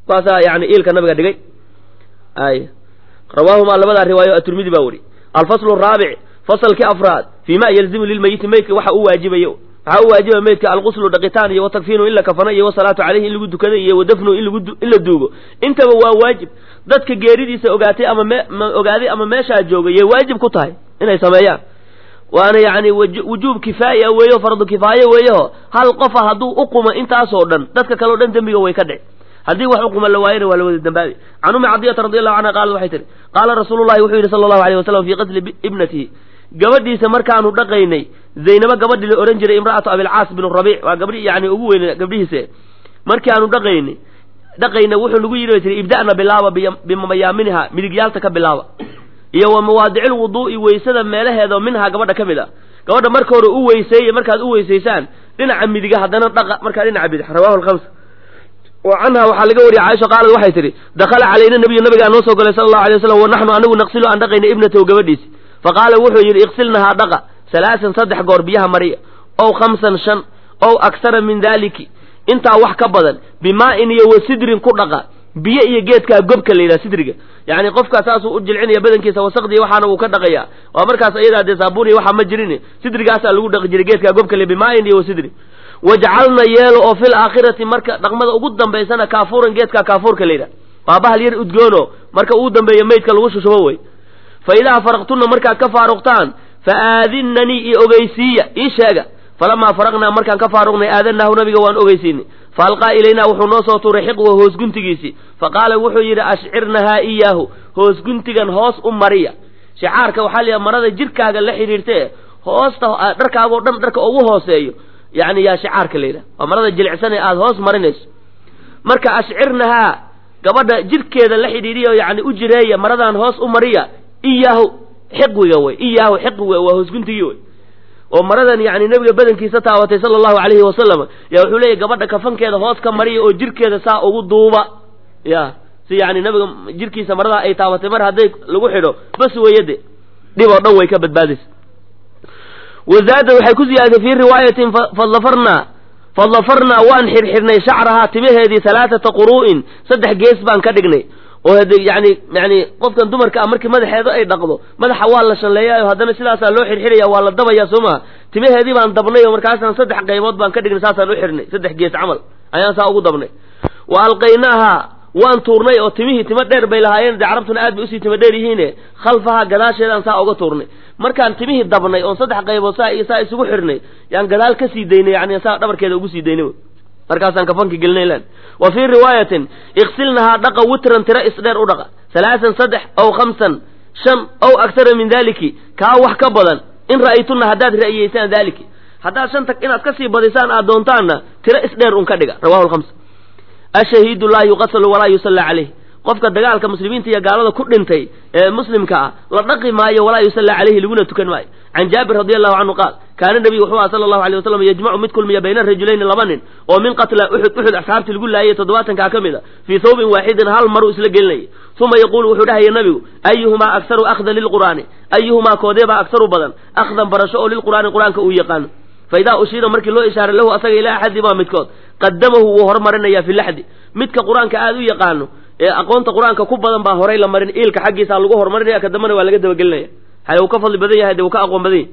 kuwaasaa yani iilka nabiga dhigay ay rawaahumaa labadaa riwaayo aturmidi baa weri alfaslu raabic fasalkii afraad fii ma yalzimu lilmayiti meydka waxa u waajibayo waxaa u waajibaya meydka alquslu dhaqitaan iyo watakfiinu in la kafano iyo wasalaatu caleyhi in lagu dukado iyo wadafnu in lagu in la duugo intaba waa waajib dadka geeridiisa ogaatay ama me ogaaday ama meeshaa joogay yay waajib ku tahay inay sameeyaan waana yani wujuub kifaaya weeyo fardu kifaaye weeyaho hal qofa hadduu uquma intaasoo dhan dadka kaleo dhan dembiga way ka dhici haddii wax uquma la waayana waa la wada dambaabi can ummi cadiyata radi allahu canha qaalat waxay tihi qaala rasuulu llahi wuxuu yidhi sala allahu alayh wasalam fii qatli ibnatihi gabadhiisa markaanu dhaqaynay zaynabo gabadhii la odhan jiray imra'atu abilcaas bin rabiic waa gabdhi yani ugu weyn gabdhihiise markii aanu dhaqaynay dhaqayna wuxuu nagu yidhi bay tihi ibda'na bilaaba bimayaaminiha midigyaalta ka bilaaba iyo wa mawaadicil wuduu'i weysada meelaheeda minhaa gabadha ka mid a gabadha marka hore u weyseeye markaad u weysaysaan dhinaca midiga haddana dhaqa markaa dhinaca bidix rawahu lhamsa wa canha waxaa laga wariyay caaisha qaalad waxay tihi dakhala calayna nabiyu nabigaa noo soo galay sala allahu alay waslam wa naxnu anigu naqsilu aan dhaqayna ibnatahu gabadhiisi faqaala wuxuu yidhi iqsilnahaa dhaqa salaasan saddex goor biyaha mariya ow khamsan shan ow aksara min daaliki intaa wax ka badan bimaa-in iyo wa sidrin ku dhaqa biyo iyo geedkaa gobka la yidhaha sidriga yacni qofkaa saasuu u jilcinaya badankiisa wasaqdiya waxaana uu ka dhaqaya waa markaas ayadaa dee saabuun iyo waxaa ma jirin sidrigaasaa lagu dhaqi jiray geedkaa gobka le bimaa-in iyo wa sidrin wajcalna yeelo oo fil aakhirati marka dhaqmada ugu dambaysana kaafuuran geedkaa kaafuurka la yidhaha waa bahal yar udgoono marka uu dambeeyo meydka lagu shushubo wey fa idaa faraqtunna markaad ka faaruqtaan fa aadinnanii iyo ogeysiiya ii sheega falamaa faraqnaa markaan ka faaruqnay aadanaahu nabiga waan ogeysiinay fa alqaa ilaynaa wuxuu noo soo tuuray xiqwa hoos guntigiisii fa qaala wuxuu yidhi ashcirnahaa iyaahu hoos guntigan hoos u mariya shicaarka waxaa layihaha marada jirkaaga la xidhiirtee hoosta dharkaagoo dhan dharka ugu hooseeyo yani yaa shicaarka la yidhaha waa marada jilicsan ee aada hoos marinayso marka ashcirnahaa gabadha jirkeeda la xidhiiriya yani u jireeya maradan hoos u mariya iyaahu xiqwiga wey iyaahu xiqwiga waa hoosguntigii wey oo maradan yani nebiga badankiisa taabatay sala allahu calayhi wasalam ya wuxuu leeyahy gabadha kafankeeda hoos ka mariya oo jirkeeda saa ugu duuba ya si yani nabiga jirkiisa maradaa ay taabatay mar hadday lagu xidho bas weeyade dhib oo dhan way ka badbaadaysa wazaada waxay ku ziyaadatay fii riwaayatin fadafarnaa fadafarnaa waan xirxirnay shacrahaa timaheedii halaathata quru'in saddex gees baan ka dhignay oo hade yani yani qofkan dumarka ah markii madaxeeda ay dhaqdo madaxa waa la shalleeyayo haddana sidaasaa loo xirxiraya waa la dabaya soo maha timaheedii baan dabnay oo markaasaan saddex qaybood baan ka dhignay saasaan u xirnay saddex gees camal ayaan saa ugu dabnay wa alqaynaaha waan tuurnay oo timihii timo dheer bay lahaayeen dee carabtuna aad bay usii timo dheer yihiine khalfaha gadaasheedaan saa uga tuurnay markaan timihii dabnay oon saddex qaybood saa iyo saa isugu xirnay yaan gadaal ka sii daynay yani saa dhabarkeeda ugu sii daynay markaasaan kafanka gelinay lan wa fii riwaayatin iksilnahaa dhaqa witran tiro isdheer u dhaqa salaasan saddex ow khamsan shan ow aktara min daliki kaa wax ka badan in ra'aytunna haddaad ra'yeysaan daliki haddaad shanta inaad kasii badisaan aad doontaanna tiro isdheer un ka dhiga rawahu lhamsa ashahiidu laa yuqatalu walaa yusalla caleyh qofka dagaalka muslimiinta iyo gaalada ku dhintay ee muslimka ah la dhaqi maayo walaa yusalla caleyhi laguna tukan maayo can jaabir radi allahu canhu qaal kaana nabiyu wuxuu aha sala allahu alay wasalam yajmacu mid kulmiya bayna rajulayni laba nin oo min qatla uxud uxud asxaabtii lagu laayay toddobaatankaa ka mid a fii thawbin waaxidin hal maruu isla gelinayay uma yaquulu wuxuu dhahaya nabigu ayuhumaa akharu akhdan lilqur'aani ayuhumaa koodeebaa akharu badan akhdan barasho oo lilqur'aani qur'aanka uu yaqaano faidaa ushiira markii loo ishaaray lahu asaga ilaa axadi maa midkood qadamahu wuu hormarinaya fi laxdi midka qur-aanka aada u yaqaano ee aqoonta qur-aanka ku badan baa horay la marin iilka xaggiisa lagu horumarinaya ka dambana waa laga dabagelinaya hale uu ka fadli badan yahay dee uu ka aqoon badan yahay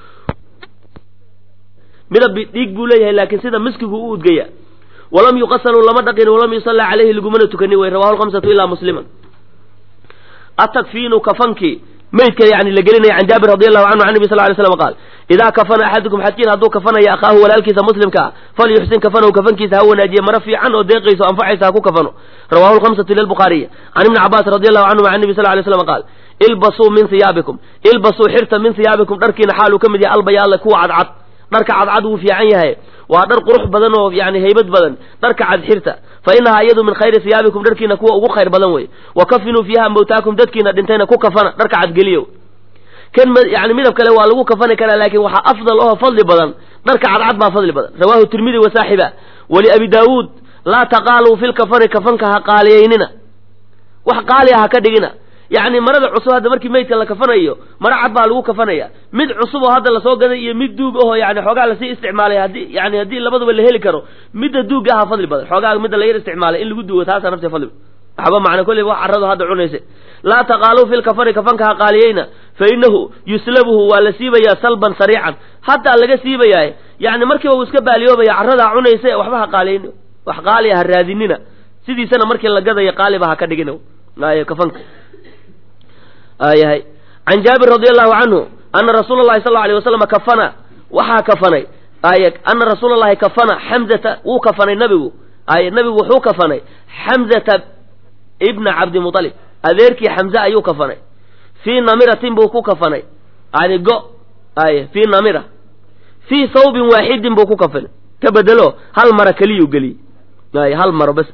midab dhiig buu leeyahay laakiin sida miskigu u udgaya walam yuqasaluu lama dhaqin walam yusalla caleyhi lagumana tukanin wey rawahu lhamsatu ilaa musliman atakfiinu kafanki maydka yani la gelinaya can jaabir radi allahu canhu can nabi sal ly slam qaal idaa kafana axadukum xadkiin hadduu kafanaya akhaahu walaalkiisa muslimka ah falyuxsin kafanahu kafankiisa ha wanaajiye mara fiican oo deeqayso anfacaysa ha ku kafano rawahu lhamsatu lilbukhaariyi can ibni cabaas radi allahu canhuma can nabi sal lay slam qaal ilbasuu min hiyaabikum ilbasuu xirta min hiyaabikum dharkiina xaaluu ka mid yahay albayaalla kuwa cadcad dharka cadcad wuu fiican yahay waa dhar qurux badan oo yani haybad badan dharka cad xirta fa inahaa iyadu min khayri hiyaabikum dharkiina kuwa ugu khayr badan wey wa kafinuu fiiha mawtaakum dadkiina dhintayna ku kafana dharka cadgeliyo kan yani midab kale waa lagu kafani karaa laakiin waxaa afdal oo fadli badan dharka cadcad baa fadli badan rawahu tirmidi wa saaxiba wali abi daawuud laa taqaaluu fi lkafani kafanka ha qaaliyaynina wax qaaliya ha ka dhigina yacni marada cusub hadda markii meydka la kafanayo maro cad baa lagu kafanaya mid cusub oo hadda lasoo gaday iyo mid duug ahoo yani xoogaa lasii isticmaalay haddii yani haddii labaduba la heli karo midda duugga aha fadli badan xoogaa midda la yar isticmaalay in lagu duugo taasaa nafti fadli waxba macna kolleyba wax carradu hadda cunaysa laa taqaaluu fi lkafani kafanka ha qaaliyeyna fa innahu yuslabuhu waa la siibayaa salban sariican hataa laga siibayaa yani markiiba uu iska baaliyoobaya carradaa cunaysa waxba ha qaaliyeyn wax qaaliya ha raadinina sidiisana markii la gadaya qaaliba ha ka dhigin ay kafanka ayahay can jaabir radi allahu canhu ana rasuula llahi sal alay wasalam kafana waxaa kafanay ay ana rasuula llahi kafana xamzata wuu kafanay nabigu ay nabigu wuxuu kafanay xamzata ibna cabdimualib adeerkii xamze ayuu kafanay fii namiratin buu ku kafanay yani go ay fii namira fii thawbin waaxidin buu ku kafanay ka bedelo hal mara keliyuu geliyey ay hal maro bas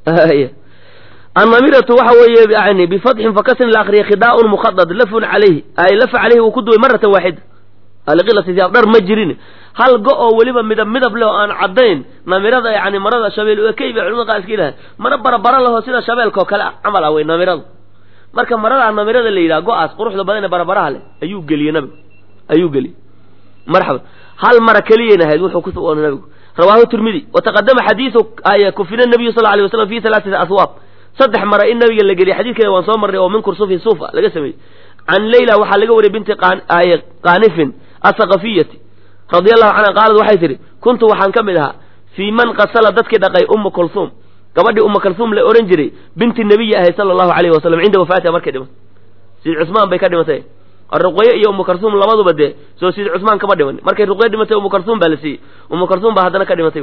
annamiratu waxa weeye yani bifatxin fakasrin la akriya khidaaun mukhadad lafun calayhi ay lafa caleyhi wuu ku duway maratan waaxida liqilati siyaab dhar ma jirin hal go oo weliba midab midab leh oo aan caddayn namirada yani marada shabeel ekey bay culimada qaar iska yidhaha mara barabara leho sida shabeelka oo kale camal ah wey namiradu marka maradaa namirada la yidhaha go-aas quruxda badan ee barabaraha leh ayuu geliyey nabigu ayuu geliyey marxaba hal mara keliyayna ahayd wuxuu ku sugoonay nabigu rawaahu tirmidi wataqadama xadiidu ay kufina nabiyu sal alay waslam fi halaaati aswaab saddex mara in nabiga la geliyay xadiidkeeda waan soo marnay oo min kursufi suufa laga sameeyey can leyla waxaa laga wariyay binti qaanifin asaqafiyati radia allahu canha qaalad waxay tihi kuntu waxaan ka mid ahaa fii man qasala dadkii dhaqay umma kulhuum gabadhii umma kulhuum la ohan jiray binti nebiyi ahay sala allahu alayhi wasalam cinda wafaatiha markay dhimatay sid cusmaan bay ka dhimatay ruqye iyo umu kulhuum labaduba dee soo sid cusmaan kama dhiman markay ruqye dhimatay umu kulhuum baa la siiyey umu kulhuum baa haddana ka dhimatay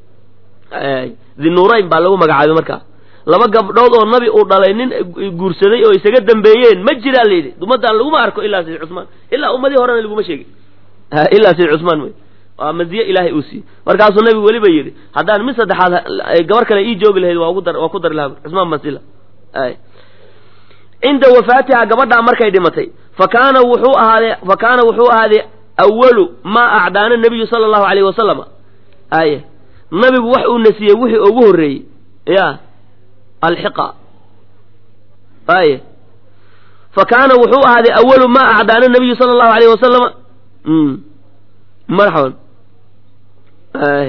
dinuurayn baa lagu magacaabay markaa laba gabdhood oo nabi uu dhalay nin guursaday oo isaga dambeeyeen ma jiraa la yidhi ummadaan laguma arko ilaa sid cusmaan ilaa ummadii horena laguma sheegin ilaa sid cusmaan wey waa madiye ilaahay uu siiyey markaasuu nabigu weliba yidhi haddaan mid saddexaad gabar kale ii joogi lahayd waa ugu dar waa ku dari lahaa cusmaan basila cinda wafaatiha gabadhaa markay dhimatay fa kaana wuxuu ahaadee fa kaana wuxuu ahaadee awalu maa acdaana nabiyu sala allahu alayhi wasalama aye nabigu wax uu nasiyey wixii ugu horreeyey ya alxiqa aye fa kaana wuxuu ahaaday awalu maa acdaana nabiyu sala allahu alayhi wasalama marxaban ay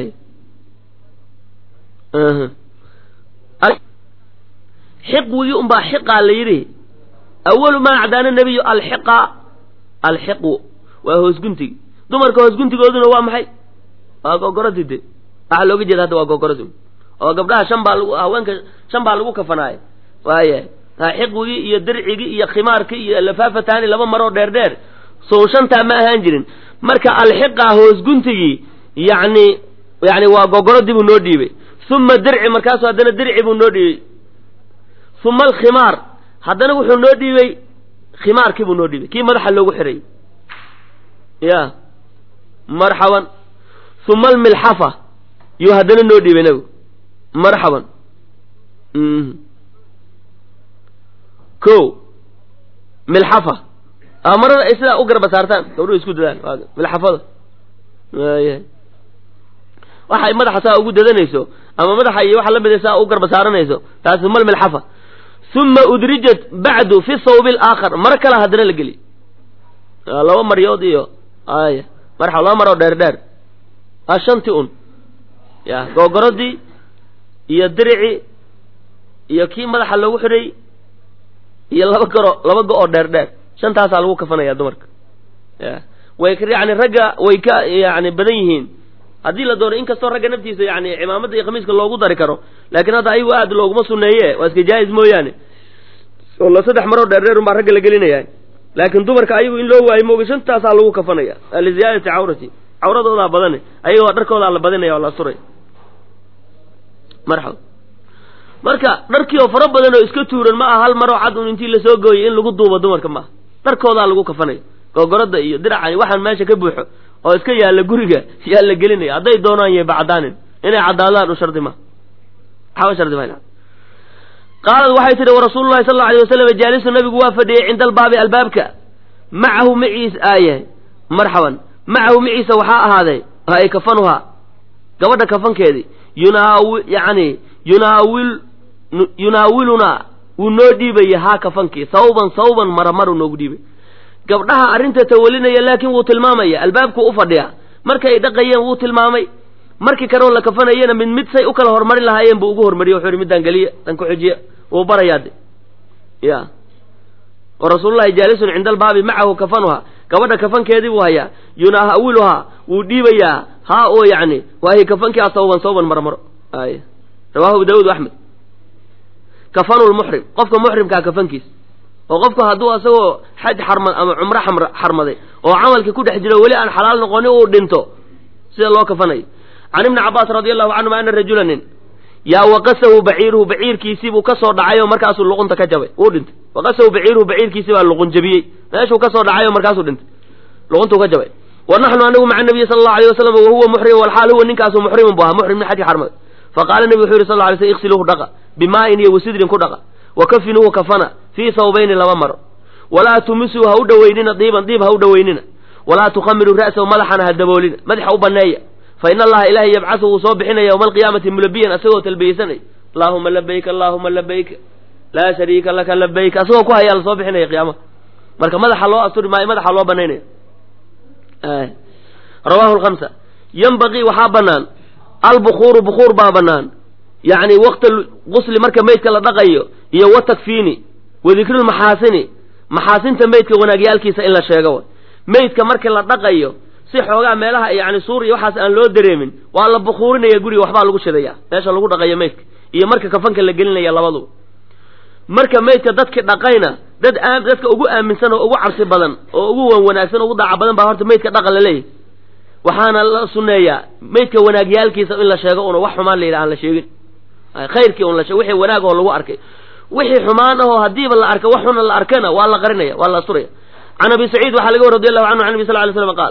xiqwigii unbaa xiqaa la yidhi awalu maa acdaana nabiyu alxiqa alxiqu waa hoosguntigi dumarka hoosguntigooduna waa maxay waa gogoradii de waxaa looga jeeda hadda waa gogoradi oo gabdhaha shan baa lagu haweenka shan baa lagu kafanaayo waaya xiqwigii iyo dircigii iyo khimaarkii iyo lafaafataani laba maroo dheer dheer sow shantaa ma ahaan jirin marka alxiqa hoosguntigii yani yani waa gogoradii buu noo dhiibay uma dirci markaasu haddana dirci buu noo dhiibay uma alkhimaar haddana wuxuu noo dhiibay khimaarkii buu noo dhiibay kii madaxa loogu xiray ya marxaban uma almilxafa yuu haddana noo dhiibay nabigu marxaban ko milxafa marada ay sidaa u garba saartaan gabdhuhu isku dadaan milxafada waaya waxay madaxa saa ugu dadanayso ama madaxa iyo waxa lamida saa u garba saaranayso taasi uma almilxafa uma udrijat bacdu fi thawbi alaakhar mar kale haddana la geli laba maryood iyo aya marxa laba maroo dheer dheer a shanti un ya googoradii iyo dirici iyo kii madaxa loogu xidhay iyo laba garo laba go oo dheer dheer shantaasaa lagu kafanaya dumarka ya way yani ragga way ka yani badan yihiin haddii la doono inkastoo ragga naftiisa yani cimaamadda iyo khamiiska loogu dari karo laakiin hadda ayagu aad looguma suneeye waa iska jaa-is mooyaane oo la saddex maroo dheer dheer unbaa ragga la gelinaya laakiin dumarka ayagu in loo waayo mooga shantaasaa lagu kafanaya liziyaadati cawrati cawradoodaa badane ayagoo dharkoodaa la badinaya oo la suray marxaba marka dharkii oo fara badan oo iska tuuran ma aha hal maroo cad un intii lasoo gooyay in lagu duubo dumarka maaha dharkoodaa lagu kafanaya googorada iyo diracani waxaan meesha ka buuxo oo iska yaalla guriga yaa la gelinaya hadday doonaan yayba caddaanin inay caddaadaan u shardi ma waxba shardi ma qaalad waxay tidhi warasuulu llahi sal alla alay wasalam jaalisu nabigu waa fadhiyey cinda albaabi albaabka macahu maciis aaye marxaban macahu maciisa waxaa ahaaday ay kafanuhaa gabadha kafankeedii yunaawi yani yunaawil yunaawilunaa wuu noo dhiibaya haa kafankii sawban sawban maramaru noogu dhiibay gabdhaha arrinta tawalinaya laakiin wuu tilmaamaya albaabkuu u fadhiya markay ay dhaqayeen wuu tilmaamay markii kaleo la kafanayena mid mid say u kala hormarin lahaayeen buu ugu hormariye wuxuu yihi middaan geliya dan ku xijiya wuu barayaa de ya wa rasuululahi jaalisun cinda albaabi macahu kafanuha gabadha kafankeedii buu hayaa yunaawiluhaa wuu dhiibayaa haa oo yacni waahi kafankii a sawban sawban marmaro ay rawahu abu daawud axmed kafanu lmuxrim qofka muxrimkaa kafankiis oo qofku hadduu asagoo xaj xarmad ama cumro xamr xarmaday oo camalkii ku dhex jiro weli aan xalaal noqonin uu dhinto sida loo kafanayo can ibni cabbaas radi allahu canhuma ana rajula nin yaa waqasahu baciiruhu baciirkiisii buu kasoo dhacay oo markaasuu luqunta ka jabay wuu dhintay waqasahu baciiruhu baciirkiisii baa luqun jabiyey meeshuu kasoo dhacay oo markaasuu dhintay luquntuu ka jabay wa naxnu anigu maca nabiyi sala allahu alayh wasalam wahuwa muxrim walxaal huwa ninkaasu muxrimun bu ahaa muxrim min xajki xarmad faqaala nebigu wuxuu yihi sal lla lay sl iksiluuhu dhaqa bimaa'in iyo wasidrin ku dhaqa wa kafinuuhu kafana fii sawbayni laba maro walaa tumisuu ha u dhoweynina diiban diib ha u dhoweynina walaa tukhamiruu ra'sahu madaxana ha daboolina madaxa u baneeya fa in allaha ilahay yabcasu wuu soo bixinaya yowma alqiyaamati mulabiyan asagoo talbiyeysanay allaahuma labayk allaahuma labayk laa shariika laka labayk asagoo ku hayaa lasoo bixinaya qiyaamaha marka madaxa loo asturi maayo madaxa loo banaynaya rawahu lhamsa yanbaqii waxaa banaan albukuuru bukuur baa banaan yacni waqta gusli marka meydka la dhaqayo iyo wa takfiini wa dikrulmaxaasini maxaasinta meydka wanaagyaalkiisa in la sheego way meydka marka la dhaqayo si xoogaa meelaha yani suur iyo waxaas aan loo dareemin waa la bukuurinaya guriga waxbaa lagu shidaya meesha lagu dhaqayo meydka iyo marka kafanka la gelinaya labaduba marka meydka dadki dhaqayna dad dadka ugu aaminsan oo ugu cabsi badan oo ugu wan wanaagsan ugu daaca badan baa horta meydka dhaqan la leeyahy waxaana la sunneeyaa meydka wanaagyaalkiisa in la sheego una wax xumaan la yidhaha aan la sheegin khayrkii un la sheeg wixii wanaag oo lagu arkay wixii xumaan ahoo haddiiba la arka wax xuna la arkana waa la qarinaya waa la asturaya can abi saciid waxaa laga wari radi allahu canhu can nabi sal lay slam qaal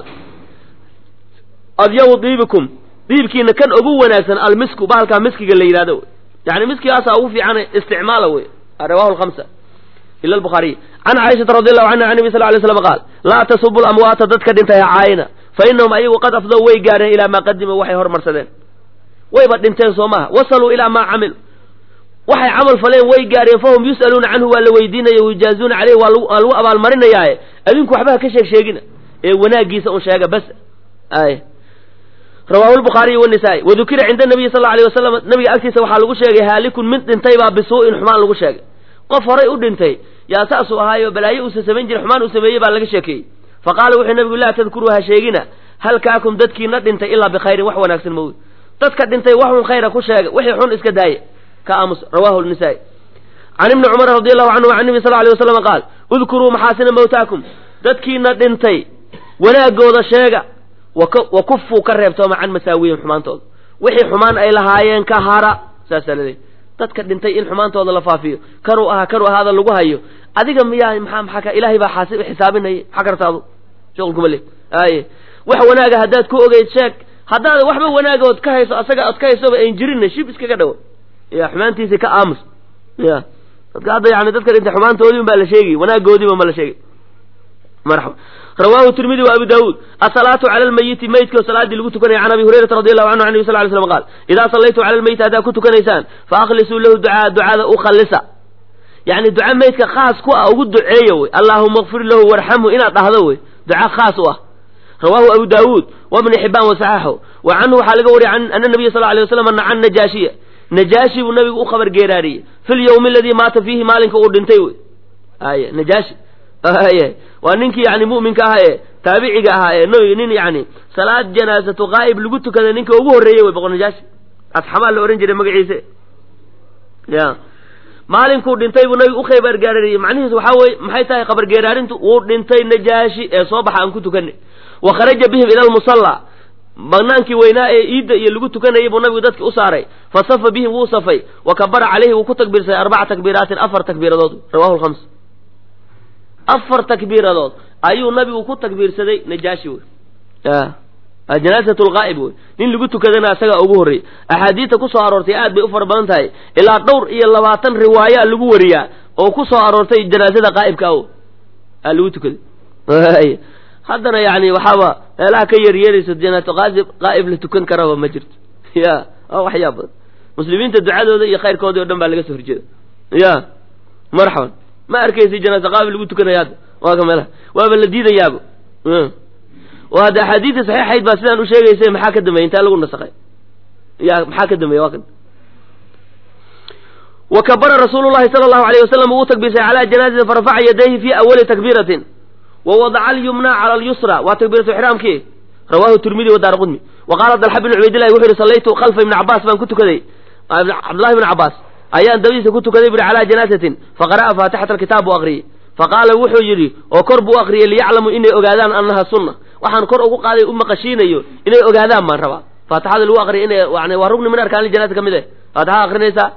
adyabu diibikum diibkiina kan ugu wanaagsan almisku bahalkaa miskiga la yidhahdo yani miskigaasaa ugu fiican isticmaala wey rawahu lhamsa ila albukhaariy can caaishata radi allahu canha can nabi sal lay slam qaal laa tasubu lamwaata dadka dhintay ha caayina fa inahum ayagu qad afdow way gaareen ilaa maa qadima waxay hormarsadeen wayba dhinteen soo maha wasaluu ilaa maa camilu waxay camal faleen way gaareen fahum yus'aluuna canhu waa la weydiinaya wayujaazuuna caleyh waa lagu abaalmarinayaaye adinku waxbaha ka sheeg sheegina ee wanaagiisa un sheega bas ay rawahu lbukhaariy wanisaa-i wadukira cinda nabiyi sal alay wasalam nabiga agtiisa waxaa lagu sheegay haalikun mid dhintay baa bisuu'in xumaan lagu sheegay qof horay u dhintay yaa saasuu ahaayo balaayo uusa samayn jiray xumaan uu sameeyey baa laga sheekeeyey faqaala wuxuu nabigu laa tadkuruu ha sheegina halkaakum dadkiina dhintay ilaa bikhayrin wax wanaagsan mawy dadka dhintay wax un khayra ku sheega wixii xun iska daaya ka aamus rawahu nisaa-i can ibni cumar radi allahu canhu can nabi sal alay wasalam qaal udkuruu maxaasina mawtaakum dadkiina dhintay wanaagooda sheega wa kufuu ka reebtooma can masaawihim xumaantooda wixii xumaan ay lahaayeen ka hara saasaa laleeyahy dadka dhintay in xumaantooda la faafiyo kanuu ahaa kanuu ahaada lagu hayo adiga miyaa maxaa maxaa ilaahay baa xaasi xisaabinaya maxaa kartaadu shuqulkuma le aye wax wanaaga haddaad ku ogeyd sheeg haddaad waxba wanaagood ka hayso asaga ood ka haysoba ayn jirinna shib iskaga dhawo ya xumaantiisii ka aamus ya dadka hadda yani dadka dhintay xumaantoodii un baa la sheegay wanaagoodiiba ma la sheegay marxaba rawahu tirmidi wa abu daawuud asalaatu cala lmayiti meydkao salaadii lagu tukanaya can abi hurayrata radi allahu canhu an nabi sal ly slam qaal idaa sallaytum cala lmeyiti haddaad ku tukanaysaan fa akhlisuu lahu ducaa ducada u khallisa yani duca meydka khaas ku ah ugu duceeya wey allaahuma kfir lahu warxamhu inaad dhahdo wey duca khaas u ah rawahu abu daawuud wabni xibaan wasaxaxo wa canhu waxaa laga wariyay ana nabiya sal lay waslam nacan najaashiya najaashi buu nabigu u khabar geeraariyey fi lyawmi aladii maata fiihi maalinka uu dhintay wey ay najaashi y waa ninkii yani mu'minka ahaa ee taabiciga ahaa ee nabiga nin yani salaad janaasatu qaa'ib lagu tukada ninka ugu horreeyey wey boqor najaashi asxamaa la ohan jiray magaciise ya maalinkuu dhintay buu nabigu u khabar geeraariyey macnihiis waxaa weye maxay tahay khabar geeraarintu wuu dhintay najaashi ee soo baxa aan ku tukanay wa kharaja bihim ila lmusalla banaankii weynaa ee iidda iyo lagu tukanayay buu nabigu dadki u saaray fa safa bihim wuu safay wa kabara caleyhi wuu ku takbiirsaday arbaca takbiiraatin afar takbiiradood rawahu lhams afar takbiiradood ayuu nabigu ku takbiirsaday najaashi wey janaasat lqaa'ib wey nin lagu tukadana isagaa ugu horreeyey axaadiista ku soo aroortay aad bay u fara badan tahay ilaa dhowr iyo labaatan riwaaya lagu wariyaa oo ku soo aroortay janaasada qaa'ibka o aa lagu tukaday haddana yani waxaaba meelaha ka yeryeeraysa janaato qaasib qaa'ib la tukan karaba ma jirto ya waa waxyaa badan muslimiinta ducadooda iyo khayrkoodii o dhan baa laga soo horjeeda ya marxaban ma arkaysi janaasa qaabil lagu tukanaya hadda waa ka meelaha waaba la diidayaaba oo hadda axaadiidta saxiixayd baa sidaan u sheegaysa maxaa ka dambeya intaa lagu nasakay ya maxaa ka dambeya waa kan wa kabara rasuulu llahi sala allahu alayh wasalam uu takbiirsay calaa janaazatin farafaca yadayhi fi awali takbiiratin wa wadaca alyumna cala alyusra waa takbiiratu ixraamkii rawahu tirmidi wa daara qudmi wa qaala dalxa bn cubaydillahi wuxu yihi sallaytu khalfa ibni cabaas baan ku tukaday cabdullahi ibni cabaas ayaan dabadiisa ku tukaday buri calaa janaasatin faqara'a faatixata alkitaab buu aqriyey faqaala wuxuu yidhi oo kor buu aqriyey liyaclamuu inay ogaadaan annaha sunna waxaan kor ugu qaaday u maqashiinayo inay ogaadaan baan rabaa faatixada lagu aqriya inay yani waa rugni min arkaan ljanaasa ka mid eh faatixada akrinaysaa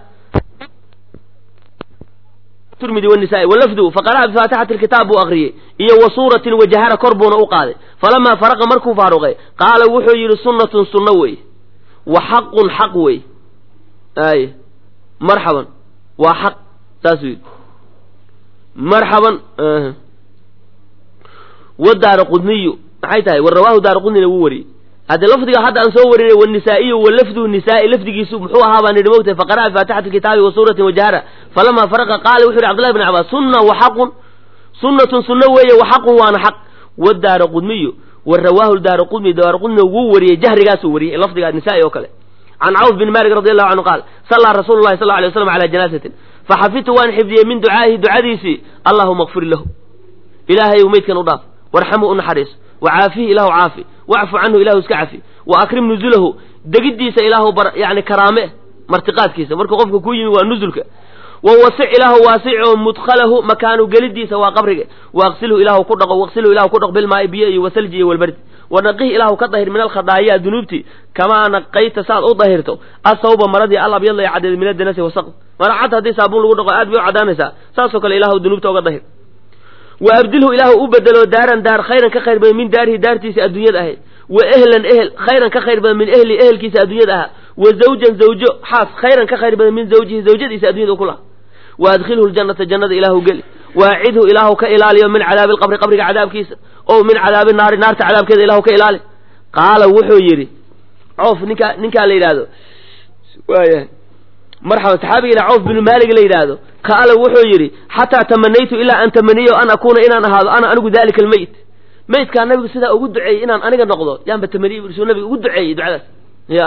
turmidi wanisaa walafdu faqara'a bifaatixati alkitaab buu aqriyey iyo wa suuratin wajahara kor buuna u qaaday falamaa faraqa markuu faaruqay qaala wuxuu yidhi sunnatun sunno wey wa xaqun xaq wey ay marxaban waa xaq saasuu yidhi marxaban wa daara qudniyu maxay tahay wa rawaahu daara qudnina wuu wariyey hadde lafdiga hadda aan soo warinay wanisaa'iyu wa lafduhu nisaai lafdigiisu muxuu ahaa baan idhi mogtahay faqara'a faatixati kitaabi wa suuratin wajahara falamaa faraqa qaala wuxu yidhi cbdullahi bn cabaas sunna wa xaqun sunnatun sunno weeye wa xaqun waana xaq wa daara qudmiyu wa rawaahu daara qudmi daara qudnina wuu wariyey jahrigaasuu wariyey lafdiga nisaai oo kale can cawf bin malik radi allahu canhu qaal sallaa rasuulu llahi sal alay waslam calaa janaasatin faxafidtu waan xifdiyey min ducaa'ihi ducadiisii allahuma kfir lahu ilaahayu meydkan u dhaaf warxamhu u naxariis wacaafihi ilaahu caafi wacfu canhu ilahu iska cafi wa akrim nuzulahu degiddiisa ilaahu bar yani karaame martiqaadkiisa markuu qofka ku yimi waa nuzulka wa wasic ilaahu waasico mudkhalahu makaanu gelidiisa waa qabriga waaqsilhu ilaahu ku dhaqo waqsilhu ilahu ku dhaqo bilmaa'i biyo iyo wasalji iyo walbardi wanaqih ilaahu ka dahir min alkhadaayaa dunuubti kamaa naqayta saad u dahirto asawba maradii al abyadla ee caddeed min adanasi wasaq mara cad haddii saabuun lagu dhaqo aad bay u caddaanaysaa saasoo kale ilaahu dunuubta oga dahir wa abdilhu ilaahu u bedelo daaran daar khayran ka khayr badan min daarihi daartiisa adduunyada ahayd wa ehlan ehel khayran ka khayr badan min ehli ehelkiisa adduunyada ahaa wa zawjan zawjo xaas khayran ka khayr badan min zawjihi zawjadiisa addunyada ku laha wa adkhilhu ljannata jannada ilaahu geli waacidhu ilaahu ka ilaaliyo min cadaabi alqabri qabriga cadaabkiisa o min cadaabi naari naarta cadaabkeeda ilaahu ka ilaali qaala wuxuu yidhi coof ninkaa ninkaa la yidhaahdo waaya marxaba saxaabiga cawf binu maalig la yidhaahdo qaala wuxuu yidhi xataa tamanaytu ilaa an tamaniyo an akuuna inaan ahaado ana anigu dalika almeyt meydkaa nabigu sidaa ugu duceeyey inaan aniga noqdo yaanba tamaniye suu nabiga ugu duceeyey ducadaas ya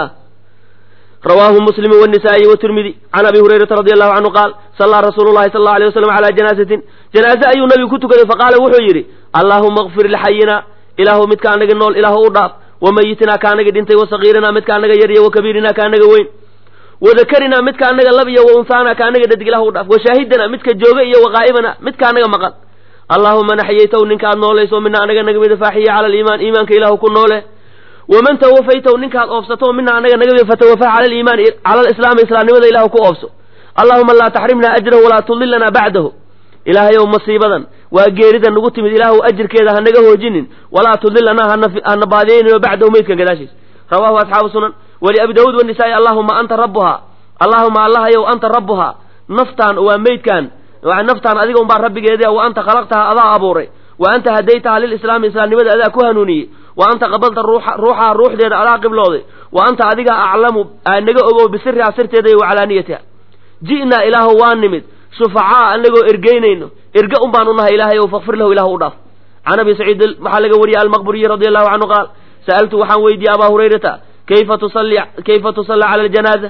rawaahu muslimu wanisaai watirmidi can abi hurayrata radi allahu canhu qaal sallaa rasuulu llahi sal allau alay waslam calaa janaasatin janaaze ayuu nabigu ku tukaday faqaala wuxuu yidhi allaahuma kfir lixayina ilaahu midka anaga nool ilaahu u dhaaf wa mayitinaa ka anaga dhintay wa sagiirinaa midka anaga yar iyo wa kabiirinaa ka anaga weyn wadakarinaa midka anaga lab iyo wa unhaana ka anaga dhadig ilahu u dhaaf wa shaahidana midka jooga iyo waqaa'ibana midka anaga maqan allaahuma naxyaytaw ninkaad noolayso mina anaga naga mida faaxiya cala aliimaan iimaanka ilaahu ku noole waman tawafaytaw ninkaad oofsato mina anaga naga mida fatawafaa cala aliimaan cala alislaami islaamnimada ilahu ku oofso allahuma laa taxrimna ajrahu walaa tudilana bacdahu ilaahayow masiibadan waa geerida nagu timid ilaahu ajirkeeda ha naga hoojinin walaa tudilana hana baadiyeynin bacdahu meydkan gadaashiis rawaahu asxaabu sunan waliabi daawuud wanisaai allahuma anta rabbuhaa allahuma allahayow anta rabbuhaa naftaan waa meydkan naftaan adiga unbaa rabbigeedia wa anta khalaqtaha adaa abuuray wa anta hadaytaha lilislaami islaamnimada adaa ku hanuuniyey wa anta qabalta ruuxaha ruuxdeeda adaa qiblooday wa anta adiga aclamu naga ogow bisiriha sirteeda iyo wacalaaniyatiha ji'naa ilaahu waa nimid shufacaa anagoo ergeynayno erge un baan u nahay ilaahay ow fakfir lahu ilahu u dhaaf can abi saciid waxaa laga wariyey almaqburiyi radi allahu canhu qaal sa'altu waxaan weydiiyey abaa hurayrata kayfa tusalli kayfa tusallaa cala aljanaaza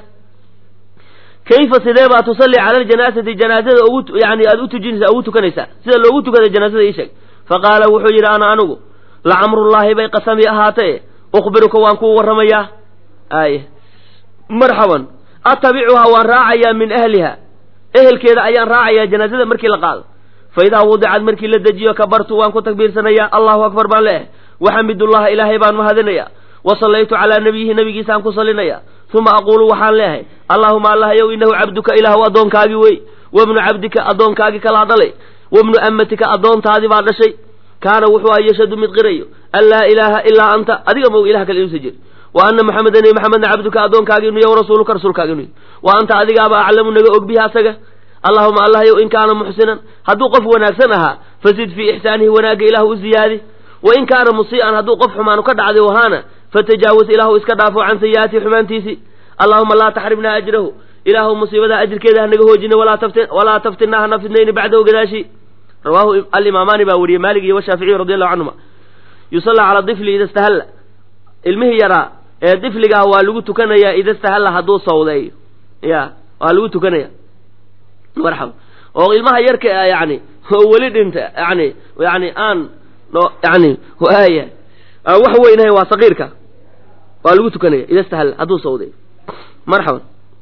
kayfa sidee baa tusalli cala aljanaasati janaazada ugu yani aada u tujinaysaa ugu tukanaysaa sida loogu tukada janaazada ii sheeg faqaala wuxuu yidhi ana anigu lacamrullaahi bay qasami ahaatee ukhbiruka waan kuu warramayaa ay marxaban atabicuhaa waan raacayaa min ahliha ehelkeeda ayaan raacayaa janaazada markii la qaado fa idaa wudicad markii la dejiyo kabartu waan ku takbiirsanayaa allahu akbar baan leehay waxamidullaha ilaahay baan mahadinayaa wa sallaytu calaa nabiyihi nabigiisaan ku sallinaya uma aquulu waxaan leehay allaahuma allahayow inahu cabduka ilaahu addoonkaagii wey wabnu cabdika addoonkaagii kalaa dhalay wabnu amatika addoontaadii baa dhashay kaana wuxuu aha yashhadu mid qirayo an laa ilaaha ilaa anta adiga mow ilah kale inuusa jir wa ana maxameda nebi maxamedna cabduka addoonkaagi inu yahy rasuuluka rasuulkaagi inu yahy wa anta adigaaba aclamu naga og bihi asaga allahuma allahayow in kaana muxsinan hadduu qof wanaagsan ahaa fasid fii ixsaanihi wanaagga ilaahu u ziyaadi wa in kaana musii'an hadduu qof xumaanu ka dhacday wahaana fatajaawaz ilaahu iska dhaafo can sayi'aatihi xumaantiisii allahuma laa taxrimna ajrahu ilaahu musiibada ajirkeeda hanaga hoojina walaa taftinaa hana fidnayni bacdahu gadaashi rawaahu alimaamaani baa wariyey maalik iyo washaaficiyu radi allahu canhuma yusallaa cala difli ida istahalla ilmihii yaraa ee difliga ah waa lagu tukanayaa ida istahalla hadduu sawdeeyo ya waa lagu tukanaya marxaba oo ilmaha yarka yani oo weli dhinta yani yani aan yani waaya aan wax weynahay waa saqiirka waa lagu tukanaya ida istahalla hadduu sawdeeyo marxaban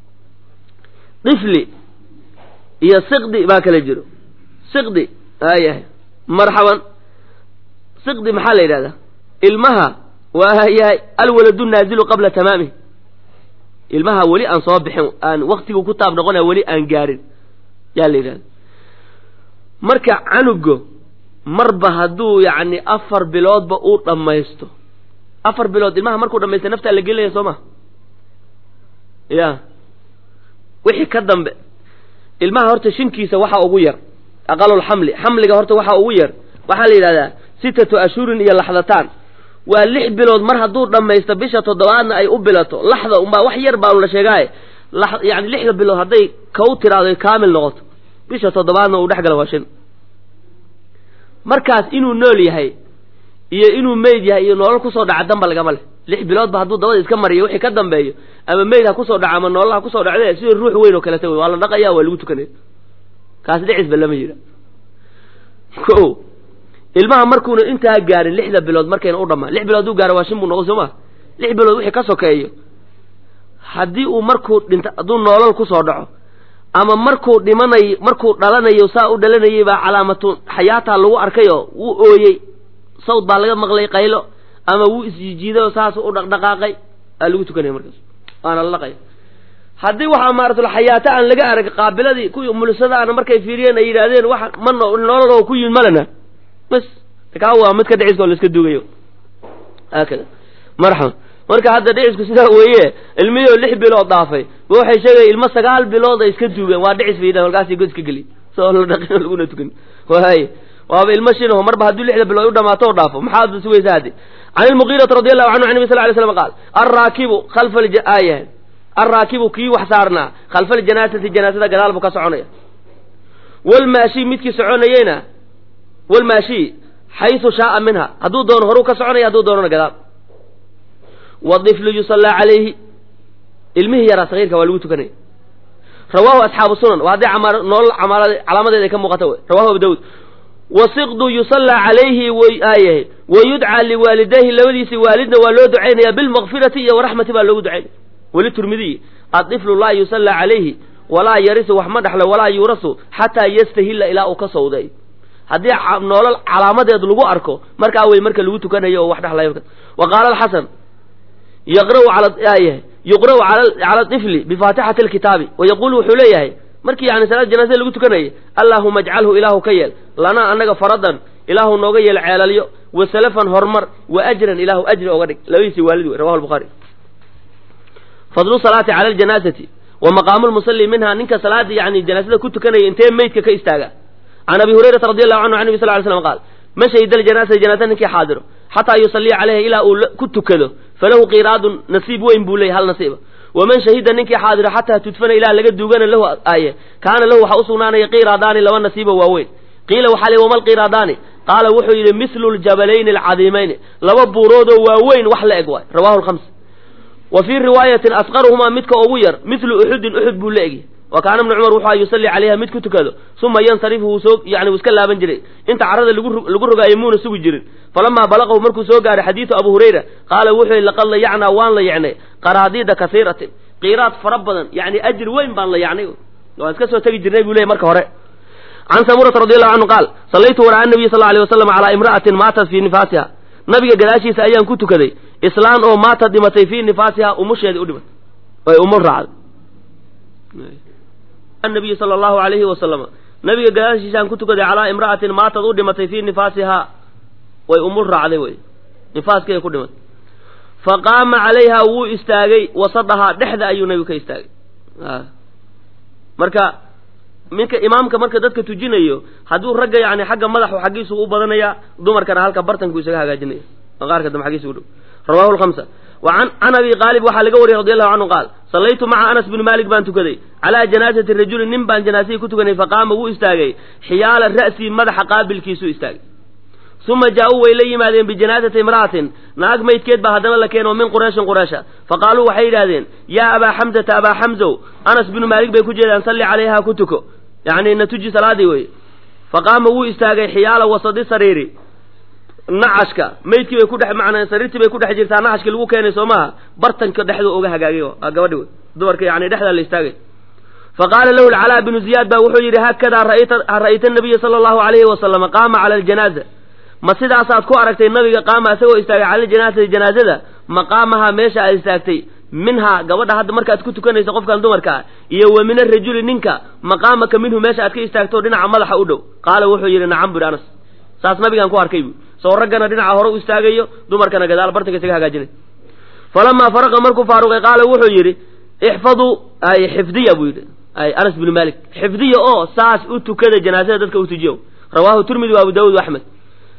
difli iyo siqdi baa kala jiro siqdi aayahay marxaban siqdi maxaa la yidhahdaa ilmaha waa yahay alwaladu naazilu qabla tamaamih ilmaha weli aan soo bixin aan waktigu ku taab noqonaya weli aan gaarin yaa la yidhahda marka canugo marba hadduu yacni afar biloodba uu dhammaysto afar bilood ilmaha markuu dhamaysta naftaa la gelinaya soo ma ya wixii ka dambe ilmaha horta shinkiisa waxaa ugu yar aqalulxamli xamliga horta waxaa ugu yar waxaa la yidhahdaa sitatu ashhurin iyo laxdataan waa lix bilood mar hadduu dhammaysto bisha toddobaadna ay u bilato laxda unbaa wax yar baanu la sheegaaye yani lixda bilood hadday kau tiraado kaamil noqoto bisha toddobaadna uu dhex gala waa shin markaas inuu nool yahay iyo inuu meyd yahay iyo nolol kusoo dhaca damba lagama leh lix biloodba hadduu dabada iska mariyo wixii ka dambeeyo ama meyd ha kusoo dhaca ama nolol ha kusoo dhacde sida ruux weyn oo kaleta wey waa la dhaqaya waa lagu tukanaya kaas dhicisba lama yidha ko ilmaha markuuna intaa gaarin lixda bilood markayna u dhamaan lix bilood hadduu gaaro waa shin buu noqon soo ma lix bilood wixii ka sokeeyo haddii uu markuu dhinta hadduu noolol kusoo dhaco ama markuu dhimanayo markuu dhalanayo saa u dhalanayay baa calaamatu xayaataa lagu arkayoo wuu ooyey sawd baa laga maqlay qaylo ama wuu isjijiiday oo saas u dhaqdhaqaaqay aa lagu tukanaya markaas waana la dhaqaya haddii waxaa maaratul xayaato aan laga arag qaabiladii kuwii mulisadaana markay fiiriyeen ay yidhaahdeen wax ma nolol oo ku yimid malena bas kaa waa mid ka dhiciska oo la iska dugayo haakada marxaba marka hadda dhicisku sidaa weeye ilmihii oo lix bilood dhaafay ba waxay sheegaya ilmo sagaal bilood ay iska duugeen waa dhicis bay yidhahan markaasay god iska geliy soo la dhaqin oo laguna tukan waay waaba ilmo shinaho marba hadduu lixda bilood u dhamaato o dhaafo maxaad sugaysa haddi can ilmugiirati radi allahu canhu an nabi sal lay slam qaal alraakibu khalfa aayahan alraakibu kii wax saarnaa khalfa aljanaasati janaasada gadaal buu ka soconaya walmaashi midkii soconayeyna walmaashi xaysu shaaa minha hadduu doono horuu ka soconaya hadduu doonona gadaal wadiflu yusallaa calayhi ilmihii yaraa sagiirka waa lagu tukanaya rawaahu asxaabu sunan waa hadday nolol calaamadeeda ay ka muuqata wey rawahu abu dawud wasiqdu yusallaa calayhi waayahay wayudcaa liwaalidayhi labadiisii waalidna waa loo ducaynaya bilmakfirati iyo waraxmati baa loogu ducaynaya weli turmidiyi adiflu laa yusallaa calayhi walaa yarisu wax ma dhexlo walaa yuurasu xataa yastahilla ilaa uu ka sawday haddii noolal calaamadeed lagu arko markaa wey marka lagu tukanayo oo wax dhexlayo wa qaala alxasan yaqra'u calaayahay yuqra'u cala ifli bifaatixati alkitaabi wayaquulu wuxuu leeyahay markii yani salaad janaasada lagu tukanayay allaahuma ajcalhu ilaahu ka yeel lanaa annaga faradan ilaahu nooga yeel ceelalyo wa salafan horumar wa ajran ilaahu ajri oga dhig labadiisii waalid wey rawahu lbukhaari fadlu salaati cala aljanaasati wa maqaamu lmusalli minha ninka salaada yani janaasada ku tukanaya intee meydka ka istaaga can abi hurayrata radi allahu canhu an nabi sal ly slam qaal man shahida aljanaasata janaasada ninkii xaadiro xataa yusalliya calayha ilaa uu ku tukado falahu qiraadun nasiib weyn buu leeyay hal nasiiba waman shahida ninkii xaadiro xataa tudfana ilaa laga duugana lahu aaye kaana lahu waxaa usugnaanaya qiraadaani laba nasiiba waaweyn qiila waxaa lii wama lqiraadaani qaala wuxuu yidhi mislu ljabalayni alcadiimayni laba buuroodoo waaweyn wax la eg waay rawahu lhams wa fii riwaayatin asqaruhumaa midka ugu yar mislu uxudin uxud buu la egyahy wa kaana ibnu cumar wuxuu yusalli calayha mid ku tukado uma yansarifu wuu soo yani wuu iska laaban jiray inta carrada lagu rogaayo muuna sugi jirin falamaa balaqahu markuu soo gaaray xadiidu abu hurayra qaala wuxuu yihi laqad layacnaa waan la yacnay qaraadiida kasiiratin qiiraad fara badan yani ajir weyn baan la yacnay waan iska soo tegi jirnay buu leeyay marka hore can samurata radi allahu canhu qaal sallaytu waraa nabiy sal alay wasalam calaa imra'atin maatat fii nifaasiha nabiga gadaashiisa ayaan ku tukaday islaan oo maata dhimatay fii nifaasiha umusheedii u dhimatay ay umul raacday nabiyi sala allahu alayhi wasalama nabiga gadaashiisaan ku tukaday calaa imra'atin maatad u dhimatay fii nifaasihaa way umul raacday wey nifaaskeeda ku dhimatay fa qaama calayha wuu istaagay wasadahaa dhexda ayuu nabigu ka istaagay marka minka imaamka marka dadka tujinayo hadduu ragga yani xagga madaxu xaggiisu u badanaya dumarkana halka bartanku isaga hagaajinaya maqaarka dambe xaggiisa u dhow rawahu lhamsa wa can abi qaalib waxaa laga wariyey radi allahu canhu qaal sallaytu maca anas bni maalik baan tukaday calaa janaasati rajulin nin baan janaasihii ku tukanay faqaama wuu istaagay xiyaala ra'sii madaxa qaabilkiisuu istaagay uma jaa-uu way la yimaadeen bijanaasati imra'atin naag maydkeed baa haddana la keeno min qureyshin qureysha faqaaluu waxay yidhahdeen yaa abaa xamsata abaa xamsow anas binu maalik bay ku jeedaan salli calayha ku tuko yacni na tuji salaadii weye faqaama wuu istaagay xiyaala wasadi sariiri nacashka maydkii bay ku dhex macnaa sariirtii bay ku dhex jirtaa nacashkii lagu keenay soo maaha bartanka dhexdu uga hagaagay waa gabadhi wey dumarka yani dhexdaa la istaagay faqaala lahu lcalaa binu ziyaad baa wuxuu yidhi haakadaa ra'ayta ra'ayta nabiya sala allahu alayhi wasalama qaama cala aljanaaza ma sidaasaad ku aragtay nabiga qaama isagoo istaagay cala ljanaasati janaazada maqaamaha meesha aad istaagtay minhaa gabadha hadda markaad ku tukanaysa qofkan dumarka ah iyo wa min arajuli ninka maqaamaka minhu meesha aad ka istaagto dhinaca madaxa u dhow qaala wuxuu yidhi nacam buri anas saas nabigaan ku arkay bu soo raggana dhinaca hore u istaagayo dumarkana gadaal bartanka isaga hagaajinay falamaa faraqa markuu faaruqay qaala wuxuu yidhi ixfaduu ay xifdiya buu yidhi ay anas binu malik xifdiya oo saas u tukada janaasada dadka u tujiyo rawaahu tirmidi wa abu daawud wa axmed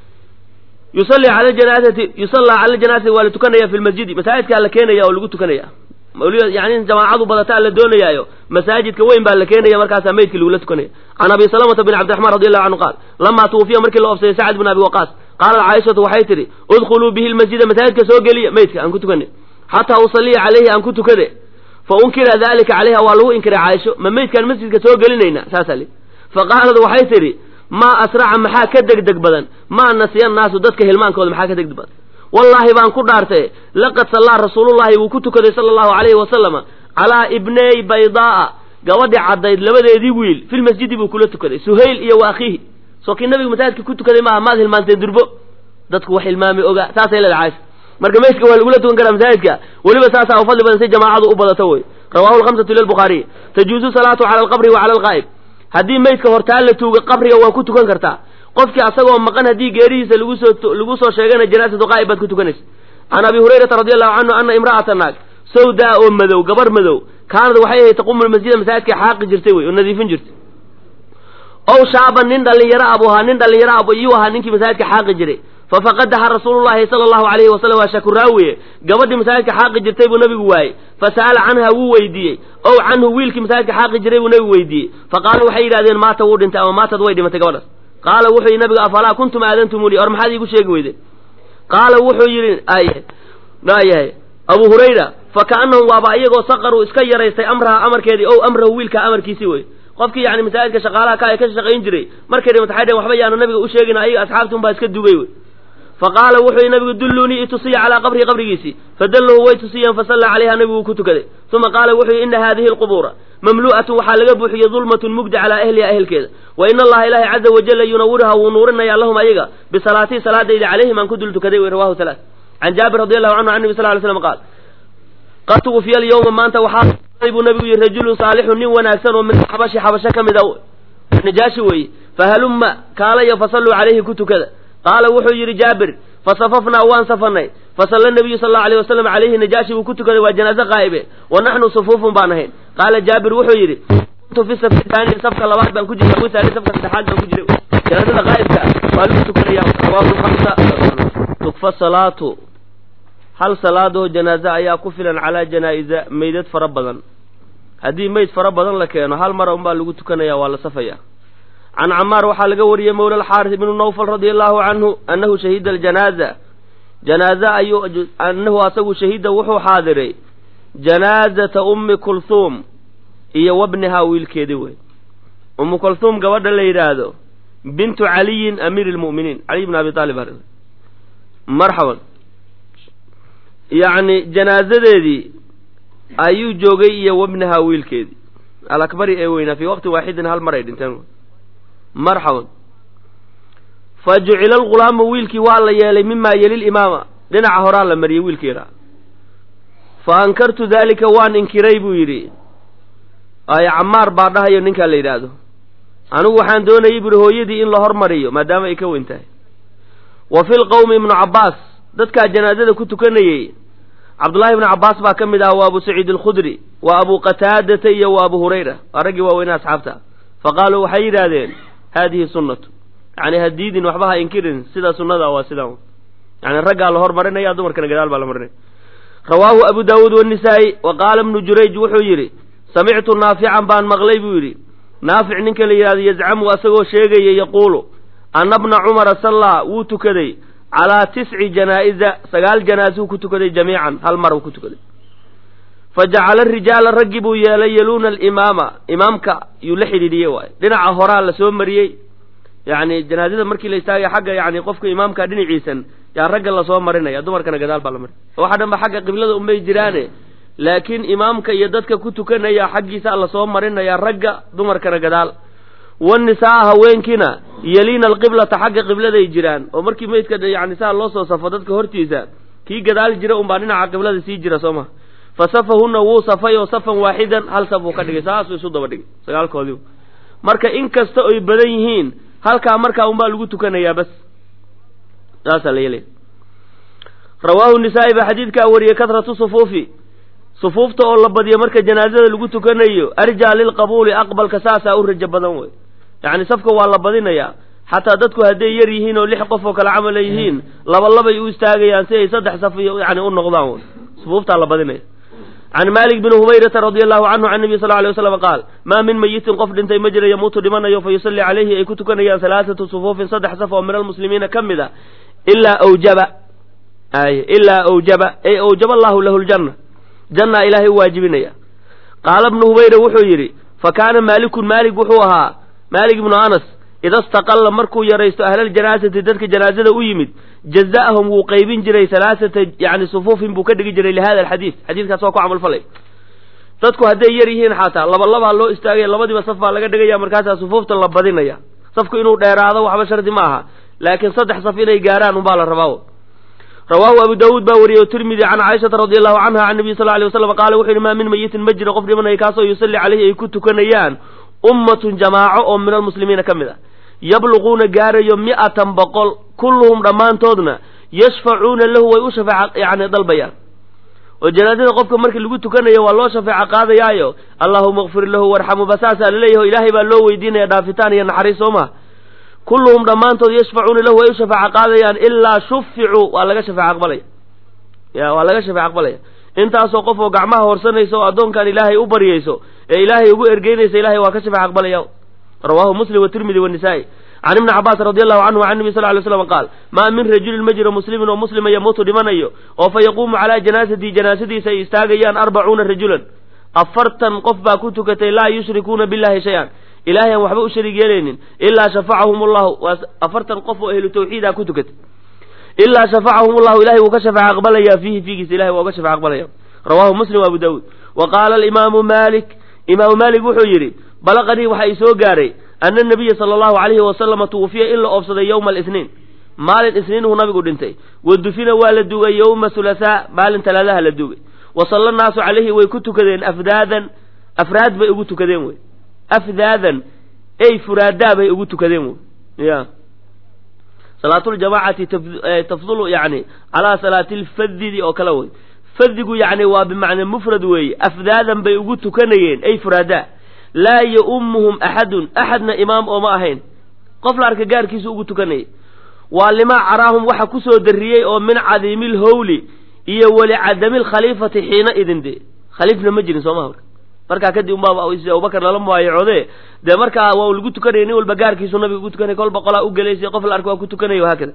yusalli cala janaasati yusallaa cala janaasati waa la tukanaya fi lmasjidi masaajidkaa la keenaya oo lagu tukanaya mawliya yani in jamaacadu badataa la doonayaayo masaajidka weyn baa la keenaya markaasaa meydkii lagula tukanaya can abi salamata bin cabdiraxmaan radi allahu canhu qaal lamaa tuwufiya markii la oofsaday sacd bin abi waqaas qaalat caaishatu waxay tidhi udkhuluu bihi lmasjida masaajidka soo geliya meydka aan ku tukanay xataa usalliya calayhi aan ku tukade fa unkira dalika calayha waa lagu inkiray caaisho ma meydkaan masjidka soo gelinayna saasaa li fa qaalad waxay tidhi maa asraca maxaa ka degdeg badan maa nasiya naasu dadka hilmaankooda maxaa ka degdeg badan wallaahi baan ku dhaartay laqad sallaa rasuulullahi wuu ku tukaday sala allahu calayhi wasalama calaa ibney baydaa'a gabadhi caddayd labadeedii wiil filmasjidi buu kula tukaday suhayl iyo wa akhiihi soo kii nabigu masaajidka ku tukaday maaha maad hilmaanteen durbo dadku wax hilmaamay ogaa saasay leedahay caaisha marka meydka waa lagula tukan karaa masaajidka weliba saasaa u fadli badan si jamaacadu u badato wey rawahu lhamsatu lilbukhaariy tajuuzu salaatu cala alqabri wa cala alqaa'ib haddii meydka hortaan la tuuga qabriga waa ku tukan kartaa qofkii asagoo maqan haddii geerihiisa lagu soo lagu soo sheegana janaasatu qaa'ib baad ku tukanaysa can abi hurayrata radi allahu canhu ana imra'ata naag sawdaa oo madow gabar madow kaanad waxay ahayd taqumu lmasjida masaajidka xaaqi jirtay wey oo nadiifin jirtay ow shaaban nin dhallinyaro abu ahaa nin dhallinyaro abu iyuu ahaa ninkii masaajidka xaaqi jiray fafaqadaha rasuulullahi sala allahu alayhi wasalam waa shakuraawiye gabadhii masaajidka xaaqi jirtay buu nabigu waayey fasa'ala canha wuu weydiiyey ow canhu wiilkii masaajidka xaaqi jiray buu nabigu weydiiyey faqaaluu waxay yidhahdeen maata wuu dhintay ama maatad way dhimatay gabadhaas qaala wuxuu yidhi nabigu afalaa kuntum aadantumuni or maxaad iigu sheegi weyde qaala wuxuu yidhi ay naayahay abu hurayra fa ka'annahum waaba iyagoo saqaruu iska yaraystay amraha amarkeedii ow amrahu wiilkaa amarkiisii wey qofkii yani masaajidka shaqaalaha ka ay ka shaqayn jiray markay dhimata waxay dheen waxba yaanu nabiga u sheegin ayaga asxaabti unbaa iska dugay wey faqaala wuxuu yidhi nabigu dulluunii itusiya calaa qabrihi qabrigiisii fadalluhu way tusiyeen fasallaa calayha nabigu wuu ku tukaday uma qaala wuxuu yidhi ina haadihi alqubuura mamlu'atun waxaa laga buuxiyey dulmatun mugdi calaa ahliha ehelkeeda wa ina allaha ilaahi caza wajalla yunawiruha wuu nuurinayaa lahum ayaga bisalaatii salaadayda calayhim aan ku dul tukaday wey rawahu halaa can jaabir radi allahu canhu can nabi sal ly slam qaal qad tuwfiya alyawma maanta waxaa buu nabigu yihi rajulun saalixun nin wanaagsan oo min xabashi xabasho ka mid a najaashi weeye fahalumma kaalaya fasalluu calayhi ku tukada qaala wuxuu yidhi jaabir fasafafnaa waan safanay fasalla nabiyu sal allau alayh wasalam calayhi najaashi buu ku tukaday waa janaaze qaa'ibe wa naxnu sufuufun baan ahayn qaala jaabir wuxuu yidhi kuntu fi safi taani safka labaad baan ku jiray wisaani safka saddexaad baan ku jiray janaazada qaa'ibka waa lagu tukanaya rawaahu lhamsa tukfa salaatu hal salaadoo janaaze ayaa ku filan calaa janaa'iza meydad fara badan haddii meyd fara badan la keeno hal mara unbaa lagu tukanaya waa la safaya can camaar waxaa laga wariyey mawla alxaaris ibnu nawfal radia allahu canhu annahu shahida aljanaaza janaaze ayuu annahu asagu shahida wuxuu xaadiray janaazata ummi kulhuum iyo wabnihaa wiilkeedii wey ummu kulhuum gabadha la yidhaahdo bintu caliyin amiiri lmu'miniin caliy bn abi aalib marxaban yacni janaazadeedii ayuu joogay iyo wabnihaa wiilkeedii alakbari ee weynaa fii waqti waaxidin hal mar ay dhinteen marxaban fa jucila algulaamu wiilkii waa la yeelay mimaa yeli imaama dhinaca horaa la mariyey wiilkii yaraa fa ankartu daalika waan inkiray buu yidhi ay camaar baa dhahayo ninkaa la yidhaahdo anigu waxaan doonayay buuhi hooyadii in la hormariyo maadaama ay ka weyn tahay wa fi lqowmi ibnu cabbaas dadkaa janaazada ku tukanayey cabdullahi ibnu cabbaas baa ka mid ah waa abu saciid alkhudri waa abu qataadata iyo waa abu hurayra waa raggii waaweyne asxaabta fa qaaluu waxay yidhaahdeen haadihi sunnatu yani ha diidin waxba ha inkirin sida sunnada waa sidaa yani raggaa la hormarinaya dumarkana gadaal baa la marinaya rawaahu abu daawuud wanisaa'i wa qaala ibnu jurayj wuxuu yidhi samictu naafican baan maqlay buu yidhi naafic ninka la yidhahdo yazcamu asagoo sheegaya yaquulu anna bna cumara sallaa wuu tukaday calaa tisci janaa'iza sagaal janaasuu ku tukaday jamiican hal mar uu ku tukaday fa jacala rijaala raggii buu yeelay yaluuna alimaama imaamka yuu la xidhiidhiyey waay dhinaca horaa la soo mariyey yacni janaazada markii la istaagaya xagga yani qofka imaamka dhinaciisan yaa ragga lasoo marinaya dumarkana gadaal baa la marinaya waxa dhan ba xagga qiblada unbay jiraane laakiin imaamka iyo dadka ku tukanaya xaggiisa lasoo marinaya ragga dumarkana gadaal wanisaa haweenkiina yaliina alqiblata xagga qibladay jiraan oo markii meydka yani saa loo soo safo dadka hortiisa kii gadaal jira unbaa dhinaca qiblada sii jira soo ma fa safahunna wuu safay oo safan waaxidan hal saf uu ka dhigay saasuu isu daba dhigay sagaalkoodii marka in kasta oy badan yihiin halkaa markaa unbaa lagu tukanayaa bas saasaa la yeelaya rawaahu nisaa'i baa xadiidkaa wariyey kahratu sufuufi sufuufta oo la badiyo marka janaazada lagu tukanayo arjaa lilqabuuli aqbalka saasaa u rajo badan wey yacni safka waa la badinayaa xataa dadku hadday yar yihiin oo lix qof oo kale camala yihiin laba labay u istaagayaan si ay saddex saf yani u noqdaan wey sufuuftaa la badinaya can maalik bni humayrata radia allahu canhu can nabiy sal ly waslam qaal maa min mayitin qof dhintay ma jira yamuutu dhimanayo fa yusalli calayhi ay ku tukanayaan halaathatu sufuufin saddex saf oo min almuslimiina ka mid a ilaa awjaba ay ilaa awjaba ay awjaba allahu lahu ljanna jannaa ilaahay u waajibinaya qaala bnu humayra wuxuu yidhi fa kaana maalikun maalik wuxuu ahaa maalik ibnu anas ida staqalla markuu yaraysto ahlaljanaasati dadka janaazada u yimid jaza'ahum wuu qaybin jiray halaaثata yani sufuufin buu ka dhigi jiray lihada alxadiid xadiidkaas waa ku camalfalay dadku hadday yar yihiin xataa laba labaa loo istaagaya labadiiba saf baa laga dhigaya markaasaa sufuufta la badinaya safku inuu dheeraado waxba shardi ma aha laakiin saddex saf inay gaaraan unbaa la rabaa rawaahu abu daawuud baa wariyey o tirmidi can caaishata radi allahu canha can nabiy sal ly waslam qaala wuxu yihi maa min mayitin ma jiro qof dhimanaya kaasoo yusalli caleyhi ay ku tukanayaan ummatun jamaaco oo min almuslimiina ka mid ah yabluquuna gaarayo mi'atan boqol kulluhum dhammaantoodna yashfacuuna lahu way u shafeeca yani dalbayaan oo janaazada qofka markii lagu tukanayo waa loo shafeeco qaadayaayo allahuma kfir lahu warxamu basaasaa laleeyahy o ilaahay baa loo weydiinaya dhaafitaan iyo naxariis soo maha kulluhum dhammaantood yashfacuuna lahu way u shafeeco qaadayaan ilaa shuficuu waa laga shafeec aqbalaya ya waa laga shafeec aqbalaya intaasoo qof oo gacmaha horsanaysa oo addoonkan ilaahay u baryayso ee ilaahay ugu ergeynaysa ilahay waa ka shafeec aqbalaya rawaahu muslim watirmidi wanisaa'i can ibni cabaas radi allahu canhu can nabi sal ly slam qaal maa min rajulin ma jiro muslimin oo muslima yamuutu dhimanayo oo fa yaquumu calaa janaasatihi janaasadiisa ay istaagayaan arbacuuna rajulan afartan qof baa ku tukatay laa yushrikuuna billahi shay-an ilahay aan waxba u shariig yeelaynin ilaa shafacahum allahu waa afartan qof oo ahlu tawxiida ku tukatay ilaa shafacahum allahu ilahay wuu ka shafeec aqbalaya fiihi fiigiisa ilahay waa uga shafeec aqbalaya rawaahu muslim abu daawuud wa qaala alimaamu malik imaamu malik wuxuu yidhi balaqanii waxa i soo gaaray ana nabiya sala allahu calayhi wasalama tuwufiya in la oobsaday yowma alisniin maalin isniinuhu nabigu dhintay wa dufina waa la duugay yowma hulahaa maalin talaadaha la duugay wa salla naasu calayhi way ku tukadeen afdaadan afraad bay ugu tukadeen wey afdaadan ey furaadaa bay ugu tukadeen wey ya salaatuljamaacati tafdulu yani calaa salaati lfadidi oo kale wey fadigu yani waa bimacnaa mufrad weeye afdaadan bay ugu tukanayeen ey furaadaa laa yaummuhum axadun axadna imaam ooma ahayn qof la arka gaarkiisa ugu tukanayay waa limaa caraahum waxa kusoo darriyey oo min cadiimi lhowli iyo weli cadami lkhaliifati xiina idin de khaliifna ma jirin sooma halka markaa kadib unbaaba abubakar lala mubaayacode dee markaa waa lagu tukanaya nin walba gaarkiisu nabiga ugu tukanaya kolba qolaa u gelaysay qof la arka waa ku tukanaya haakada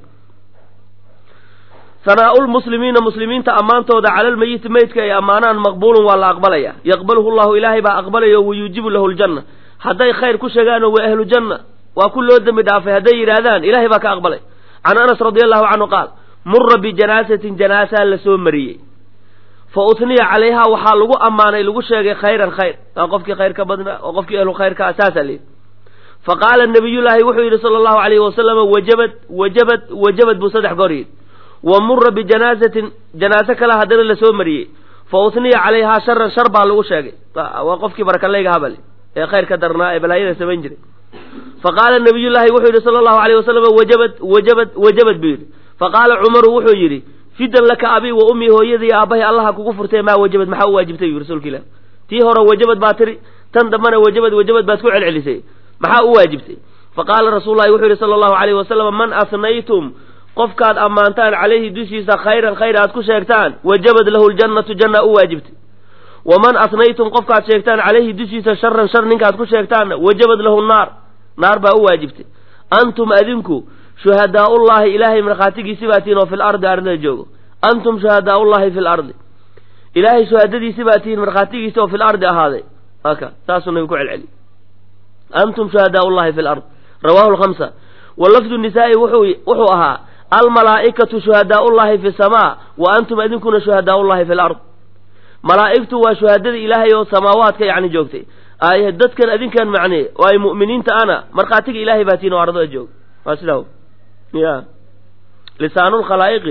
sanaaulmuslimiina muslimiinta ammaantooda cala lmeyiti meydka ay ammaanaan maqbuulun waa la aqbalaya yaqbaluhu llahu ilaahay baa aqbalaya wa yuujibu lahu ljanna hadday khayr ku sheegaanoo waa ahlu janna waa ku loo dembi dhaafay hadday yidhaahdaan ilahay baa ka aqbalay can anas radi allahu canhu qaal mura bijanaasatin janaasaa la soo mariyey fa utniya calayha waxaa lagu ammaanay lagu sheegay khayran khayr waa qofkii khayr ka badnaa waa qofkii ahlu khayrka ah saasaa layidhi fa qaala nabiyullaahi wuxuu yidhi sala allahu alayhi wasalama wajabad wajabad wajabad buu saddex goor yidhi wa mura bijanaasatin janaaso kale haddana la soo mariyey fa utniya calayhaa sharan shar baa lagu sheegay waa qofkii barakaleyga habal ee khayrka darnaa ee balaayada samayn jiray fa qaala nabiyullaahi wuxuu yidhi sala allahu alayh wasalam wajabad wajabad wajabad buu yidhi fa qaala cumaru wuxuu yidhi fidan laka abi wa ummii hooyadii aabbahay allaha kugu furtee maa wajabad maxaa u waajibtay yuu rasuulka ilah tii hore wajabad baa tiri tan dambana wajabad wajabad baad ku celcelisay maxaa u waajibtay fa qaala rasuululahi wuxuu yidhi sala allahu alayh wasalam man asnaytum qofkaad ammaantaan calayhi dushiisa khayran khayr aad ku sheegtaan wajabad lahu ljannatu janna u waajibtay waman asnaytum qofkaad sheegtaan calayhi dushiisa sharan shar ninkaad ku sheegtaanna wajabad lahu naar naar baa u waajibtay antum adinku shuhadaaullahi ilaahay markhaatigiisi baa tihiin oo fil ardi ardada joogo antum shuhadaaullahi fil ardi ilaahay shuhadadiisi baa tihiin markhaatigiisi oo fil ardi ahaaday aka saasuu nabigu ku celceli antum shuhadaaullahi fil ard rawahu lkhamsa wa lafdu nisaa'i wuxuu wuxuu ahaa almalaa'ikatu shuhadaaullahi fi samaa wa antum adinkuna shuhadaaullahi fil ard malaa'igtu waa shuhadada ilaahay oo samaawaadka yacni joogtay ay dadkan adinkan macnee oo ay mu'miniinta ana markhaatiga ilaahay baa tihiin oo ardada jooga waa sidaa ya lisaanulkhalaa'iqi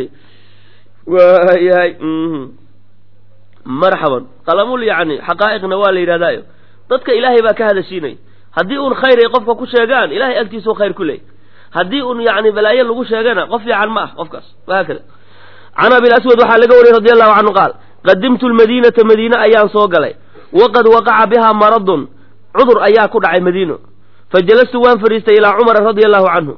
waa yahay marxaban qalamul yacni xaqaa'iqna waa la yidhahdaayo dadka ilaahay baa ka hadashiinay haddii uun khayr ay qofka ku sheegaan ilahay agtiisuu khayr ku leey haddii un yacni balaayo lagu sheegana qof fiican ma ah qofkaas wahaakada can abil aswad waxaa laga wariyey radi allahu canhu qaal qadimtu lmadiinata madiine ayaan soo galay waqad waqaca bihaa maradun cudur ayaa ku dhacay madiino fa jalastu waan fadhiistay ilaa cumara radia allahu canhu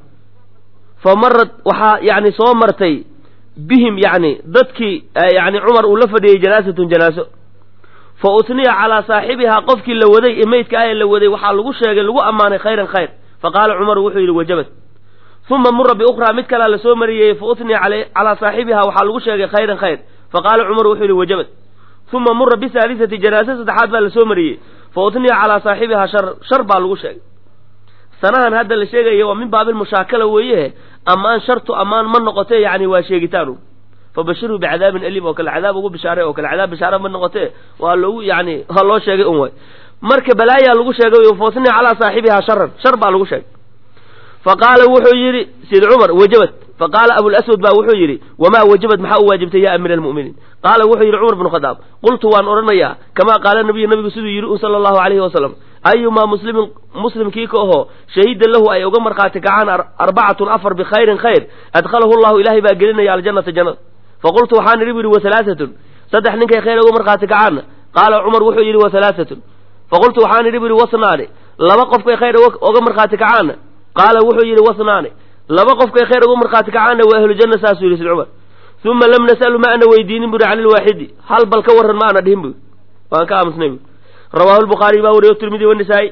fa marad waxaa yani soo martay bihim yani dadkii yani cumar uu la fadhiyey janaasatun janaaso fa utniya calaa saaxibihaa qofkii la waday ee meydka ah ee la waday waxaa lagu sheegay lagu ammaanay khayran khayr fa qaala cumaru wuxuu yidhi wajabat uma mura biukhraa mid kalea lasoo mariyey fa utniya calaa saaxibihaa waxaa lagu sheegay khayran khayr fa qaala cumaru wuxuu yidhi wajabat uma mura bisaalisati janaase saddexaad baa lasoo mariyey fa utniya calaa saaxibihaa shar shar baa lagu sheegay sanahan hadda la sheegaya waa min baabilmushaakala weeye ammaan shartu ammaan ma noqotee yani waa sheegitaanu fabashirhu bicadaabin aliim oo kale cadaab ugu bishaaray oo kale cadaab bishaare ma noqotee waa lagu yani waa loo sheegay un way marka balaayaa lagu sheegay fautniya calaa saaxibihaa sharan shar baa lagu sheegay faqaala wuxuu yidhi sid cumar wajabat faqaala abulaswad baa wuxuu yidhi wamaa wajabat maxaa u waajibtay ya amiira almu'miniin qaala wuxuu yidhi cumar bnu khadaab qultu waan odhanayaa kamaa qaala nabiyu nabigu siduu yidhi un sala allahu alayhi wasalam ayumaa muslimin muslimkii ka ahoo shahida lahu ay uga markhaati kacaan arbacatun afar bikhayrin khayr adkhalahu llahu ilaahay baa gelinaya aljannata jannada faqultu waxaan idhi bu yidhi wahalaaatun saddex ninkay khayr uga markhaati kacaanna qaala cumar wuxuu yidhi wahalaaatun faqultu waxaan idhi bu yidhi wasnaani laba qofkay khayr uga markhaati kacaanna qaala wuxuu yidhi wasnaani laba qofkay khayr uga markhaati kacaanna waa ahlujanna saasuu yidhi sid cumar uma lam nasalu ma ana weydiinin buri can ilwaaxidi hal bal ka warran ma ana dhihin bu waan ka aamusnay bu rawaahu lbukhaariy baa wariyo tirmidi wanisaa'i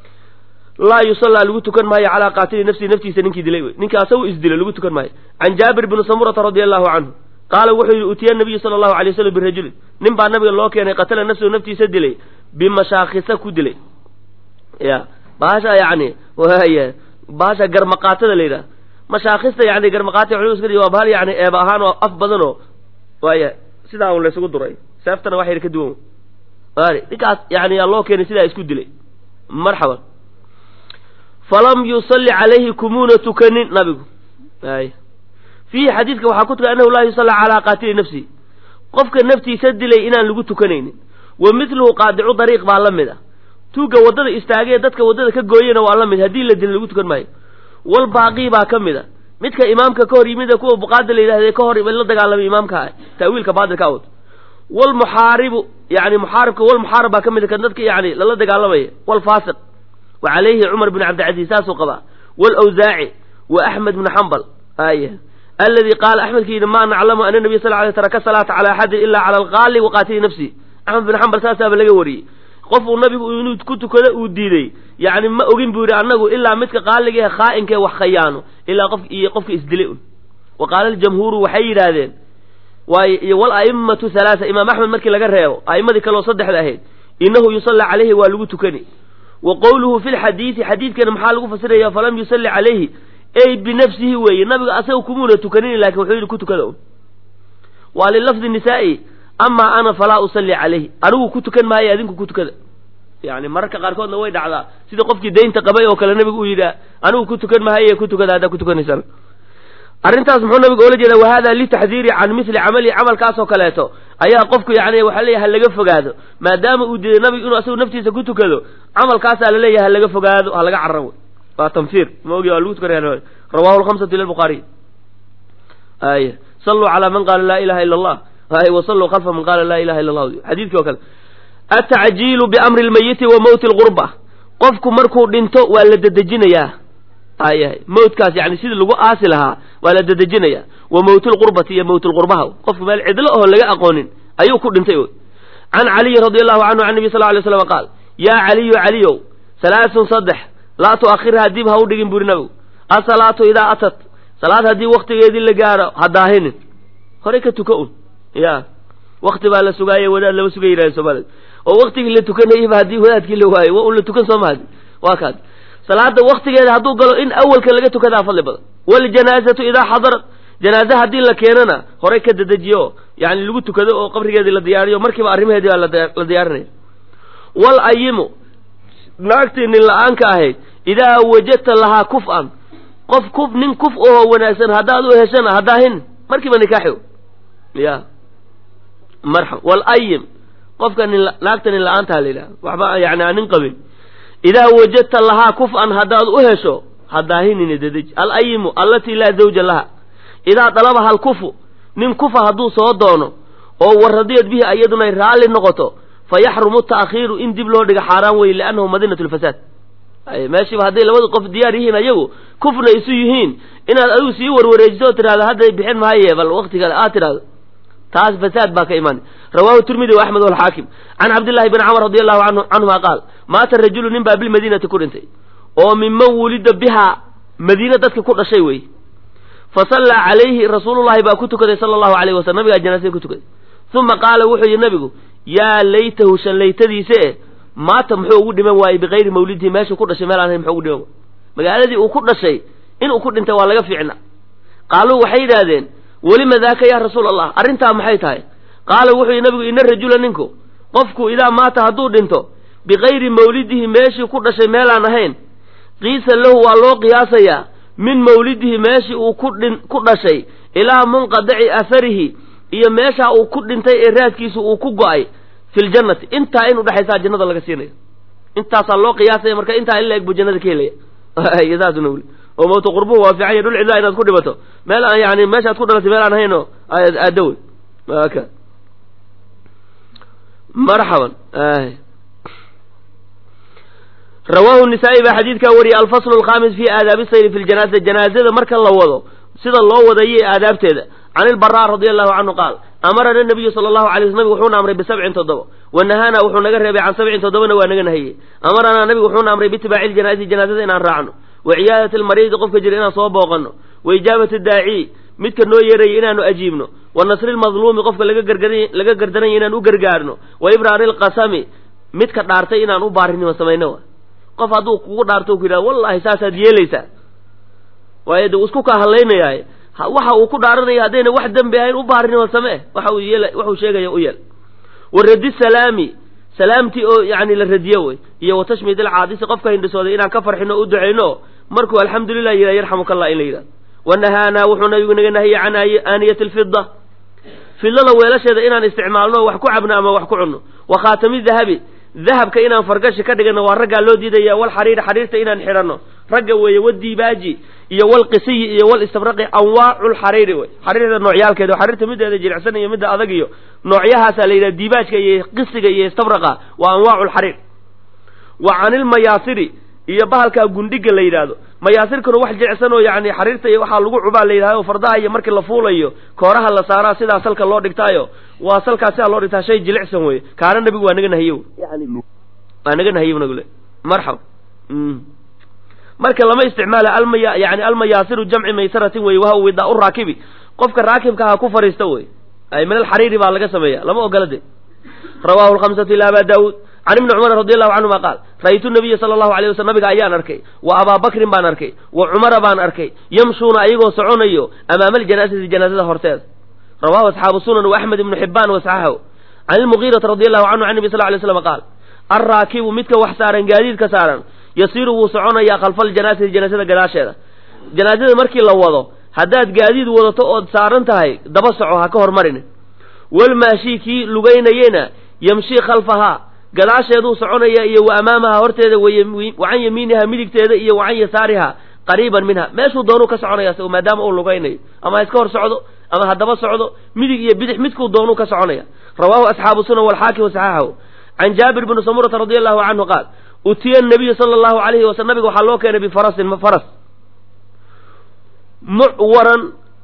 laa yusallaa lagu tukan maayo calaa qaatili nafsihi naftiisa ninkii dilay wey ninka asagu isdilay lagu tukan maayo can jaabir bni samurata radia allahu canhu qaala wuxuu yidhi utiya nabiyu sala allahu alay wasalam birajulin nin baa nabiga loo keenay qatala nafsahu naftiisa dilay bimashaakhisa ku dilay ya bahasha yani waya bahasha garmaqaatada la yidhaha mashaakhista yani garmaqaata culum iska waa bahal yani eeba ahaan oo af badan oo waaya sidaa un laysugu duray seeftana wax yar ka duwan waari ninkaas yani yaa loo keenay sidaa isku dilay marxaban falam yusalli calayhi kumuuna tukanin nabigu ay fiihi xadiidka waxaa ku tugan annahu laa yusalla calaa qaatili nafsihi qofka naftiisa dilay inaan lagu tukanaynin wa midluhu qaadicu dariiq baa la mid ah tuugga waddada istaagee dadka waddada ka gooyena waa la mid haddii la dila lagu tukan maayo wal baaqii baa ka mid a midka imaamka ka hor yimida kuwa buqaada la yidhahde ka hor la dagaalamay imaamka ah ta'wiilka baadilka awad walmuxaaribu yani muxaaribka walmuxaarib baa ka mid a kan dadka yani lala dagaalamaya walfaasiq wa calayhi cumar bn cabdilcaziiz saasuu qabaa walawsaaci wa axmed bnu xambal aya aladi qaala axmedka yidhi maa naclamu ana nabiy sal ly taraka salaata cala axadin ila cala alqaali wa qaatili nafsi axmed bin xambal saasaaba laga wariyey qof uu nabigu inuu ku tukado uu diiday yani ma ogin buu yidhi annagu ilaa midka qaaliga ee khaa'inkae wax khayaano ilaa qof iyo qofka isdilay un wa qaala aljamhuuru waxay yidhaahdeen waay iyo wal a'immatu halaasa imaam axmed markii laga reebo a'immadii kaleoo saddexda ahayd innahu yusalla calayhi waa lagu tukani wa qowluhu fi lxadiidi xadiidkana maxaa lagu fasiraya falam yusalli calayhi ey binafsihi weeye nabiga asaga kumuuna tukanin lakin wuxuu yidhi ku tukada un waa lilafdi nisaa'i amaa ana falaa usalli calayhi anigu ku tukan maayo adinku ku tukada yani mararka qaarkoodna way dhacdaa sida qofkii daynta qabay oo kale nabigu uu yidhaa anigu ku tukan maaye ku tukada haddaa ku tukanaysaan arrintaas muxuu nabigu oola jeeda wahada litaxdiiri can mili camali camalkaasoo kaleeto ayaa qofku yani waxaa leeyahay ha laga fogaado maadaama uu diiday nabigu inuu asagu naftiisa ku tukado camalkaasaa laleeyahay ha laga fogaado ha laga carabo waa tanfiir ma ogi waa lagu tukanaya rawahu lhamsatu ila lbukhaariy ay saluu calaa man qaala laa ilaha ila allah ay wasalluu khalfa man qaala laa ilaha illa allah xadiidkii o kale atacjiilu biamri lmayiti wa mowti lgurba qofku markuu dhinto waa la dedejinayaa ayahay mawtkaas yani sidii lagu aasi lahaa waa la dedejinaya wa mawtulqurbati iyo mawtulqurbaha qofku meel cidlo oho laga aqoonin ayuu ku dhintay wy can caliyi radi allahu canhu can nabi sal lay slam qaal yaa caliyu caliyow salaasun saddex laa tuakhirhaa dib ha u dhigin buri nabigu asalaatu idaa atat salaad haddii waktigeedii la gaaro ha daahinin horey ka tuka un ya wakti baa la sugaaye wadaad lama suga yidhahda soomaalida oo waktigii la tukanayaba haddii wadaadkii la waayo waa un la tukan soo mahadi waa kaas salaada waktigeeda hadduu galo in awalka laga tukadaa fadli badan waljanaazatu idaa xadarat janaaze haddii la keenana horey ka dedejiyo yani lagu tukado oo qabrigeedii la diyaariyo markiiba arrimaheedii baa la diyaarinaya wal ayimu naagtii nin la-aanka ahayd idaa wajadta lahaa kuf-an qof kuf nin kuf oho wanaagsan haddaad u heshana haddaahin markiiba nikaaxi ya marxab wal ayim qofka nin naagta nin la-aantaa la yidhaha waxba yani aan nin qabin idaa wajadta lahaa kuf-an haddaad u hesho haddaahinina dedeji alayimu allatii laa zawja laha idaa dalabaha alkufu nin kufa hadduu soo doono oo waradiyad bihi iyadunay raalli noqoto fa yaxrumu ta'khiiru in dib loo dhiga xaaraan weye liannahu madinatu lfasaad meeshiiba hadday labada qof diyaar yihiin ayagu kufna isu yihiin inaad adigu sii warwareejiso oo tidhahdo hadday bixin maaye bal waktiga aad tidhahdo taas fasaad baa ka imaanay rawahu tirmidi wa axmed walxaakim can cabdillahi bni camr radi allahu anhu canhuma qaal maata rajulu nin baa bilmadiinati ku dhintay oo minman wulida bihaa madiine dadka ku dhashay wey fa sallaa calayhi rasuulullahi baa ku tukaday sala allahu alayh wasalam nabigaa janaasada ku tukaday uma qaala wuxuu yihi nabigu yaa laytahu shallaytadiisa e maata muxuu ugu dhiman waayey bikayri mawlidihi meeshuu ku dhashay meel aan hayn muxuu ugu dhiman waay magaaladii uu ku dhashay inuu ku dhintay waa laga fiicna qaaluu waxay yidhaahdeen welima daaka yaa rasuul allah arrintaa maxay tahay qaala wuxuu yihi nabigu ina rajula ninku qofku idaa maata hadduu dhinto bikayri mawlidihi meeshii ku dhashay meelaan ahayn qiisa lahu waa loo qiyaasayaa min mawlidihi meeshii uu kudhin ku dhashay ilaa munqadaci atharihi iyo meeshaa uu ku dhintay ee raadkiisu uu ku go-ay fi ljannati intaa in udhexaysaa jannada laga siinaya intaasaa loo qiyaasaya marka intaa in la eg buu jannada ka helaya saasuna weli oo mawta qurbuhu waa fiican ya dhul cidlaa inaad ku dhibato meel aan yani meeshaad ku dhalatay meel aan ahayn oo aada wey aka marxaban rawaahu nisaa'i baa xadiidkaa wariyay alfaslu alkhamis fi aadaabi sayri fi ljanaasa janaazada marka la wado sida loo wadayo aadaabteeda can ilbaraa radia allahu canhu qaal amarana nabiyu sala allahu alay sl nabig wuxuuna amray bisabcin toddoba wa nahaana wuxuu naga reebay can sabcin toddobana waa naga nahiyey amaranaa nabigu wuxuuna amray biitibaaci ljanaazati janaazada inaan raacno wa ciyaadati almariidi qofka jira inaan soo booqanno wa ijaabati daaciy midka noo yeeraya inaanu ajiibno wa nasri lmadluumi qofka laga gardaranya inaan u gargaarno wa ibraari alqasami midka dhaartay inaan u baarinimo samayno qof hadduu kugu dhaarto ku yidhahdo wallahi saasaad yeelaysaa waayo de uu isku kaa hadlaynayaaye waxa uu ku dhaaranaya haddayna wax dembi ahayn u baarinimo samee waxa uu yeel waxuu sheegaya u yeel wa radi salaami salaamtii oo yani la radiyo wey iyo wa tashmiid alcaadisi qofka hindhisooday inaan ka farxino o u ducayno markuu alxamdulilah yidhah yarxamuka allah in la yidhahdo wa nahaanaa wuxuu nabigu naga nahiyey can aaniyati alfida fidlada weelasheeda inaan isticmaalno wax ku cabno ama wax ku cunno wa khaatami dahabi dahabka inaan fargashi ka dhigano waa raggaa loo diidaya wal xariiri xariirta inaan xidhanno ragga weeye wadiibaaji iyo walqisiyi iyo wal istabraqi anwaacu lxariiri wey xariirta noocyaalkeeda xariirta mideeda jilicsan iyo midda adag iyo noocyahaasaa la yidhaha diibaajka iyo qisiga iyo istabraqa waa anwaacu lxariir wa canilmayaasiri iyo bahalkaa gundhiga la yidhaahdo mayaasirkuna wax jilicsan oo yani xariirta iyo waxaa lagu cubaa la yidhahdo fardaha iyo markii la fuulayo kooraha la saaraa sidaa salka loo dhigtaayo waa salkaa sidaa loo dhigtaa shay jilicsan wey kaana nabigu waa naga nahiye waa naga nahiye nagule marxab marka lama isticmaala almaya yani almayaasiru jamci maysaratin wey waha widaa u raakibi qofka raakibka ha ku fariista wey ay min alxariiri baa laga sameeya lama ogola de rawahu lhamsatu ila aba daawuud can ibni cumar radi allahu canhuma qaal ra'aytu nabiya sala allahu alay waslam nabiga ayaan arkay wa abaa bakrin baan arkay wa cumara baan arkay yamshuuna ayagoo soconayo amaama aljanaasati janaazada horteeda rawahu asxaabu sunan wa axmed ibnu xibaan wasaxahu can ilmugiirati radi allahu canhu can nabi sal lay slam qaal alraakibu midka wax saaran gaadiidka saaran yasiiru wuu soconayaa khalfa aljanaasati janaasada gadaasheeda janaasada markii la wado haddaad gaadiid wadato ood saaran tahay daba soco ha ka hormarin walmaashii kii lugaynayena yamshii khalfahaa gadaasheeduu soconaya iyo wa amaamaha horteeda wa can yamiiniha midigteeda iyo wa can yasaariha qariiban minha meeshuu doonuu ka soconaya s maadaama uu lugaynayo ama ha iska hor socdo ama haddaba socdo midig iyo bidix midkuu doonuu ka soconaya rawaahu asxaabu sunan walxaakim wasaxaxahu can jaabir bni samurata radi allahu canhu qaal utiya nabiyu sala allahu alayhi waslm nabiga waxaa loo keenay bifarasin faras mucwaran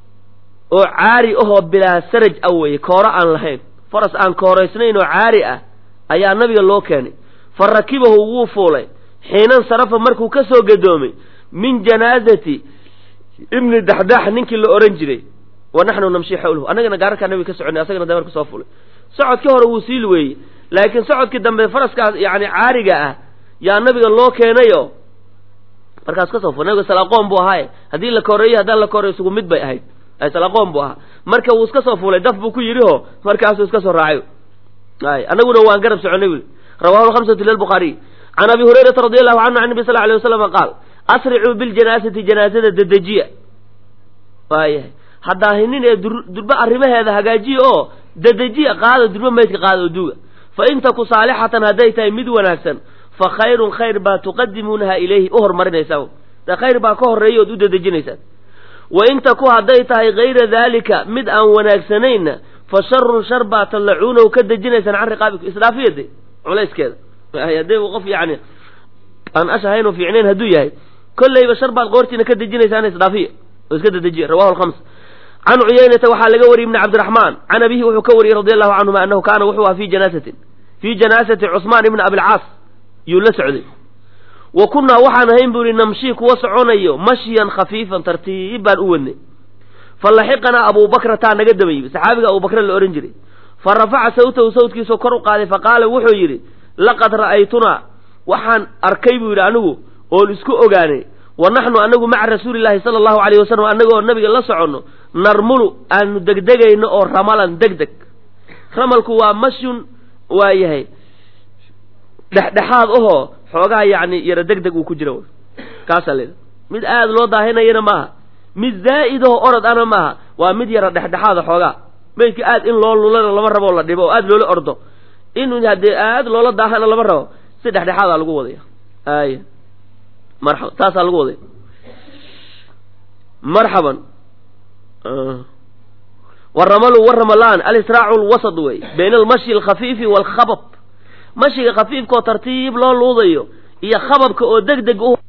oo caari ahoo bilaa saraj ah weeye kooro aan lahayn faras aan kooraysnayn oo caari ah ayaa nabiga loo keenay fa rakibahu wuu fuulay xiinan sarafa markuu ka soo gadoomay min janaazati ibni daxdax ninkii la odhan jiray wa naxnu namshi xawlahu annagana gaararkaa nabiga ka soconay asagana dabar kusoo fulay socodkii hore wuu sii luweeyey laakiin socodkii dambe faraskaas yani caariga ah yaa nabiga loo keenayo markaas kasoo ful nabiga salaqoon buu ahaaye haddii la koreeyo haddaan la koreyo isugu mid bay ahayd salaqoon buu ahaa marka wuu iska soo fuulay daf buu ku yidhi oo markaasuu iska soo raacay ay annaguna waan garab soconay wi rawahu lhamsatu lilbukhaariy can abi hurayrata radi allahu canhu can nabi sal alay waslama qaal asricuu biljanaasati janaazada dedejiya waayahay haddaahinnin ee durba arrimaheeda hagaajiya oo dedejiya qaada durba maydka qaada oo duuga fa in taku saalixatan hadday tahay mid wanaagsan fa khayrun khayr baa tuqadimuunaha ilayhi u hormarinaysaan de khayr baa ka horreeya ood u dedejinaysaan wa in taku hadday tahay kayra daalika mid aan wanaagsanayna fa sharun shar baa tallacuunahu ka dejinaysaan can riqaabikum isdhaafiyade culayskeeda haddii uu qof yani aan ashahayn oo fiicnayn hadduu yahay kollayba shar baad qoortiina ka dejinaysaan isdhaafiya oo iska dedejiya rawahu alkhams can cuyaynata waxaa laga wariyey ibni cabdiraxmaan can abihi wuxuu ka wariyey radi allahu canhuma annahu kaana wuxuu aha fi janaasatin fii janaasati cusmaan ibni abilcaas yuu la socday wa kunnaa waxaan ahayn buu ihi namshii kuwa soconayo mashyan khafiifan tartiib baan u wadnay fa laxiqanaa abuubakrataa naga daba yimi saxaabiga abubakra la odhan jiray fa rafaca sawtahu sawtkiisoo kor u qaaday fa qaala wuxuu yidhi laqad ra'aytunaa waxaan arkay buu yidhi anigu oon isku ogaanay wa naxnu anagu maca rasuulillahi sala allahu alayh wasalam annagoo nabiga la soconno narmulu aanu degdegayno oo ramalan deg deg ramalku waa mashyun waa yahay dhexdhexaad ahoo xoogaha yacni yaro deg deg uu ku jira kaasaa leeda mid aad loo daahinayana maaha mid zaa'id ahoo orod ana maaha waa mid yaro dhexdhexaada xoogaa maydka aad in loo lulana lama rabo oo la dhibo oo aad loola ordo in haddee aad loola daahana lama rabo si dhexdhexaadaa lagu wadaya ay marxaba taasaa lagu wadaya marxaban waramalu waramalaan alisraacu lwasad wey bayna almashyi alkhafiifi waalkhabab mashiga khafiifka oo tartiib loo luudayo iyo khababka oo deg deg u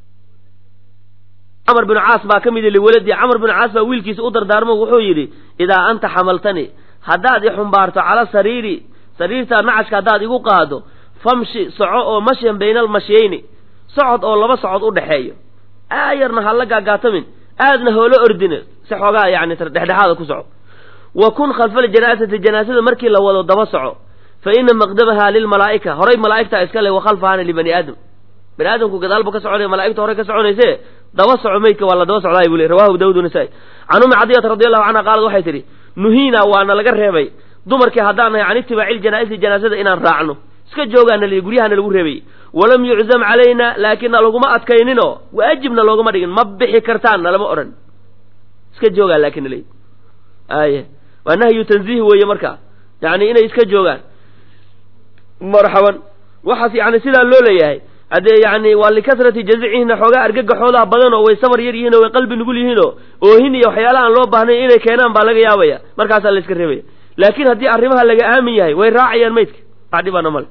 camar binu caas baa ka mid i liwaladii camar binu caas baa wiilkiisa u dardaarmo wuxuu yidhi idaa anta xamaltani haddaad i xumbaarto cala sariiri sariirtaa nacashka haddaad igu qaado famshi soco oo mashyan bayna almashyayni socod oo laba socod u dhexeeyo aayarna ha la gaagaatamin aadna hoola ordine si xoogaa yani dhexdhexaada ku soco wa kun khalfa aljanaasati janaasada markii la wado daba soco fa ina maqdamaha lilmalaa'ika horay malaa'igtaa iska le wa khalfahana libani aadam bani aadamku gadaalbu ka soconaya malaigta horey ka soconayse daba soco meydka waa la daba socdaay buu le rawahu daawud nasaa-i can ummi cadiyata radi allahu canha qaalad waxay tidhi nuhiina waana laga reebay dumarkii haddaan nahay can itibaaci ljanaa'isi janaasada inaan raacno iska joogaana li guryahana lagu reebayy walam yuczam calayna laakina laguma adkayninoo waajibna loogama dhigin ma bixi kartaan nalama odhan iska joogaan laakin nal ay waa nahyu tanziih weeye marka yani inay iska joogaan marxaban waxaas yani sidaa loo leeyahay haddee yani waa likasrati jazicihina xoogaa argagaxoodaha badan oo way sabar yar yihiin oo way qalbi nugul yihiinoo oohin iyo waxyaalaha aan loo baahnayn inay keenaan baa laga yaabaya markaasaa la iska reebaya laakiin haddii arrimaha laga aamin yahay way raacayaan maydka wax dhibaana male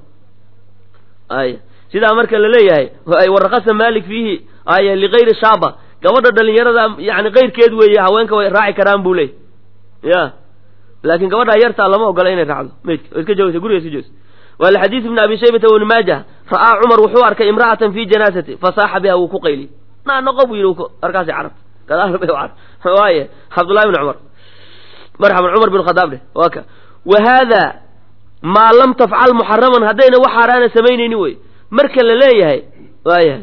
ay sidaa marka la leeyahay warakasa malik fiihi ay ligayri shaaba gabadha dhalinyarada yani kayrkeed weeye haweenka way raaci karaan buu leey ya laakiin gabadha yartaa lama ogola inay raacdo maydka oo iska joogaysa guriga iska joogaysa waa lixadiis ibni abi shaybata wibni maajah ra'aa cumar wuxuu arkay imra'atan fi janaasati fasaaxa biha wuu ku qayliy naa noqo buu yidhi markaasi carabta gadaal bay carab waaye cabdullahi bni cumar marxaban cumar bin khadaab dheh waa ka wa haada maa lam tafcal muxaraman haddayna wax xaaraana samaynaynin wey marka la leeyahay waayahay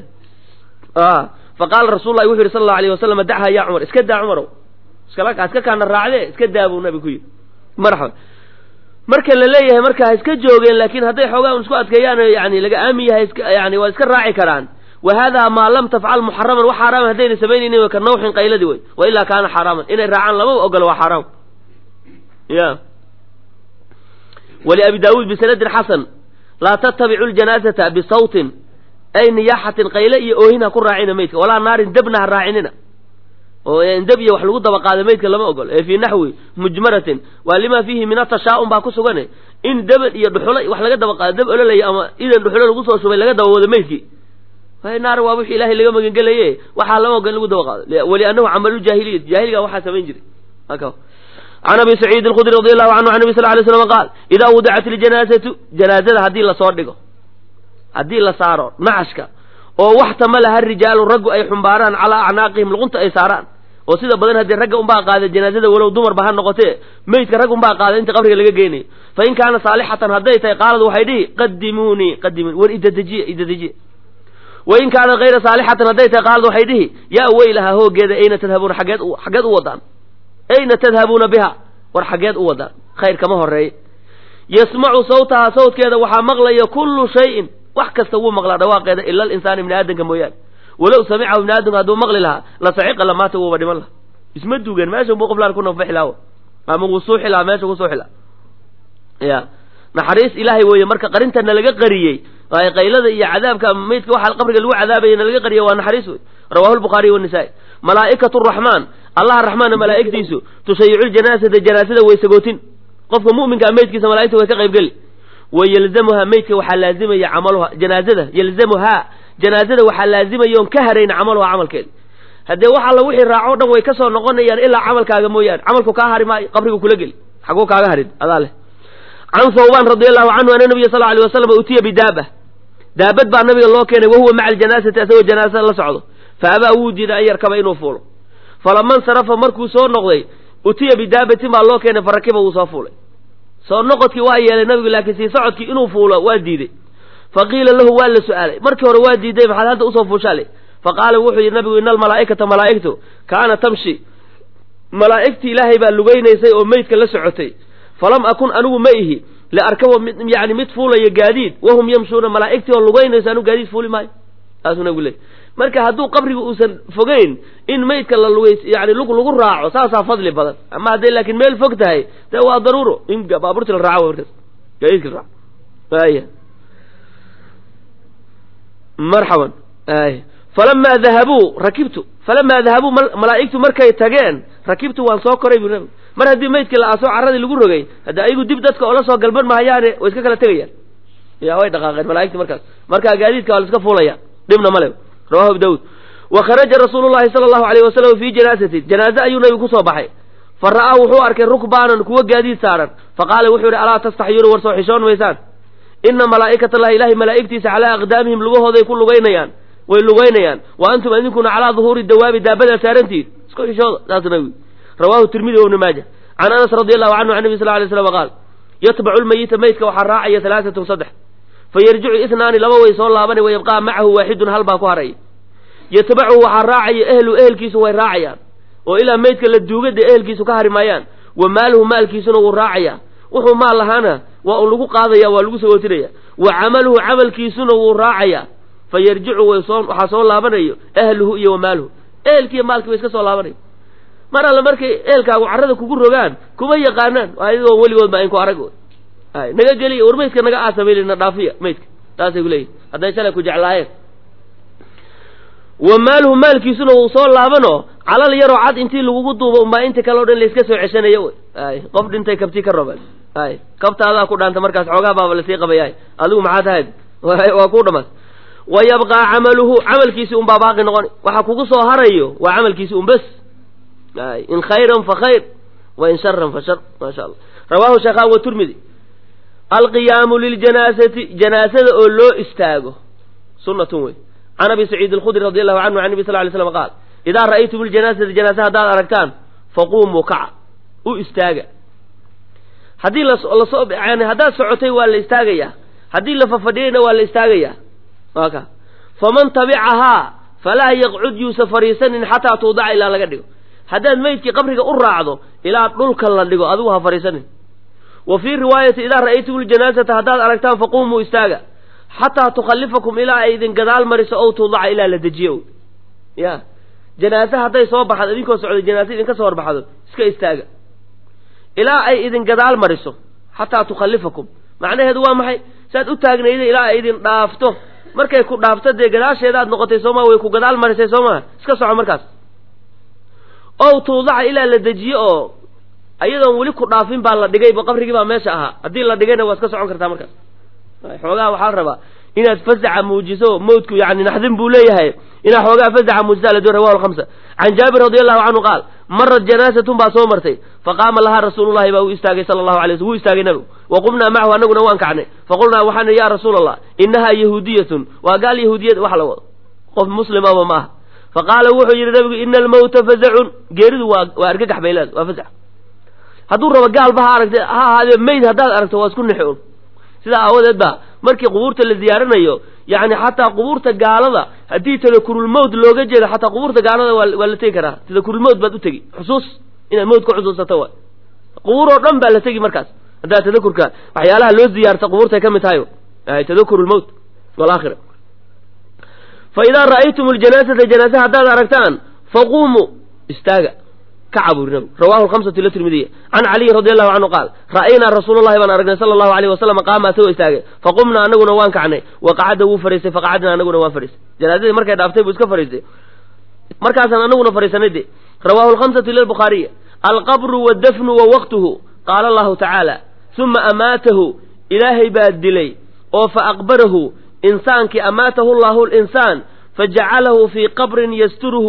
faqaala rasul lahi wuxu yidhi sal allau alayh wasalam dachaa ya cumar iska daa cumarow iskala iska kaana raacde iska daa buu nabi ku yidhi marxaba marka la leeyahay marka ha iska joogeen laakiin hadday xoogaa un isku adkeeyaan yani laga aamin yahay yani waa iska raaci karaan wa hada maa lam tafcal muxaraman wax xaaraaman haddayna samaynaynin ka nawxin qayladii wey wa ilaa kaana xaaraaman inay raacaan lama ogolo waa xaaraam ya waliabi daawuud bisanadin xasan laa tattabicu ljanaazata bisawtin ay niyaaxatin qayle iyo oohin ha ku raacina maydka walaa naarin dabna ha raacinina oo dab iyo wax lagu daba qaado maydka lama ogolo ee fii naxwi mujmaratin waa lima fiihi min atashaa'um baa ku sugane in daban iyo dhuxulo wax laga daba qaado dab ololaya ama idan dhuxulo lagu soo shubay laga daba wado maydkii naar waa wixii ilaahay laga magangelaye waxaa lama ogan lagu daba qaado waliannahu camalu jaahiliya jaahiliga waxaa samayn jiray can abi saciid alkhudri radi allahu canhu can nabi sal lay slam qaal idaa wudicat iljanaazatu janaazada haddii lasoo dhigo haddii la saaro nacashka oo wax tamalaha rijaalu raggu ay xumbaaraan calaa acnaaqihim luqunta ay saaraan oo sida badan haddii ragga unbaa qaada janaazada walow dumarba ha noqotee meydka rag unbaa qaada inta qabriga laga geynayo fa in kaana saalixatan hadday tahay qaalad waxay dhihi qadimuunii qadimuuni war idadejiye idadejiye wain kaanat hayra saalixatan hadday tahay qaalad waxay dhihi yaa weylaha hoogeeda ayna tadhabuuna xaggeed xaggeed u wadaan ayna tadhabuuna biha war xaggeed u wadaan khayr kama horeeye yasmacu sawtaha sawtkeeda waxaa maqlaya kullu shayin wax kasta wuu maqlaa dhawaaqeeda ila alinsaana ibni aadamka mooyaane walow samicahu ibni aadamka hadduu maqli lahaa la saciqa lamaata wuuba dhiman laha isma duugeen meesha buu qoflaan ku nafaxi lahaa ama wuu suuxi lahaa meesha ku suuxi lahaa ya naxariis ilaahay weeye marka qarintana laga qariyey waayo qaylada iyo cadaabka maydka waxaa qabriga lagu cadaabaya na laga qariyay waa naxariis wey rawahu lbukhaariy wanisaa-i malaa'ikatu raxmaan allaha raxmaana malaa'igtiisu tushayicu ljanaasata janaasada way sagootin qofka mu'minkaa meydkiisa malaigta way ka qaybgeli wa yalzamuhaa meydka waxaa laazimaya camaluha janaazada yalzamuhaa janaazada waxaa laazimaya oon ka harayn camaluha camalkeeda haddee wax alla wixii raaco dhan way ka soo noqonayaan ilaa camalkaaga mooyaane camalku kaa hari maayo qabrigu kula geli xaguu kaaga harin adaa leh can thawbaan radi allahu canhu ana nabiya sal alay wasalam utiya bidaaba daabad baa nabiga loo keenay wahuwa maca aljanaasati asagoo janaasada la socdo fa abaa wuu diiday an yarkaba inuu fuulo falama nsarafa markuu soo noqday utiya bidaabatin baa loo keenay farakiba wuu soo fuulay soo noqodkii waa yeelay nabigu laakiin sii socodkii inuu fuulo waa diiday fa qiila lahu waa la su-aalay markii hore waa diiday maxaad hadda usoo fuushaale fa qaala wuxuu yidhi nabigu ina almalaa'ikata malaa'igtu kaana tamshi malaa'igtii ilaahay baa lugaynaysay oo meydka la socotay falam akun anigu ma ihi liarkabo yani mid fuulaya gaadiid wahum yamshuuna malaa'igtii oo lugaynayso anigu gaadiid fuuli maayo saasuu nabigu leey marka hadduu qabriga uusan fogeyn in meydka la lugays yani lug lagu raaco saasaa fadli badan ama hadday laakiin meel fog tahay dee waa daruuro in baabuurti la raaco markaas gaadiidka la raaco aya marxaban ay falamaa dahabuu rakibtu falamaa dahabuu malaa'igtu markay tageen rakibtu waan soo koray bu nabigu mar haddii meydkii la aasoo carradii lagu rogay hadda ayagu dib dadka oola soo galban mahayaane way iska kala tegayaan ya way dhaqaaqeen malaigti markaas markaa gaadiidka waa la iska fuulaya dhibna male rawahu abu daud wa kharaja rasuulu llahi sala allahu alayh wasalam fii janaasatin janaaze ayuu nabigu kusoo baxay fa ra'aa wuxuu arkay rukbaanan kuwa gaadiid saaran fa qaala wuxuu yihi alaa tastaxyuuna war soo xishoon maysaan ina malaa'ikata allahi ilahay malaa'igtiisa calaa aqdaamihim lugahooday ku lugaynayaan way lugaynayaan wa antum idinkuna calaa duhuuri dawaabi daabada saarantiid isku xishooda saasuu nabigu rawahu tirmidi wa ibnu maaja can anas radi allahu canhu can nabi sal lay slam qaal yatbacu lmayita meydka waxaa raacaya halaaatun saddex fa yarjicu isnaani laba way soo laabanay wa yabqaa macahu waaxidun hal baa ku haraya yatbacuhu waxaa raacaya ehlu ehelkiisu way raacayaan oo ilaa meydka la duugada ehelkiisu ka hari maayaan wa maaluhu maalkiisuna wuu raacaya wuxuu maal lahaana waa un lagu qaadaya waa lagu sagootinaya wa camaluhu camalkiisuna wuu raacaya fa yarjicu waxaa soo laabanayo ahluhu iyo wa maaluhu ehelkiiyo maalkii way iska soo laabanaya mar alle markay eelkaagu carrada kugu rogaan kuma yaqaanaan ayagoo weligood ba inku arag ay naga geliya war maydka naga aasamayl na dhaafiya maydka taasay ku leeyihin hadday shalay ku jeclaayeen wa maaluhu maalkiisuna wuu soo laabano calal yaroo cad intii lagugu duubo umbaa inta kale o dhan layska soo ceshanayo wy ay qof dhintay kabtii ka roban ay kabtaadaa ku dhaanta markaas xoogaa baaba lasii qabayahay adigu maxaa tahayd waa kuu dhamaas wa yabqaa camaluhu camalkiisi unbaa baaqi noqon waxa kugu soo harayo waa camalkiisi un bes in khayran fa khayr wa in sharan fa shar maa sha allah rawahu shaykhan wa turmidi alqiyaamu liljanaasati janaasada oo loo istaago sunnatun wey can abi saciid alkhudri radi allahu canhu can nabi sal lay slam qaal idaa ra'aytum iljanaasata janaasa haddaad aragtaan faquumuu kaca u istaaga haddii lasoo yani haddaad socotay waa la istaagayaa haddii la fafadhiyayna waa la istaagayaa waa ka faman tabicahaa falaa yaqcud yuusa fariisanin xataa tuudaca ilaa laga dhigo haddaad meydkii qabriga u raacdo ilaa dhulka la dhigo adigu ha fariisanin wa fii riwaayati idaa ra'aytum iljanaasata haddaad aragtaan faquumuu istaaga xataa tukhallifakum ilaa ay idin gadaal mariso ow tuudaca ilaa la dejiyo ya janaase hadday soo baxdo idinkoo socday janaase idinka soo horbaxdo iska istaaga ilaa ay idin gadaal mariso xataa tukhallifakum macnaheedu waa maxay saad u taagnayda ilaa ay idin dhaafto markay ku dhaafto dee gadaasheedaad noqotay sooma way ku gadaal marisay soo maa iska soco markaas ow tuudaca ilaa la dejiyo oo ayadoon weli ku dhaafin baa la dhigayba qabrigii baa meesha ahaa haddii la dhigayna waa iska socon kartaa markaas xoogaha waxaa la rabaa inaad fasaxa muujiso mawdku yani naxdin buu leeyahay inaad xoogaa fasaxa muujisa la doon rawahu lhamsa can jaabir radi allahu canhu qaal marat janaasatun baa soo martay faqaama lahaa rasuulullahi baa u istaagay sala allahu alay sl wuu istaagay nabigu wa qumnaa macahu anaguna waan kacnay faqulnaa waxaan ya rasuula allah inahaa yahuudiyatun waa gaal yahuudiyad wax la wado qof muslimaba ma aha faqaala wuxuu yidhi nabigu ina almawta fazacun geeridu waa waa argagax bay leeda waa fasax hadduu rabo gaalba ha aragta ha ahaadee mayd haddaad aragto waa isku nixi un sidaa aawadeed ba markii qubuurta la ziyaaranayo yani xataa qubuurta gaalada haddii tadakurulmowt looga jeedo xataa qubuurta gaalada waa waa la tegi karaa tadakurulmowt baad u tegi xusuus inaad mowt ka xusuusato waay qubuur oo dhan baa la tegi markaas haddaa tadakurka waxyaalaha loo ziyaarta qubuurtay ka mid tahay tadakurulmowt walaakhira fa idaa ra'aytum ljanaasata janaasa haddaad aragtaan faquumuu istaaga kaca buri nabigu rawahu lhamsatu ila tirmidiya can caliyin radi allahu canhu qaal ra'aynaa rasuulallahi baan aragnay sala allahu alayh wasalam qaama asagoo istaagay faqumnaa anaguna waan kacnay wa qacada wuu fariistay faqacadna anaguna waan fariistay janaasadii markay dhaaftay buu iska fariistay markaasaan anaguna fariisanay de rawahu lhamsatu ila lbukhaariya alqabru waddafnu wa waqtuhu qaala allahu tacaala uma amaatahu ilaahay baa dilay oo fa aqbarahu insaankii amaatahu llahu linsaan fajacalahu fii qabrin yasturuhu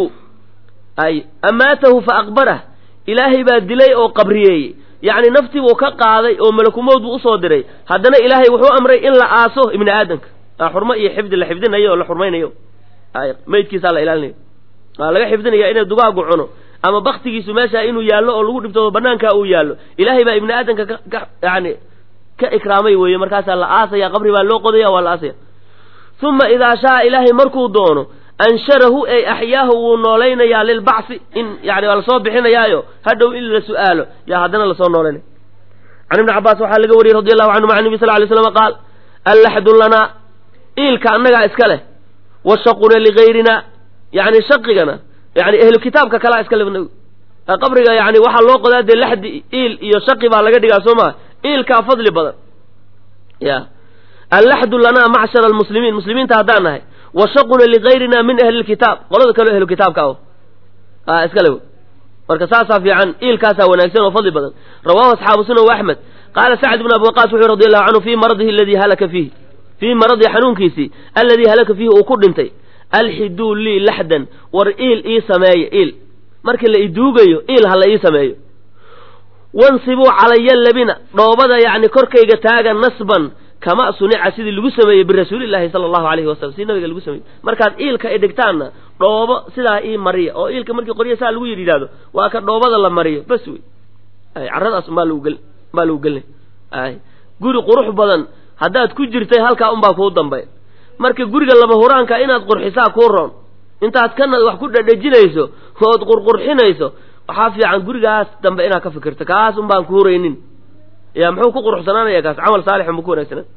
ay amaatahu fa aqbarah ilaahay baa dilay oo qabriyeeyey yacni naftii buu ka qaaday oo malakumowd buu usoo diray haddana ilaahay wuxuu amray in la aaso ibni aadamka aa xurmo iyo xifdi la xifdinayo oo la xurmaynayo ay meydkiisaa la ilaalinayo waa laga xifdinaya inay dugaagu cuno ama baktigiisu meesha inuu yaallo oo lagu dhibtoodo banaankaa uu yaallo ilaahay baa ibni aadamka ka ka yani ka ikraamay weeye markaasaa la aasaya qabri baa loo qodaya waa la aasaya uma idaa shaa ilaahay markuu doono ansharahu ey axyaahu wuu noolaynayaa lilbacsi in yani waa lasoo bixinayaayo hadhow in la su'aalo yaa haddana lasoo noolaynaya can ibni cabbaas waxaa laga wariyey radi allahu canhu maca nebi sal lay slam qaal allaxdu lanaa iilka annagaa iska leh washaquna ligayrina yani shaqigana yani ehlu kitaabka kalaa iska leh qabriga yani waxaa loo qodaa dee laxdi iil iyo shaqi baa laga dhigaa soo maa iilkaa fadli badan ya allaxdu lanaa macshara almuslimiin muslimiinta haddaan nahay washaquna ligayrina min ahli lkitaab qolada kaleo ehlu kitaabka ah iska le marka saasaa fiican iilkaasaa wanaagsan oo fadli badan rawahu asxaabu sunan wa axmed qaala sacd bn abi waqaas wuxuu radi allahu canhu fii maradihi aladii halaka fiihi fii maradihi xanuunkiisii alladii halaka fiihi uu ku dhintay alxiduu lii laxdan war iil ii sameeya iil markii la iduugayo iil ha la ii sameeyo wansibuu calaya labina dhoobada yacni korkayga taaga nasban kama sunica sidii lagu sameeyey birasuulillahi sala allahu alayhi wasalam sidii nabiga lagu sameeyey markaad iilka ay dhigtaanna dhoobo sidaa ii mariya oo iilka markii qorya saa lagu yidhi yidhahdo waa ka dhoobada la mariyo bas wey ay carradaas umbaa lagu gel umbaa lagu gelinay ay guri qurux badan haddaad ku jirtay halkaa unbaa kuu dambay marka guriga lama huraanka inaad qurxisaa kuu roon intaad kana wax ku dhadhejinayso ood qurqurxinayso waxaa fiican gurigaas dambe inaad ka fikirto kaas un baan ku huraynin ya muxuu ku quruxsanaanaya kaas camal saalixun buu ku wanaagsanaa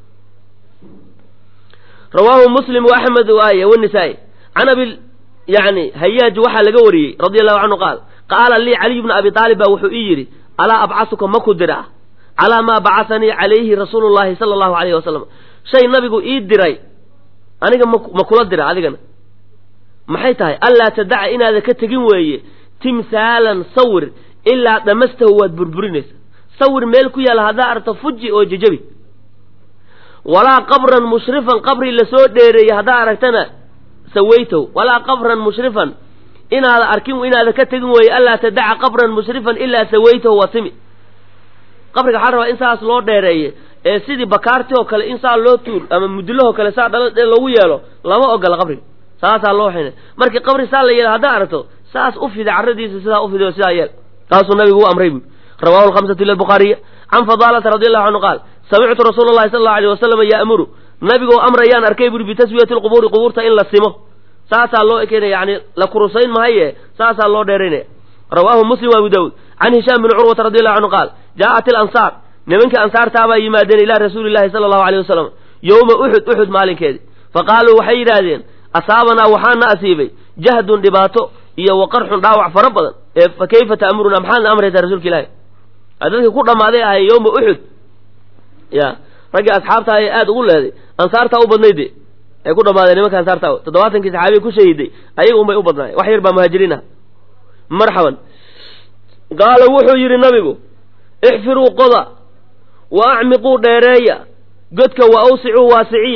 rawaahu muslim wa axmed waay wanisaa-i can abi yani hayaaj waxaa laga wariyey radia allahu canhu qaal qaala lii caliy bna abi aalib baa wuxuu ii yidhi alaa abcasuka ma ku dira calaa maa bacasanii calayhi rasuulu llahi sala allahu alayhi wasalam shay nabigu ii diray aniga ma kula dira adigana maxay tahay allaa tadaca inaada ka tegin weeye timhaalan sawir ilaa dhamastahu waad burburinaysa sawir meel ku yaalla haddaa aragto fuji oo jejabi walaa qabran mushrifan qabri lasoo dheereeyey haddaa aragtana sawaytow walaa qabran mushrifan inaada arkin inaada ka tegin weeye allaa tadaca qabran mushrifan ilaa sawaytahu waa simi qabriga waxaa rabaa in saas loo dheereeye ee sidii bakaarti oo kale in saa loo tuur ama mudulahoo kale saa dhala loogu yeelo lama ogola qabriga saasaa loo xina markii qabri saa la yeelo haddaa aragto saas u fida carradiisa sidaa u fiday sidaa yeel taasuu nabigu u amray buui rawahu lhamsatu ila bukhaariya can fadaalata radi allahu canhu qaal samictu rasuula llahi sala allau alay wasalam yaamuru nabigoo amrayaan arkay buuri bitaswiyati lqubuuri qubuurta in la simo saasaa loo ekeenaya yani la kurusayn mahaye saasaa loo dheeraynaya rawaahu muslim abu daawuud can hishaam bni curwata radi allahu canhu qaal jaa'at ilansaar nimankii ansaartaabaa yimaadeen ilaa rasuuli llahi sala allahu alayh wasalam yowma uxud uxud maalinkeedii faqaaluu waxay yidhaahdeen asaabanaa waxaana asiibay jahdun dhibaato iyo waqarxun dhaawac fara badan ee fa kayfa ta'murunaa maxaadna amraysaa rasuulka ilaahi dadkii ku dhammaaday ahay yowma uxud ya raggii asxaabta ee aada ugu leeday ansaartaa u badnayde ay ku dhammaadeen nimanka ansaarta toddobaatankii saxaabiya ku shahiiday ayaga unbay u badnaay wax yar baa muhaajiriin ah marxaban qaala wuxuu yidhi nabigu ixfiruu qoda wa acmiquu dheereeya godka wa awsicuu waasiciya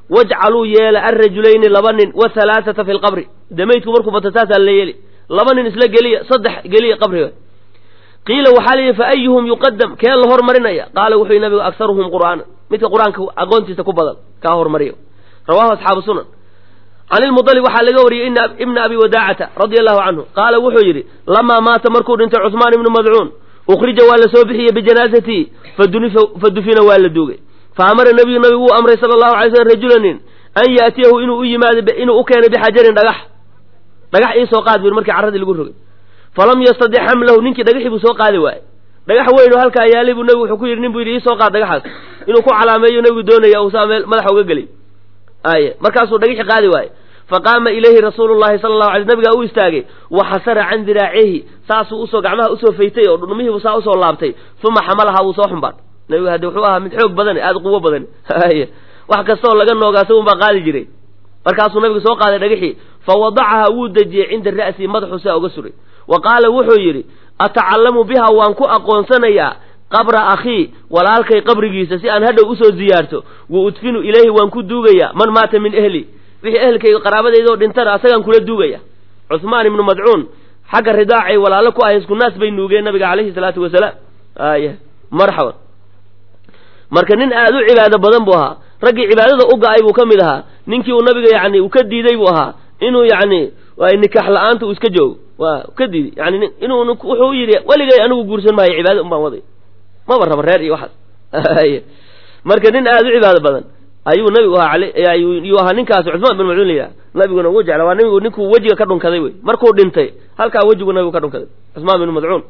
wajcaluu yeela alrajulayni laba nin wahalaaata fi lqabri de maydku markuu bato saasaa la yeeli laba nin isla geliya saddex geliya qabriga qiila waxaa la yidhi fa ayuhum yuqadam kee la hormarinaya qaala wuxuu yihi nabigu akharuhum qur'aana midka qur-aanka aqoontiisa ku badan kaa hormariyo rawahu asxaabu sunan can ilmudalib waxaa laga wariyey ibna abi wadaacata radia allahu canhu qaala wuxuu yidhi lamaa maata markuu dhintay cusmaan ibnu madcuun ukhrija waa la soo bixiyey bijanaasatihi fa dufina waa la duugay fa amara nabiyu nabigu wuu amray sala allahu alay slm rajulanin an yaatiyahu inuu u yimaado inuu u keenay bixajarin dhagax dhagax iisoo qaad bur markii carradii lagu rogay falam yastadic xamlahu ninkii dhagaxii buu soo qaadi waayey dhagax weyn oo halkaa yaalay buu nabigu wuxuu ku yidhi nin buu yidhi iisoo qaad dhagaxaas inuu ku calaameeyo nabigu doonaya uusaa meel madaxa uga geliy aye markaasuu dhagaxi qaadi waaye faqaama ilayhi rasuulu llahi sala allahu alay nabigaa u istaagay wa xasara can diraacihi saasuu usoo gacmaha usoo faytay oo dhudhumihiibu saa usoo laabtay uma xamalahaa wuu soo xumbaan nabigu hadde wuxuu ahaa mid xoog badan aada quwo badan aye wax kastaoo laga noogaa isagun baa qaadi jiray markaasuu nabigu soo qaaday dhagaxii fa wadacaha wuu dejiyey cinda ra'sii madaxu saa uga suray wa qaala wuxuu yidhi atacallamu biha waan ku aqoonsanayaa qabra akhii walaalkay qabrigiisa si aan hadhow usoo ziyaarto wa udfinu ilayhi waan ku duugayaa man maata min ehli wixii ehelkayga qaraabadaydaoo dhintana asagaan kula duugaya cuhmaan ibnu madcuun xagga ridaacay walaalo ku ahay isku naas bay nuugeen nabiga calayhi salaatu wasalaam aya marxaban marka nin aada u cibaado badan buu ahaa raggii cibaadada u ga-ay buu ka mid ahaa ninkii uu nabiga yani uu ka diiday buu ahaa inuu yani nikax la-aanta uu iska joogo waa ka diiday yani inuu wuxuu yidhi weligay anigu guursan maayo cibaado un baan waday maba raba reer iyo waxaas marka nin aada u cibaado badan ayuu nabigu ahaa yuu ahaa ninkaasi cusmaan bin macuun layidhaha nabiguna ugu jecla waa nabigu ninkuu wejiga ka dhunkaday wey markuu dhintay halkaa wejigu nabigu ka dhunkaday cusmaan bin madcuun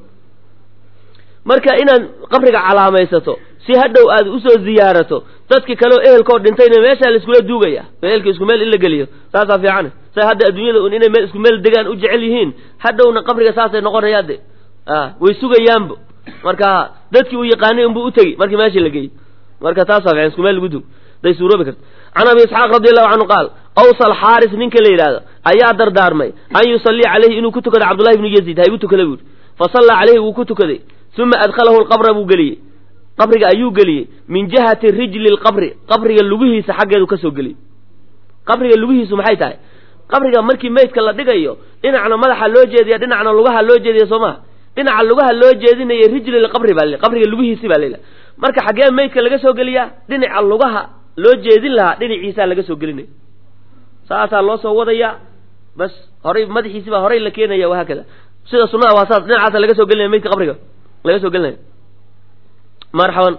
marka inaad qabriga calaamaysato si hadhow aad usoo ziyaarato dadki kaleo ehelkoo dhintayna meeshaa laiskula duugaya ehelka isku meel in la geliyo saasaa fiicane say hadda adduunyada un inay meel isku meel degaan u jecel yihiin hadhowna qabriga saasay noqonayaan de way sugayaanbo marka dadkii uu yaqaanay unbuu utegi markii meeshii la geeyey marka taasaa fiican isku meel lagu duug day suuroobi karta can abi isxaaq radi allahu canhu qaal awsal xaaris ninka la yidhaahdo ayaa dardaarmay an yusallia caleyhi inuu ku tukado cabdullahi ibnu yaziid ha igu tukada buuri fa sallaa caleyhi wuu ku tukaday uma adkhalahu lqabra buu geliyey qabriga ayuu geliyey min jihati rijli lqabri qabriga lugihiisa xaggeedu kasoo geliyey qabriga lugihiisu maxay tahay qabriga markii meydka la dhigayo dhinacna madaxa loo jeediya dhinacna lugaha loo jeediya soo maha dhinaca lugaha loo jeedinaya rijli lqabri baa la qabriga lugihiisi baa layidhaha marka xaggee meydka laga soo geliyaa dhinaca lugaha loo jeedin lahaa dhinaciisaa laga soo gelinaya saasaa loo soo wadaya bas horay madaxiisi baa horay la keenaya wahaakada sida sunada waa saas dhinacaasa laga soo gelinaya meydka qabriga laga soo gelinaya marxaban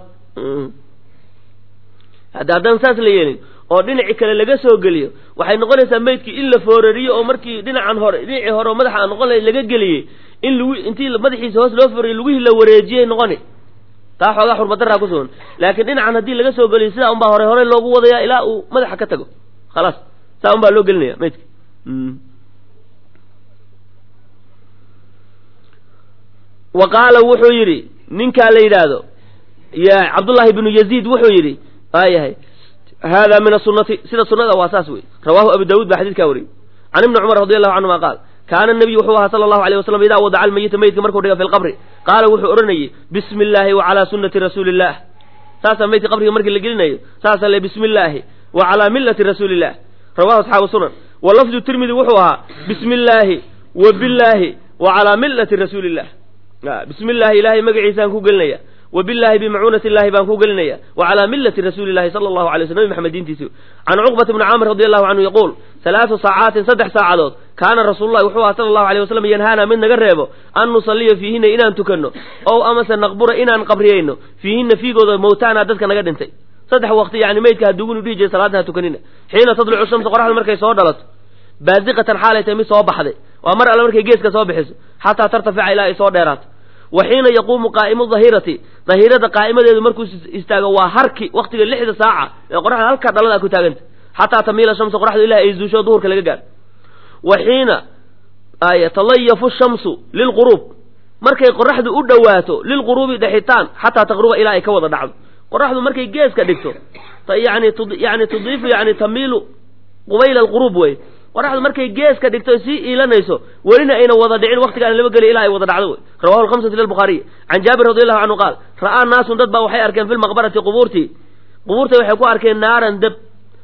hadda haddaan saas la yeelin oo dhinaci kale laga soo geliyo waxay noqonaysaa meydkii in la foorariyo oo markii dhinacan hore dhinacii hore oo madaxa aan noqon lahayn laga geliyey in lagu intii madaxiisa hoos loo foorariyo lugihii la wareejiyay noqoni taa xoogaa xurmadaraa ku sugan laakiin dhinacan haddii laga soo geliyo sidaa unbaa hore hore loogu wadaya ilaa uu madaxa ka tago khalaas saa un baa loo gelinaya meydka wa qaala wuxuu yidhi ninkaa la yidhaahdo ya cabdullaahi bnu yaziid wuxuu yidhi waayahay hada min asunati sida sunada waa saas wey rawahu abu daawud baa xadidkaa wariyey can ibni cumar radi allahu canhuma qaal kaana nabiyu wuxuu ahaa sala allahu alayh wasalam idaa wadaca almayita meydka markuu dhiga fi lqabri qaala wuxuu odhanayey bismi illaahi wa calaa sunnati rasuuli illah saasaa meydka qabriga markii la gelinayo saasaa le bismi illaahi wa calaa millati rasuuli illah rawahu asxaabu sunan wa lafdu tirmidi wuxuu ahaa bismi illaahi wa billaahi wa calaa millati rasuuli illah bismi illaahi ilaahay magaciisaan ku gelinaya wa billahi bimacuunati illahi baan ku gelinaya wa calaa millati rasuuli llahi sala allahu alay sl nabi maxamed diintiisi can cuqbata bni caamir radi allahu canhu yaquul halaatu saacaatin saddex saacadood kaana rasuululahi wuxuu aha sala allahu alayh wasalam yanhaana mid naga reebo an nusalliya fiihinna inaan tukanno ow amase naqbura inaan qabriyayno fiihinna fiigooda mowtaana dadka naga dhintay saddex waqti yani meydka haduugunu dhihi jiray salaadda ha tukanina xiina tadlucu shamsu qoraxda markay soo dhalato baasiqatan xaalay tahay mid soo baxday waa mar alle markay geeska soo bixiso xataa tartafica ilaa ay soo dheeraato wa xiina yaquumu qaa'imu dahirati dahirada qaa'imadeedu markuu istaago waa harki waqtiga lixda saaca ee qoraxda halkaa dhalada ku taaganta xataa tamiila shamsu qoraxdu ilahi ay zuusho duhurka laga gaaro wa xiina yatalayafu shamsu lilquruub markay qoraxdu u dhowaato lilquruubi dhaxitaan xataa taqruba ilaa ay ka wada dhacdo qoraxdu markay geeska dhigto yani yani tudiifu yani tamiilu qubayla alquruub wey qoraxdu markay geeska dhigto sii iilanayso welina ayna wada dhicin waqtigaan laba geliy ilaa ay wada dhacdo wey rawahu lhamsatu lilbukhaariy can jaabir radi allahu canhu qaal ra'aa naasun dad baa waxay arkeen fi lmaqbarati qubuurtii qubuurtay waxay ku arkeen naaran dab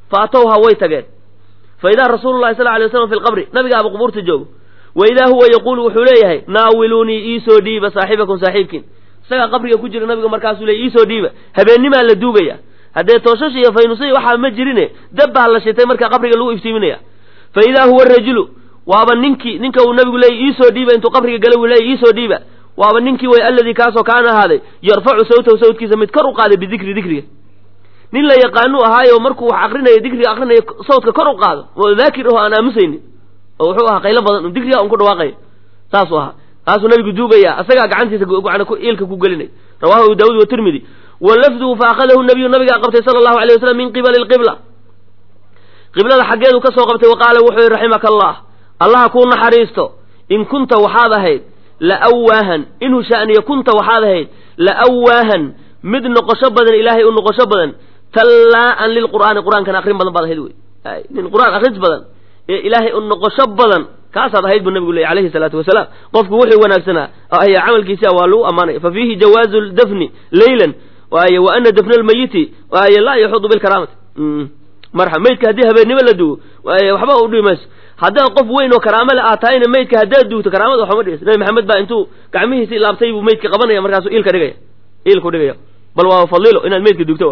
fa atowha way tageen fa idaa rasuulu llahi sal alay waslam fi lqabri nabigaaba qubuurta joogo wa idaa huwa yaquulu wuxuu leeyahay naawiluunii iisoo dhiiba saaxibakum saaxiibkiin isagaa qabriga ku jira nabiga markaasuu leey iisoo dhiiba habeennimaa la duugaya haddee tooshash iyo faynusay waxaa ma jirine dab baa la shitay markaa qabriga lagu iftiiminaya fa idaa huwa rajulu waaba ninkii ninka uu nabigu leeyay iisoo dhiiba intuu qabriga gala uu leeyay iisoo dhiiba waaba ninkii way alladii kaasoo kaana ahaaday yarfacu sawtahu sawtkiisa mid kor u qaaday bidikri dikriga nin la yaqaanu ahaayo markuu wax akrinayo dikriga akrinayo sawtka kor u qaado oo daakir aho aan aamusaynin oo wuxuu ahaa qaylo badan dikriga un ku dhawaaqaya saasuu ahaa taasuu nabigu duugaya asagaa gacantiisa iilka ku gelinay rawahu abu daawud watirmidi wa lafduhu fa akhadahu nabiyu nabigaa qabtay sala allahu alay wasalam min qibali lqibla qiblada xaggeedu ka soo qabtay wa qaala wuxuu yihi raximaka allah allaha kuu naxariisto in kunta waxaad ahayd la awaahan inhu sha'niya kunta waxaad ahayd la awaahan mid noqosho badan ilaahay u noqosho badan tallaa'an lilqur'aani qur'aankan akrin badan baad ahayd wey nin qur'aan akris badan ee ilaahay u noqosho badan kaasaad ahayd buu nabigu leeyay alayhi salaatu wasalaam qofku wuxuu wanaagsanaa ayaa camalkiisa waa lagu ammaanaya fa fiihi jawaazu dafni leylan waaye wa ana dafna almayiti waaye laa yaxudu bilkaraamati marxa maydka haddii habeennimo la dugo waaye waxba u dhibi mayso haddaad qof weyn oo karaamo le aad tahayna maydka haddaad duugto karaamada waxuma dhigayso nabi maxamed baa intuu gacmihiisi ilaabtay buu maydka qabanaya markaasuu iilka dhigaya iilku dhigaya bal waa fadilo inaad maydka duugto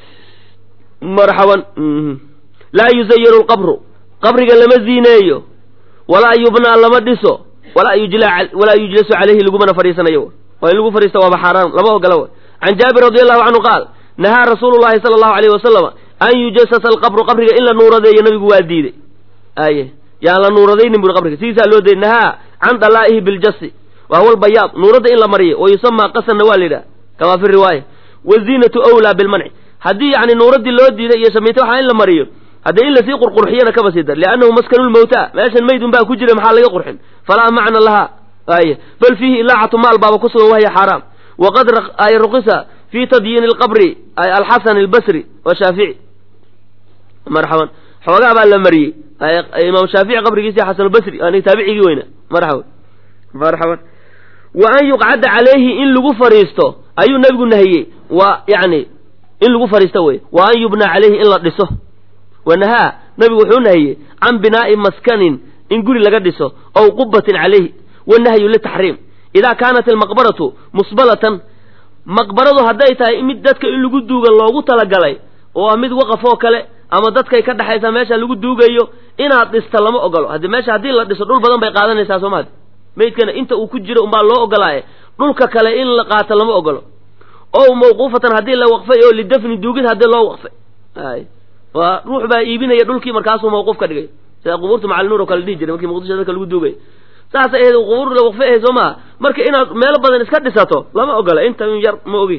marxaban laa yuzayinu lqabru qabriga lama ziineeyo walaa yubnaa lama dhiso walaa yujla walaa yujlasu caleyhi lagumana fadhiisanayo waa in lagu fadhiista waaba xaaraan lama ogola way can jaabir radi allahu canhu qaal nahaa rasuulu llahi sala allahu alayhi wasalama an yujasasa alqabru qabriga in la nuuradeeyo nabigu waa diiday aye yaan la nuuradaynin buri qabriga sidiisaa loo dayay nahaa can dalaa'ihi biljasi wa huwa albayaad nuuradda in la mariyo wa yusamaa qasanna waa la yidhaha kamaa fi riwaaya waziinatu awlaa bilmanci haddii yani nuuraddii loo diiday iyo shamiito waxaa in la mariyo haddee in lasii qurqurxiyana kaba sii dar liannahu maskanu lmawta meeshan maydun baa ku jira maxaa laga qurxin falaa macna lahaa aye bal fiihi ilaacatu maal baaba ku sugan wahya xaaraam waqad ay ruqisa fi tadyiini alqabri ay alxasan albasri washaafici marxaban xoogaa baa la mariyey imaam shaafici qabrigiisi xasan albasri ani taabicigii weyna marxaban marxaban wa an yuqcada calayhi in lagu fariisto ayuu nabigu nahiyey waa yani in lagu fariisto wey wa an yubna calayhi in la dhiso wanahaa nabigu wuxuu nahiyey can binaa'i maskanin in guri laga dhiso ow qubatin calayhi wanahyu litaxriim idaa kaanat almaqbaratu musbalatan maqbaradu hadday tahay mid dadka in lagu duuga loogu talagalay oo ah mid waqaf oo kale ama dadkay ka dhexaysa meesha lagu duugayo inaad dhista lama ogolo haddii meesha haddii la dhiso dhul badan bay qaadanaysaa soo maad maydkana inta uu ku jiro umbaa loo ogolaaye dhulka kale in la qaato lama ogolo o mawquufatan haddii la waqfay oo lidafni duugid haddii loo waqfay ay waa ruux baa iibinaya dhulkii markaasuu mawquuf ka dhigay sida qubuurta macalinuur oo kale dhihi jiray markii muqdisho dadka lagu duugay saasay ahayd qubuur la waqfay ahayd soo maha marka inaad meelo badan iska dhisato lama ogola inta yar ma ogi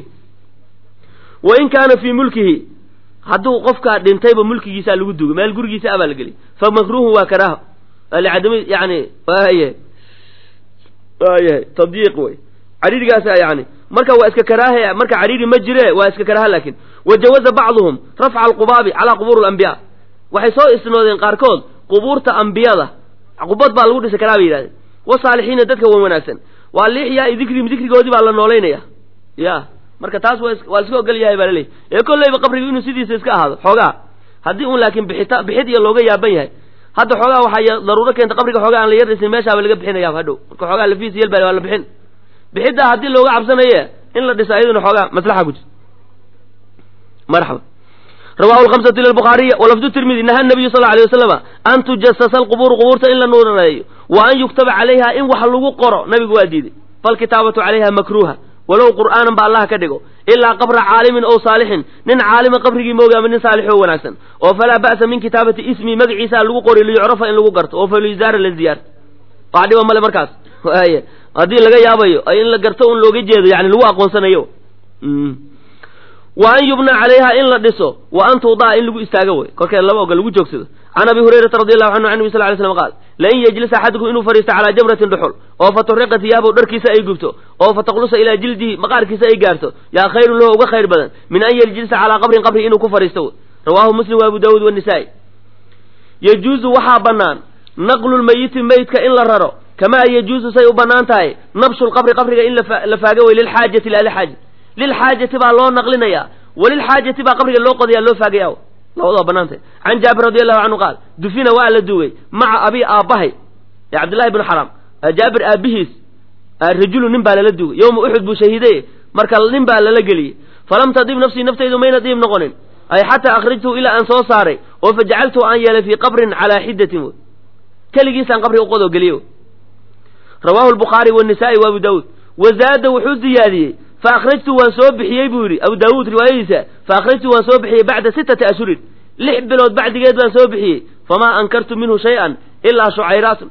wa in kaana fii mulkihi hadduu qofkaa dhintayba mulkigiisaa lagu duugay meel gurigiisa abaa la geliy fa makruuhun waa karaaho licadami yani waayahay waayahay tadyiiq wey cariirigaasa yani marka waa iska karaaha marka cariiri ma jire waa iska karaaha laakin wajawaza bacduhum rafca alqubaabi calaa qubuur alambiyaa waxay soo isnoodeen qaarkood qubuurta ambiyada qubad baa lagu dhisi karaa bay yidhahdeen wasaalixiina dadka wan wanaagsan waa liixyaa dikrihim dikrigoodii baa la noolaynaya ya marka taas waa waa laiska ogol yahay baa laleeyahy ee kolleyba qabrigu inuu sidiisa iska ahaado xoogaa haddii un laakiin bixita bixid iyo looga yaaban yahay hadda xoogaa waxaa daruuro keenta qabriga xoogaa aan la yar dhisin meeshaaba laga bixinaya hadhow marka xoogaa lafiis yel baa waa la bixin bixiddaa haddii looga cabsanaye in la dhisa iyaduna xoogaa maslaxa ku jirta marxaba rawahu lhamsatu ila lbukhaariya walafdu tirmidi naha nabiyu sal alay wasalama an tujasasa alqubuuru qubuurta in la nuurareeyo wa an yuktaba calayha in wax lagu qoro nabigu waa diiday falkitaabatu calayha makruuha walow qur'aanan ba allah ka dhigo ilaa qabra caalimin ow saalixin nin caalima qabrigii mooga ama nin saalix oo wanaagsan oo falaa ba'sa min kitaabati ismi magaciisa lagu qori liyucrafa in lagu garto oo falyuzaara la ziyaarto wax dhiba male markaas y haddii laga yaabayo in la garto un looga jeedo yani lagu aqoonsanayo wa an yubna calayha in la dhiso wa an tuudaa in lagu istaago wey korkeed laba oga lagu joogsado can abi hurayrata radi allahu canhu an nabi sal lay slam qaal lain yejlis axadukum inuu fadhiisto calaa jamratin dhuxul oo fa turiqa hiyaabow dharkiisa ay gubto oo fa taqlusa ilaa jildihi maqaarkiisa ay gaarto yaa khayrun lahu uga khayr badan min an yejlisa calaa qabrin qabri inuu ku fadhiisto wey rawaahu muslim wa abu daawuud wanisaa'i yajuuzu waxaa bannaan naqlu lmayiti meydka in la raro kamaa yajuusu say u bannaan tahay nabshu lqabri qabriga in la faago wey lilxaajati laa lixaaja lilxaajati baa loo naqlinaya walilxaajati baa qabriga loo qodaya loo faagaya labadaba banaantay can jaabir radi allahu canhu qaal dufina waa la duugay maca abi aabbahay ee cabdillahi bnu xaram jaabir aabbihiis rajulu nin baa lala duugay yowma uxud buu shahiiday marka nin baa lala geliyey falam tadib nafsii naftaydu mayna diib noqonin ay xataa akhrajtuu ilaa aan soo saaray oo fa jacaltuu aan yeelay fii qabrin calaa xidatin wy keligiisaan qabri uqodoo geliye rawaahu lbukhaari wanisaai wa abu daawuud wazaada wuxuu ziyaadiyey fa akhrajtu waan soo bixiyey buu yidhi abu daawuud riwaayadiisa fa akhrajtu waan soo bixiyey bacda sittati ashhurin lix bilood bacdigeed baan soo bixiyey famaa ankartu minhu shay-an ilaa shucayraatun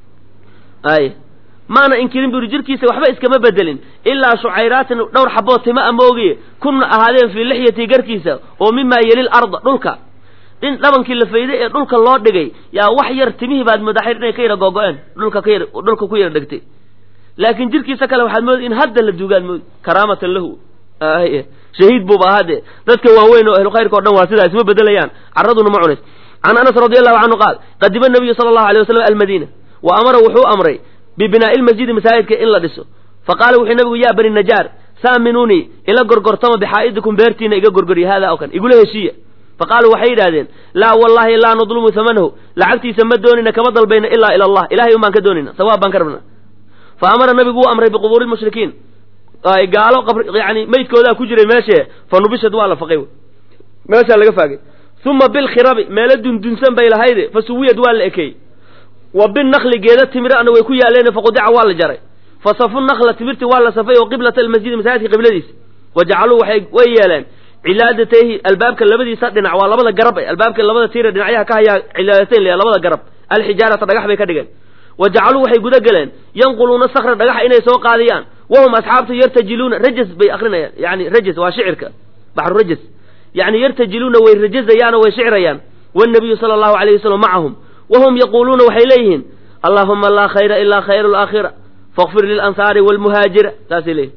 ay maana inkirin buu yidhi jirkiisa waxba iskama bedelin ilaa shucayraatin dhowr xabood tima a moogiye kunna ahaadeen fii lixyatii garkiisa oo mimaa yelil arda dhulka in dhabankii la fayday ee dhulka loo dhigay yaa wax yar timihii baad madaxir inay ka yara googo-een dhulka ka yar dhulka ku yara dhegtay laakiin jirkiisa kale waxaad moodi in hadda la duugaad moodi karaamatan lahu shahiid buuba ahaadee dadka waaweyn oo ahlu khayrka o dhan waa sidaa isma bedelayaan carraduna ma cunays can anas radi allahu canhu qaal qadima nabiyu sala allahu alay waslam almadiina wa amara wuxuu amray bibinaa'i lmasjidi masaajidka in la dhiso fa qaala wuxuu nabigu yaa bani najaar saaminuunii ila gorgortama bixaa'idikum beertiina iga gorgoriya haadaa oo kan igula heshiiya fa qaaluu waxay yidhahdeen laa wallahi laa nadlumu hamanahu lacagtiisa ma doonina kama dalbayna ilaa ila allah ilahay un baan ka doonayna sawaab baan ka rabna fa amara nabigu wuu amray biqubuuri lmushrikiin gaalo yani maydkoodaa ku jiray meeshee fa nubishad waa la faqay meeshaa laga faagay uma bilkhirabi meelo dundunsan bay lahayde fa suwiyad waa la ekeeyey wa binakli geeda timirana way ku yaaleen faqudica waa la jaray fa safu nakla timirti waa la safay oo qiblata almasjidi masaajidka qibladiisa wa jacaluu waay way yeeleen cilaadatayhi albaabka labadiisa dhinac waa labada garab albaabka labada tiira dhinacyaha ka hayaa cilaadatayn le labada garab alxijaarata dhagax bay ka dhigeen wa jacaluu waxay guda geleen yanquluuna sakra dhagaxa inay soo qaadiyaan wahum asxaabtu yartajiluuna rajas bay akrinayaan yani rajas waa shicirka baxru rajas yani yartajiluuna way rajazayaanoo way shicrayaan wanabiyu sala allahu alayh wasalam macahum wahum yaquuluuna waxay leeyihiin allahuma laa khayra ilaa khayru alaakhira fakfir lilansaari walmuhaajira saasay leeyihin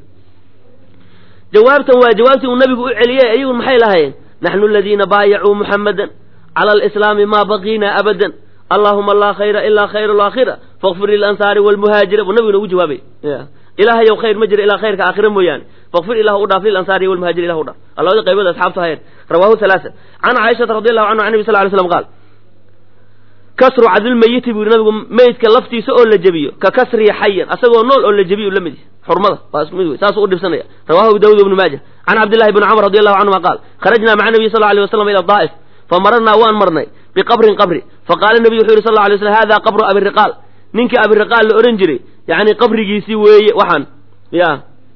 jawaabtan waa jawaabtii uu nabigu u celiyey ayagun maxay lahaayeen naxnu aladiina baayacuu muxammadan cala alislaami maa baqiina abadan allahuma laa khayra ilaa khayru alaakhira fakfir lilansaari walmuhaajira buu nabiguna ugu jawaabay ilahayow khayr ma jira ilaa khayrka aakhira mooyaane fakfir ilah u dhaaf lilansaari walmuhaajir ilah u dhaaf labada qaybood asxaabtu hayeen rawaahu halaasa can caaishata radi allahu canhu an nabi sal ly slam qaal kasru cadilmayiti buu yidhi nabigu meydka laftiisa oo la jebiyo ka kasrihi xayan asagoo nool oo la jebiyo lamid xurmada waa isku mid wey saasuu u dhibsanaya rawahu abu dawud ibnu maaja can cabdillahi bni camr radi allahu canhuma qaal kharajnaa maca nabiy sal alay waslam ila daa'if famararnaa waan marnay biqabrin qabri faqaala nabiyu wuxuu yidhi sal alay slam hada qabru abiriqaal ninkii abiriqaal la odhan jiray yani qabrigiisii weeye waxaan ya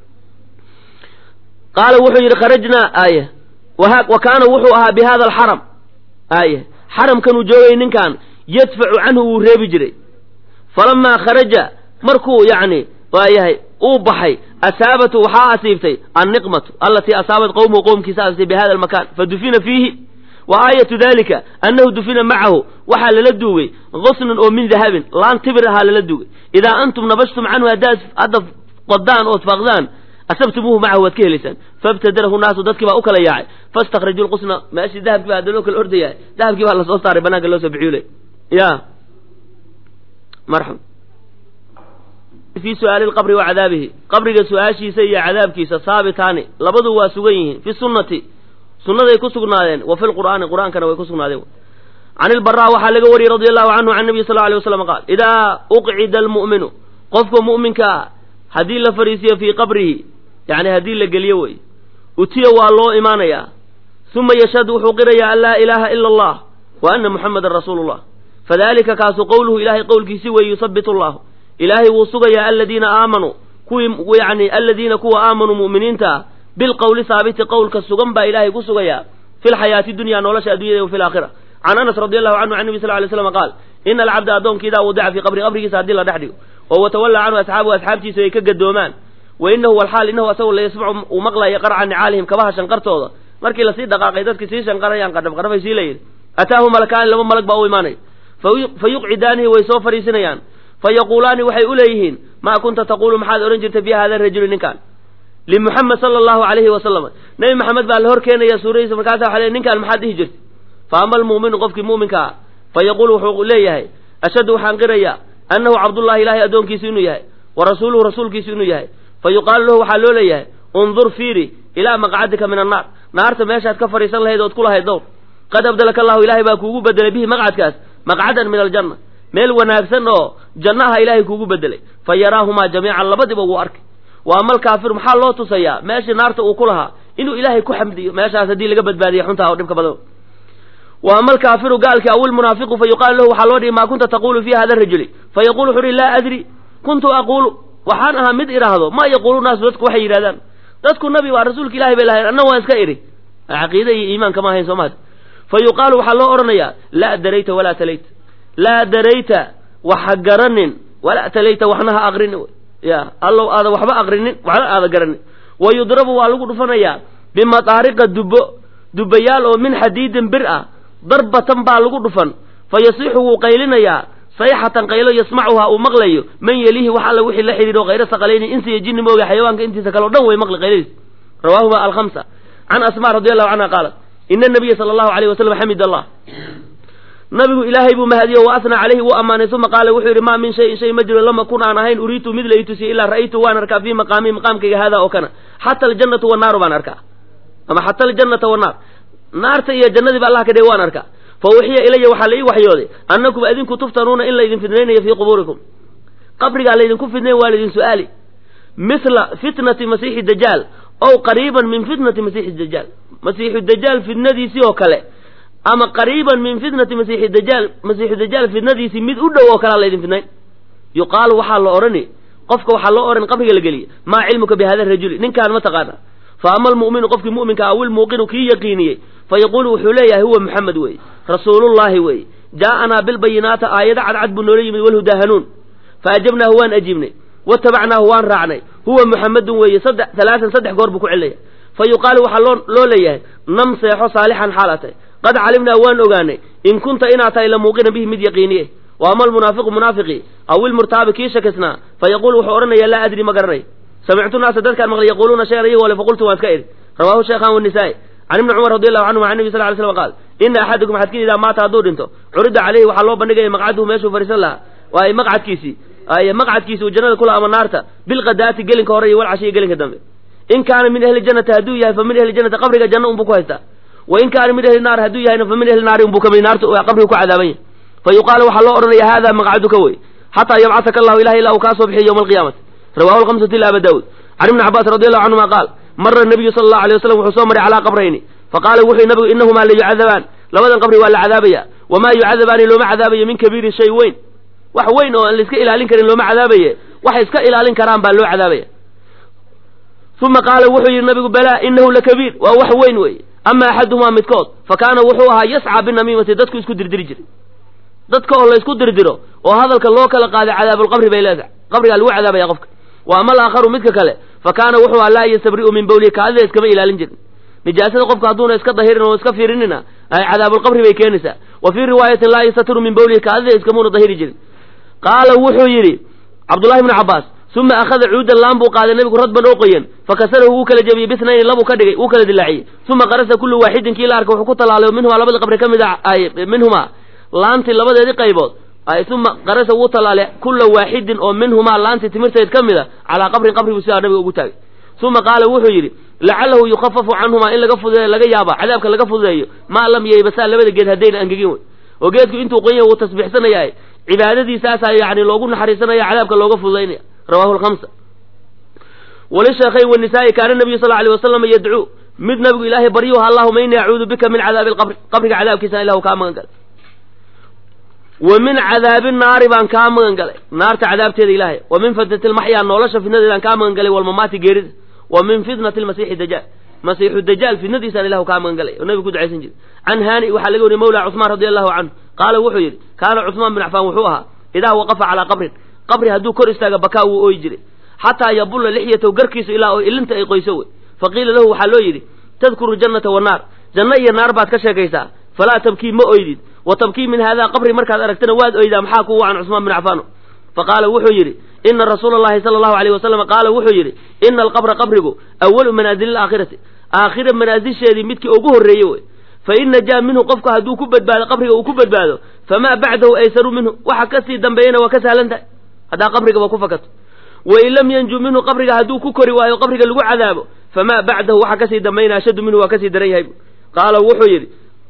qaala wuxuu yidhi kharajnaa aaya wa kaana wuxuu ahaa bi hada alxaram aaya xaramkanuu joogay ninkan yadfacu canhu wuu reebi jiray falamaa kharaja markuu yacni waayahay uu baxay asaabatu waxaa asiibtay anniqmatu alatii asaabat qowmuhu qowmkiisa asiibtay bi hada almakan fadufina fiihi wa aayatu dalika annahu dufina macahu waxaa lala duugay qusnun oo min dahabin laan tibir ahaa lala duugay idaa antum nabashtum canhu haddaad hadda qodaan ood faaqdaan asabtumuuhu macahu waad ka helaysaan faibtadalahu naasu dadkii baa u kala yaacay fastakrajuu lqusna meeshii dahabkii baa hadda loo kala ordayahay dahabkii baa lasoo saaray banaanka loo soo bixiyuley ya marxam fii su'aali lqabri wa cadaabihi qabriga su-aashiisa iyo cadaabkiisa saabitaani labadu waa sugan yihiin fi sunnati sunnaday ku sugnaadeen wa fi lqur'aani qur'aankana way ku sugnaadeen can ilbaraa waxaa laga wariyey radi allahu canhu can nabiy sal alay waslam qaal idaa uqcida almu'minu qofka mu'minka ah haddii la fariisiyo fii qabrihi yani haddii la geliyo wey utiya waa loo imaanayaa uma yashhadu wuxuu qirayaa an laa ilaaha ila allah wa ana muxamadan rasuulu llah fadalika kaasu qowluhu ilahay qowlkiisi weeye yusabit allahu ilaahay wuu sugayaa aladiina aamanuu kuwii yani aladiina kuwa aamanuu mu'miniinta ah bilqowli haabiti qowlka sugan baa ilaahay ku sugayaa fi lxayaati dunya nolosha addunyada wa fi laakhira can anas radi allahu canhu can nabi sal lay slam qaal ina alcabda addoonka idaa wadica fii qabri qabrigiisa haddii la dhex dhigo oo watawallaa canhu asxaabuhu asxaabtiisu ay ka gadoomaan wa inahu walxaal inahu asagu la yasmacu uu maqlaya qarca nicaalihim kabaha shanqartooda markii lasii dhaqaaqay dadkii sii shanqarayaan qadhab qadhabay sii layidhi ataahu malakaani laba malag baa u imaanaya fa yuqcidaanihi way soo fariisinayaan fa yaquulaani waxay u leeyihiin maa kunta taquulu maxaad odhan jirtay bi hada rajuli ninkan limuxamed sala allahu alayhi wasalam nebi maxamed baa la hor keenaya suuradiisa markaasa waxa le ninkaan maxaad dhihi jirtay fa ama almu'minu qofkii mu'minka ah fa yaquulu wuxuu leeyahay ashhadu waxaan qirayaa annahu cabdullahi ilaahay addoonkiisu inuu yahay wa rasuuluhu rasuulkiisu inuu yahay fa yuqaalu lahu waxaa loo leeyahay undur fiiri ilaa maqcadika min annaar naarta meeshaad ka fadhiisan lahayd ood ku lahayd dowr qad abdalaka allahu ilaahay baa kuugu bedelay bihi maqcadkaas maqcadan min aljanna meel wanaagsan oo jannaha ilaahay kuugu bedelay fa yaraahumaa jamiican labadiba wuu arkay wa ama alkaafiru maxaa loo tusayaa meeshii naarta uu ku lahaa inuu ilaahay ku xamdiyo meeshaas haddii laga badbaadiya xuntaa oo dhibka badan wa ama alkaafiru gaalki aw ilmunaafiqu fa yuqaalu lahu waxaa loo dhihi maa kunta taqulu fi hada rajuli fa yaqulu wuxu uhi laa adri kuntu aquulu waxaan ahaa mid idhaahdo ma yaquulu naasu dadku waxay yidhahdaan dadku nabi waa rasuulka ilahay bay lahayn anna waan iska idhi caqiida iyo iimaanka ma ahayn soomaad fa yuqaalu waxaa loo odhanayaa laa darayta walaa talayta laa darayta waxa garanin walaa talayta waxna ha aqrinin ya allow aada waxba aqrinin waxna aada garanin wa yudrabu waa lagu dhufanayaa bimataariqa dubbo dubbayaal oo min xadiidin bir ah darbatan baa lagu dhufan fa yasixu wuu qaylinayaa sayxatan qaylo yasmacuhaa uu maqlayo man yelihi wax alla wixii la xidhiidho hayra saqalayni insi iyo jinni mooga xayawaanka intiisa kale o dhan way maqli qayladiis rawaahuma alkhamsa can asma radi allahu canha qaalat ina nabiya sala allahu alayh wasalam xamid allah nabigu ilaahay buu mahadiyo wa asnaa calayhi wuu ammaanay uma qaala wuxuu yidhi maa min shayin shay ma jiro lama kun aan ahayn uriitu mid la itusiye ilaa ra'aytu waan arkaa fii maqaamii maqaamkayga haadaa oo kana xata aljannatu wannaaru baan arkaa ama xata aljannata wannaar naarta iyo jannadiiba allah ka dhigay waan arkaa fa uxiya ilaya waxaa la ii waxyooday annakum adinku tuftanuuna in laydin fidnaynayo fii qubuurikum qabrigaa laydinku fidnayn waa laydin su'aali mithla fitnati masiixi dajaal ow qariiban min fitnati masiixi dajaal masiixu dajaal fidnadiisii oo kale ama qariiban min fitnati masiixi dajaal masiixu dajaal fidnadiisii mid u dhow oo kalea laydin fidnayn yuqaalu waxaa la odhani qofka waxaa loo odhan qabriga la geliya maa cilmuka bi hada rajuli ninkaan ma taqaana fa ama almu'minu qofkii mu'minka awil muuqinu kii yaqiiniyey fa yaquulu wuxuu leeyahay huwa muxamed weeye rasuulullaahi weeye jaa'anaa bilbayinaata aayado cadcad buu noola yimid walhudaa hanuun fa ajabnaahu waan ajiibnay watabacnaahu waan raacnay huwa muxamedun weeye saddex halaatan saddex goor buu ku celaya fa yuqaalu waxaa loo loo leeyahay nam seexo saalixan xaala tahay qad calimnaa waan ogaanay in kunta inaad tahay la muuqina bihi mid yaqiiniye wa ama almunaafiqu munaafiqii aw ilmurtaabi kii shakisnaa fa yaquulu wuxuu odhanayaa laa adri ma garanay samictu naasa dadkaan maqlay yaquuluuna shayan iyagoo le faqultu waan iska idhi rawaahu sheekhan wanisaa'i can ibni cumar radi allahu canhum can nebi sal ly slam qaal ina axadakum axadkiin idaa maata hadduu dhinto curida caleyhi waxaa loo bandhigaya maqcaduhu meeshuu fariisan lahaa waaye maqcadkiisii ay maqcadkiisi uu jannada kula ama naarta bilqadaati gelinka hore iyo walcashiya gelinka dambe in kaana min ahli jannati hadduu yahay fa min ahli jannati qabriga janno unbuu ku haystaa wa in kaana min ahli naar hadduu yahayna fa min ahli naari unbuu kamid naarta qabriga ku cadaaban yahay fa yuqaalu waxaa loo odhanaya hada maqcaduka wey xataa yabcataka allahu ilahi ilaa uu kaa soo bixiyo yowma alqiyaamati rawahu alkhamsatu ila aba daawud can ibni cabbaas radi allahu canhuma qaal mara nabiyu sala allahu alay wasalam wuxuu soo maray calaa qabrayni faqaala wuxuu nabigu inahumaa la yucadabaan labadan qabri waa la cadaabaya wamaa yucadabaani looma cadaabayo min kabiirin shay weyn wax weyn oo aan la iska ilaalin karin looma cadaabaye waxay iska ilaalin karaan baa loo cadaabaya uma qaala wuxuu yidhi nabigu balaa inahu lakabiir waa wax weyn weeye ama axaduhumaa midkood fa kaana wuxuu ahaa yascaa binamiimati dadku isku dirdiri jiray dadka oo la isku dirdiro oo hadalka loo kala qaaday cadaabulqabri bay leedahay qabrigaa lagu cadaabaya qofka wa ama alaakharu midka kale fa kaana wuxuu ahaa laa yastabri'u min bawlihi kaadida iskama ilaalin jirin nijaasada qofka hadduuna iska dahirin oo iska fiirinina ay cadaabulqabri bay keenaysaa wa fii riwaayatin laa yastatiru min bawlihi kaadida iskamuuna dahiri jirin qaala wuxuu yidhi cabdullahi bnu cabbaas uma akhada cuudan laan buu qaaday nabigu radban oo qoyan fakasarahu wuu kala jebiyey bisnayni labuu ka dhigay wuu kala dilaaciyey uma qarasa kullu waaxidin kii la arka wuxuu ku tallaalay minhumaa labadii qabri ka mid a minhumaa laantii labadeedii qaybood uma qarasa wuu tallaalay kulla waaxidin oo minhumaa laantii timirteed ka mid a calaa qabrin qabri buu sidaa nabiga ugu taagay uma qaala wuxuu yidhi lacalahu yukhafafu canhumaa in laga fududeeyo laga yaaba cadaabka laga fududeeyo maa lam yeybasaa labada geed haddayna angegin wey oo geedku intuu qonya wuu tasbiixsanayaa cibaadadiisaasaa yani loogu naxariisanaya cadaabka looga fududaynaya rawahu lhamsa walisheekhayn wanisaa'i kaana nabiyu sal alay wasalam yadcuu mid nabigu ilaahay baryuha allahuma ini acuudu bika min cadaabi alqabri qabriga cadaabkiisana ilahu kaa magan galay wa min cadaabi naari baan kaa magan galay naarta cadaabteeda ilaahay wa min fitnati lmaxyaa nolosha fitnadeedaan kaa magan galay walmamaati geerida wa min fitnati lmasiixi dajaal masiixu dajaal fitnadiisaan ilahu kaa magan galay oo nabigu ku ducaysan jiray can haani waxaa laga wariyey mawla cusmaan radi allahu canhu qaala wuxuu yidhi kaana cusmaan bin cafaan wuxuu ahaa idaa waqafa calaa qabrin qabri hadduu kor istaaga bakaa wuu ooyi jiray xataa yabulla lixyatahu garkiisu ilaa oo ilinta ay qoyso wey fa qiila lahu waxaa loo yidhi tadkuru jannata wannaar janno iyo naar baad ka sheekaysaa falaa tabkii ma oydid wa tabkii min haadaa qabri markaad aragtana waad oydaa maxaa kuu wacan cusmaan bin cafaano fa qaala wuxuu yidhi ina rasuula allahi sala allahu alayh wasalam qaala wuxuu yidhi ina alqabra qabrigu awalu manaazili alaakhirati aakhira manaasisheedii midkii ugu horreeye wey fa in najaa minhu qofku hadduu ku badbaado qabriga uu ku badbaado famaa bacdahu aysaru minhu waxa kasii dambeeyana waa ka sahlan tahay haddaa qabrigaba ku fakato wain lam yanju minhu qabriga hadduu ku kori waayo qabriga lagu cadaabo famaa bacdahu waxa kasii dambaynaa ashaddu minhu waa kasii daran yahay qaala wuxuu yidhi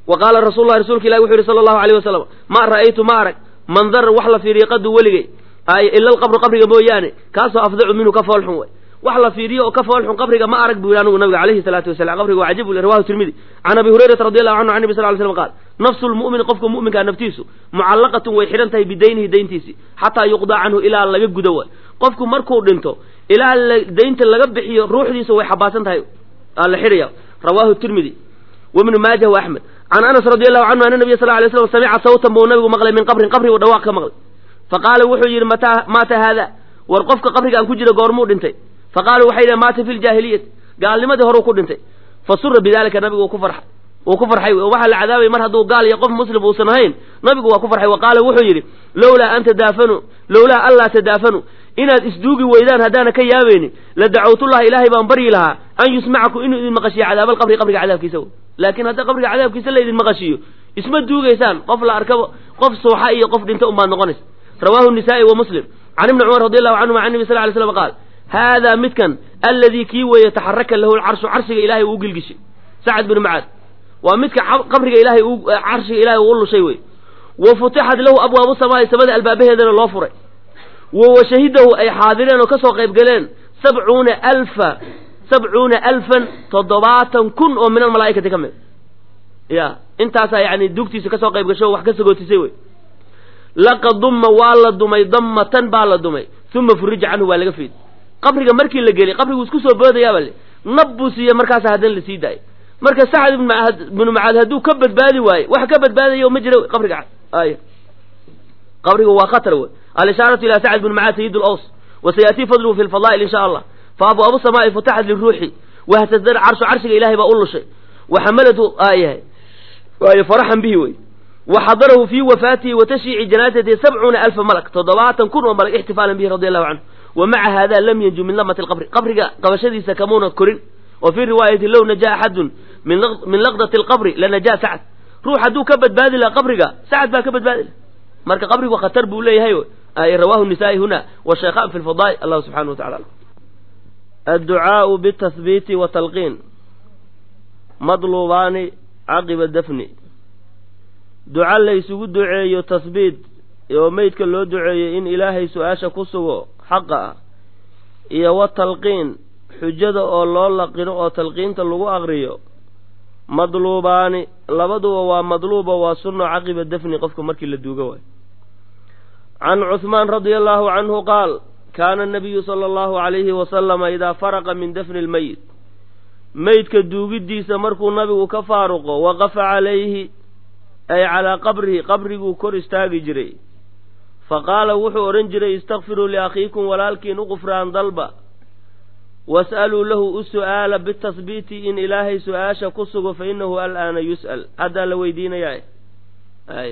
wa qaala rasul lahi rasuulka ilahi wuxu yihi sala allahu alayh wasalam ma ra'aytu ma arag mandar wax la fiiriyo qadu weligay ay ila alqabru qabriga mooyaane kaasoo afdacu minhu ka foolxun way wax la fiiriyo oo ka foolxun qabriga ma arag buu yihi anigu nabiga alayhi salaatu wasalam qabriga waa cajib rawahu tirmidi can abi hurayrata radi allahu canhu can nabi sal ly slam qaal nafsu lmu'mini qofka mu'minkaa naftiisu mucallaqatun way xidhan tahay bidaynihi dayntiisii xataa yuqdaa canhu ilaa laga gudo waay qofku markuu dhinto ilaa daynta laga bixiyo ruuxdiisa way xabaasan tahay aa la xidhaya rawahu tirmidi wibnu maajah wa axmed can anas radi allahu canhu ana nabiya sal lay slam samica sawtan buu nabigu maqlay min qabrin qabri buu dhawaaq ka maqlay faqaala wuxuu yidhi mataa maata haada war qofka qabrigaan ku jira goormuu dhintay faqaaluu waxay yidhahen maata fi ljaahiliyati gaalnimadii horuu ku dhintay fa sura bidalika nabigu wuu ku farxay wuu ku farxay oo waxaa la cadaabay mar hadduu gaal iyo qof muslim uusan ahayn nabigu waa ku farxay wa qaala wuxuu yidhi lowlaa an tadaafanu lowlaa anlaa tadaafanu inaad isduugi weydaan haddaana ka yaabaynin la dacawtullaha ilaahay baan baryi lahaa an yusmacakum inuu idin maqashiyo cadaabaalqabri qabriga cadaabkiisa w laakiin hadda qabriga cadaabkiisa la idin maqashiyo isma duugaysaan qof la arkaba qof suuxa iyo qof dhinta unbaad noqonaysa rawahu nisaa'i wa muslim can ibni cumar radi allahu canhuma can nabi sal ly slam qaal haadaa midkan alladii kii weeye taxaraka lahu lcarshu carshiga ilahay uu gilgishay sacad binu macaad waa midka qabriga ilahay carshiga ilahay uu lushay wey wa futixat lahu abwaabu samaai samada albaabaheedana loo furay wa shahidahu ay xaadireen oo kasoo qayb galeen sabcuuna alfa sabcuuna alfan toddobaatan kun oo min almalaa'ikati ka mid ya intaasaa yani dugtiisa kasoo qayb gasho wax ka sagootisay wey laqad dumma waa la dumay dammatan baa la dumay uma furija canhu waa laga fiid qabriga markii la geliyay qabrigu isku soo boodayaaba le nab buu siiye markaasa haddana lasii daayay marka sacad bnu macaad hadduu ka badbaadi waaye wax ka badbaadayo ma jira qabriga ay qabriga waa khatar wey alishaaratu ila sacd bn macaad sayid laws wa sayatii fadluhu fi lfadaa'il in sha allah fa abwaabu samaai futaxat liruuxi wahtasdar carshu carshiga ilahay baa u lushay wa xamalatu aayahay waayo faraxan bihi wey wa xadarahu fii wafaatihi wa tashyiici janaasatihi sabcuuna alfa malak toddobaatan kun oo malak ixtifaalan bihi radi allahu canhu wa maca hada lam yanju min lamati lqabri qabriga qabashadiisa kamuuna korin wa fii riwaayati low najaa axadun min laqdati alqabri lanajaa sacd ruux hadduu ka badbaadi laha qabriga sacad baa ka badbaadi laha marka qabrigu khatar buu leeyahay rawahu nisaa'i huna washaykhaan fi lfadaa'il allahu subxanahu wa tacala adducaau bitahbiiti wa talqiin madluubaani caqiba dafni duca la ysugu duceeyo tahbiit oo meydka loo duceeyo in ilaahay su-aasha ku sugo xaqa ah iyo wa talqiin xujada oo loo laqino oo talqiinta lagu aqriyo madluubaani labaduba waa madluuba waa sunno caqiba dafni qofka markii la duuga waayo can cuhmaan radia allahu canhu qaal kaana anabiyu sala allahu calayhi wasalama idaa faraqa min dafni lmeyit meydka duugiddiisa markuu nabigu ka faaruqo waqafa calayhi ay calaa qabrihi qabriguu kor istaagi jiray fa qaala wuxuu odhan jiray istakfiruu liakhiikum walaalkiin u qufraan dalba was'aluu lahu u su'aala bitahbiiti in ilaahay su-aasha ku sugo fa innahu al'aana yus'al haddaa la weydiinayaa ay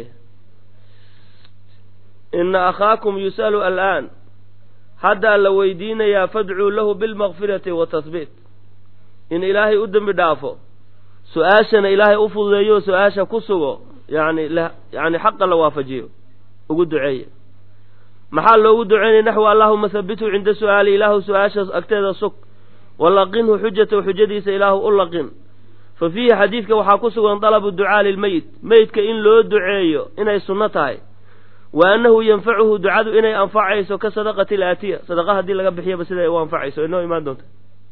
ina akhaakum yus'alu al'aan haddaa la weydiinayaa fadcuu lahu bilmakfirati watahbiit in ilaahay u dembi dhaafo su-aashana ilaahay u fududeeyo su-aasha ku sugo yani yani xaqa la waafajiyo ugu duceeya maxaa loogu duceynaya naxwi allahuma habituu cinda su'aali ilaahu su-aasha agteeda sug walaqinhu xujatahu xujadiisa ilaahu u laqin fa fiihi xadiidka waxaa ku sugan dalabu ducaa lilmeyit meydka in loo duceeyo inay sunno tahay wa annahu yanfacuhu ducadu inay anfacayso ka sadaqati alaatiya sadaqa haddii laga bixiyaba siday u anfacayso inoo imaan doonta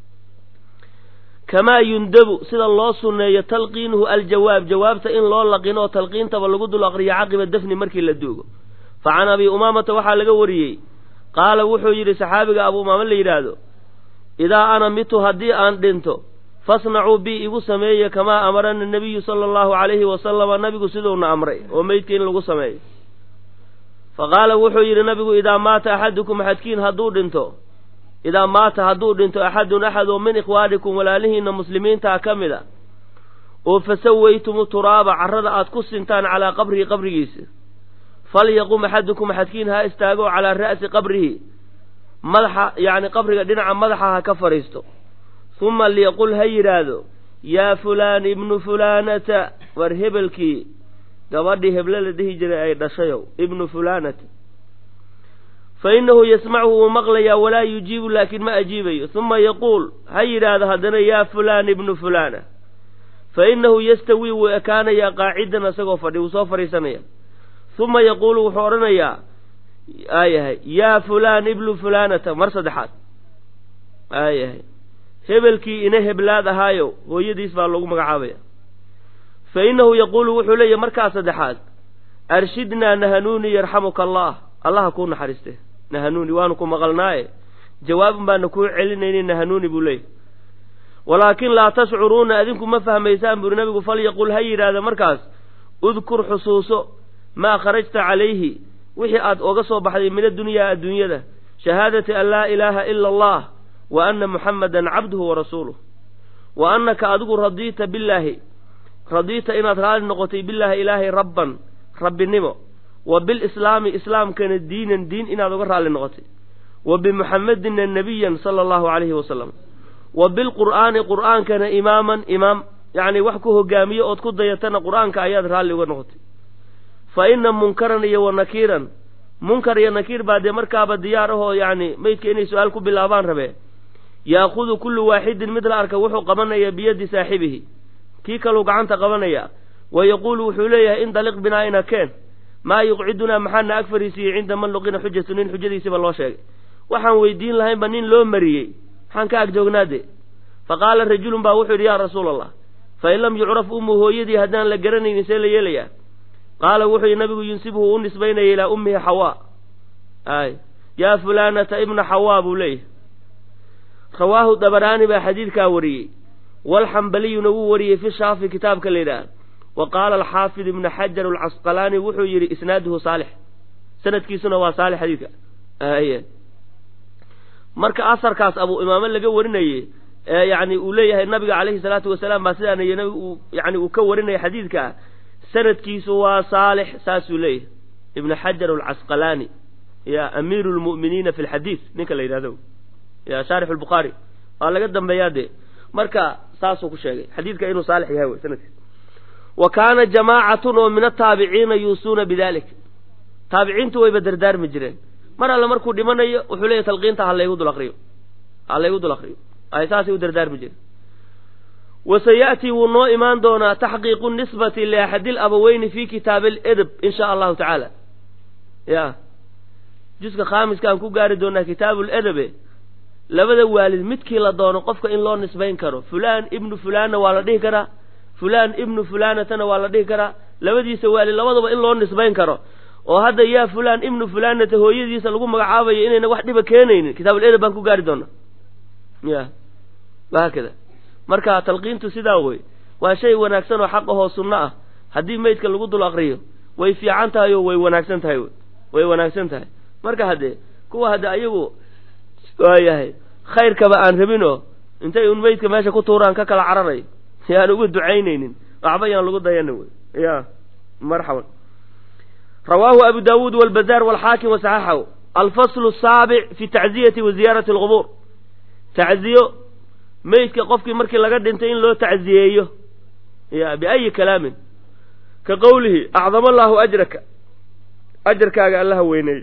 kamaa yundabu sida loo sunneeyo talqiinuhu aljawaab jawaabta in loo laqino oo talqiintaba lagu dul aqriyo caqiba dafni markii la duugo fa can abi umaamata waxaa laga wariyey qaala wuxuu yidhi saxaabiga abu umaama la yidhaahdo idaa ana mitu haddii aan dhinto fasnacuu bi igu sameeye kamaa amarana nabiyu sala allahu calayhi wasalama nabigu siduuna amray oo meydka in lagu sameeyo fa qaala wuxuu yidhi nabigu idaa maata axadukum axadkiin hadduu dhinto idaa maata hadduu dhinto axadun axad oo min ikhwaanikum walaalihiinna muslimiintaa ka mid a oo fasawaytumu turaaba carrada aad ku sintaan calaa qabrihi qabrigiisa falyaqum axadukum axadkiin ha istaago calaa ra'si qabrihi madaxa yacni qabriga dhinaca madaxa ha ka fadhiisto huma liyaqul ha yidhaahdo yaa fulaan ibnu fulaanata war hebelkii gabadhii heble la dhihi jiray ay dhashayow ibnu fulaanata fa innahu yasmachu wuu maqlayaa walaa yujiibu laakiin ma ajiibayo huma yaquul ha yidhaahdo haddana yaa fulaan ibnu fulaana fa innahu yastawii wuu ekaanayaa qaacidan isagoo fadhi wuu soo fadhiisanaya uma yaquulu wuxuu odhanayaa aayahay yaa fulaan iblu fulaanata mar saddexaad aayahay hebelkii ina heblaad ahaayo hooyadiis baa lagu magacaabaya fa innahu yaquulu wuxuu leeyahy markaa saddexaad arshidnaa nahanuuni yarxamuka allah allaha kuu naxariiste nahanuuni waanu ku maqalnaaye jawaabun baana kuu celinayni nahanuuni buu leeyahy walaakin laa tashcuruuna adinku ma fahmaysaan buuri nabigu falyaqul ha yidhaahda markaas udkur xusuuso maa kharajta calayhi wixii aad oga soo baxday min addunyaa adduunyada shahaadati an laa ilaaha ila allah wa anna muxammadan cabduhu wa rasuuluh wa annaka adigu radiita billaahi radiita inaad raali noqotay billaahi ilaahay rabban rabbinimo wa bilislaami islaamkana diinan diin inaad uga raalli noqotay wa bimuxammadina nebiyan sala allahu calayhi wasalam wa bilqur'aani qur'aankana imaaman imaam yacni wax ku hogaamiyo ood ku dayatana qur'aanka ayaad raalli uga noqotay fa ina munkaran iyo wa nakiiran munkar iyo nakiir baa dee markaaba diyaar ahoo yacni meydka inay su-aal ku bilaabaan rabee yaakudu kullu waaxidin mid la arka wuxuu qabanaya biyaddi saaxibihi kii kaluu gacanta qabanaya wa yaquulu wuxuu leeyahay indaliq binaa ina keen maa yuqcidunaa maxaana ag fariisiiyey cinda man luqina xujatu nin xujadiisiba loo sheegay waxaan weydiin lahaynba nin loo mariyey maxaan ka ag joognaade fa qaala rajulun baa wuxuu yidhi yaa rasuula allah fa in lam yucraf ummu hooyadii haddaan la garanaynin see la yeelayaa qaala wuxuu yidhi nabigu yunsibhu u nisbaynaya ilaa ummihi xawaa ay yaa fulaanata ibna xawaa buu leeyahay rawaahu dabaraani baa xadiidkaa wariyey walxambaliyuna wuu wariyey fi shaafi kitaabka la yidhaah wa qaala alxaafid ibnu xajar alcasqalaani wuxuu yidhi isnaaduhu saalix sanadkiisuna waa saalix xadiidka aye marka asarkaas abuu imaame laga warinayey ee yani uu leeyahay nabiga calayhi salaatu wasalaam baa sidaana nabi uu yani uu ka warinaya xadiidka sanadkiisu waa saalix saasuu leeyahay ibnu xajar alcasqalaani ya amiiru lmu'miniina fi lxadiid ninka la yidhahdo ya shaarix lbukhaari waa laga dambeeyaa dee marka saasuu ku sheegay xadiidka inuu saalix yahay wey sanadkiis wa kaana jamaacatun oo min ataabiciina yuusuuna bidalik taabiciintu wayba dardaarmi jireen mar alle markuu dhimanayo wuxuu leeyahy talqiinta ha laygu dul akriyo ha laygu dul akriyo ay saasay u dardaarmi jireen wa saya'tii wuu noo imaan doonaa taxqiiqu nisbati liaxadi labaweyni fi kitaabi aledab in sha allahu tacaala ya juska khaamiskaan ku gaari doonaa kitaabu ledabe labada waalid midkii la doono qofka in loo nisbayn karo fulaan ibnu fulaanna waa la dhihi karaa fulaan ibnu fulaanatana waa la dhihi karaa labadiisa waalid labadaba in loo nisbayn karo oo hadda yaa fulaan ibnu fulaanata hooyadiisa lagu magacaabayo inayna wax dhiba keenaynin kitaabul edab baan ku gaari doonaa ya wahaakada marka talqiintu sidaa wey waa shay wanaagsan oo xaq ahoo sunno ah haddii meydka lagu dul aqriyo way fiican tahay oo way wanaagsan tahay way wanaagsan tahay marka haddee kuwa hadde ayagu waayahay khayrkaba aan rabinoo intay un meydka meesha ku tuuraan ka kala cararay yaan ugu ducaynaynin waxba yaan lagu dayana wey ya marxaban rawaahu abu daawuud walbazaar walxaakim wasaxaxahu alfaslu asaabic fi tacziyati wa ziyaarati alqubuur tacziyo meydka qofkii markii laga dhintay in loo tacziyeeyo ya biayi kalaamin ka qowlihi acdama allaahu ajraka ajarkaaga allaha weyneey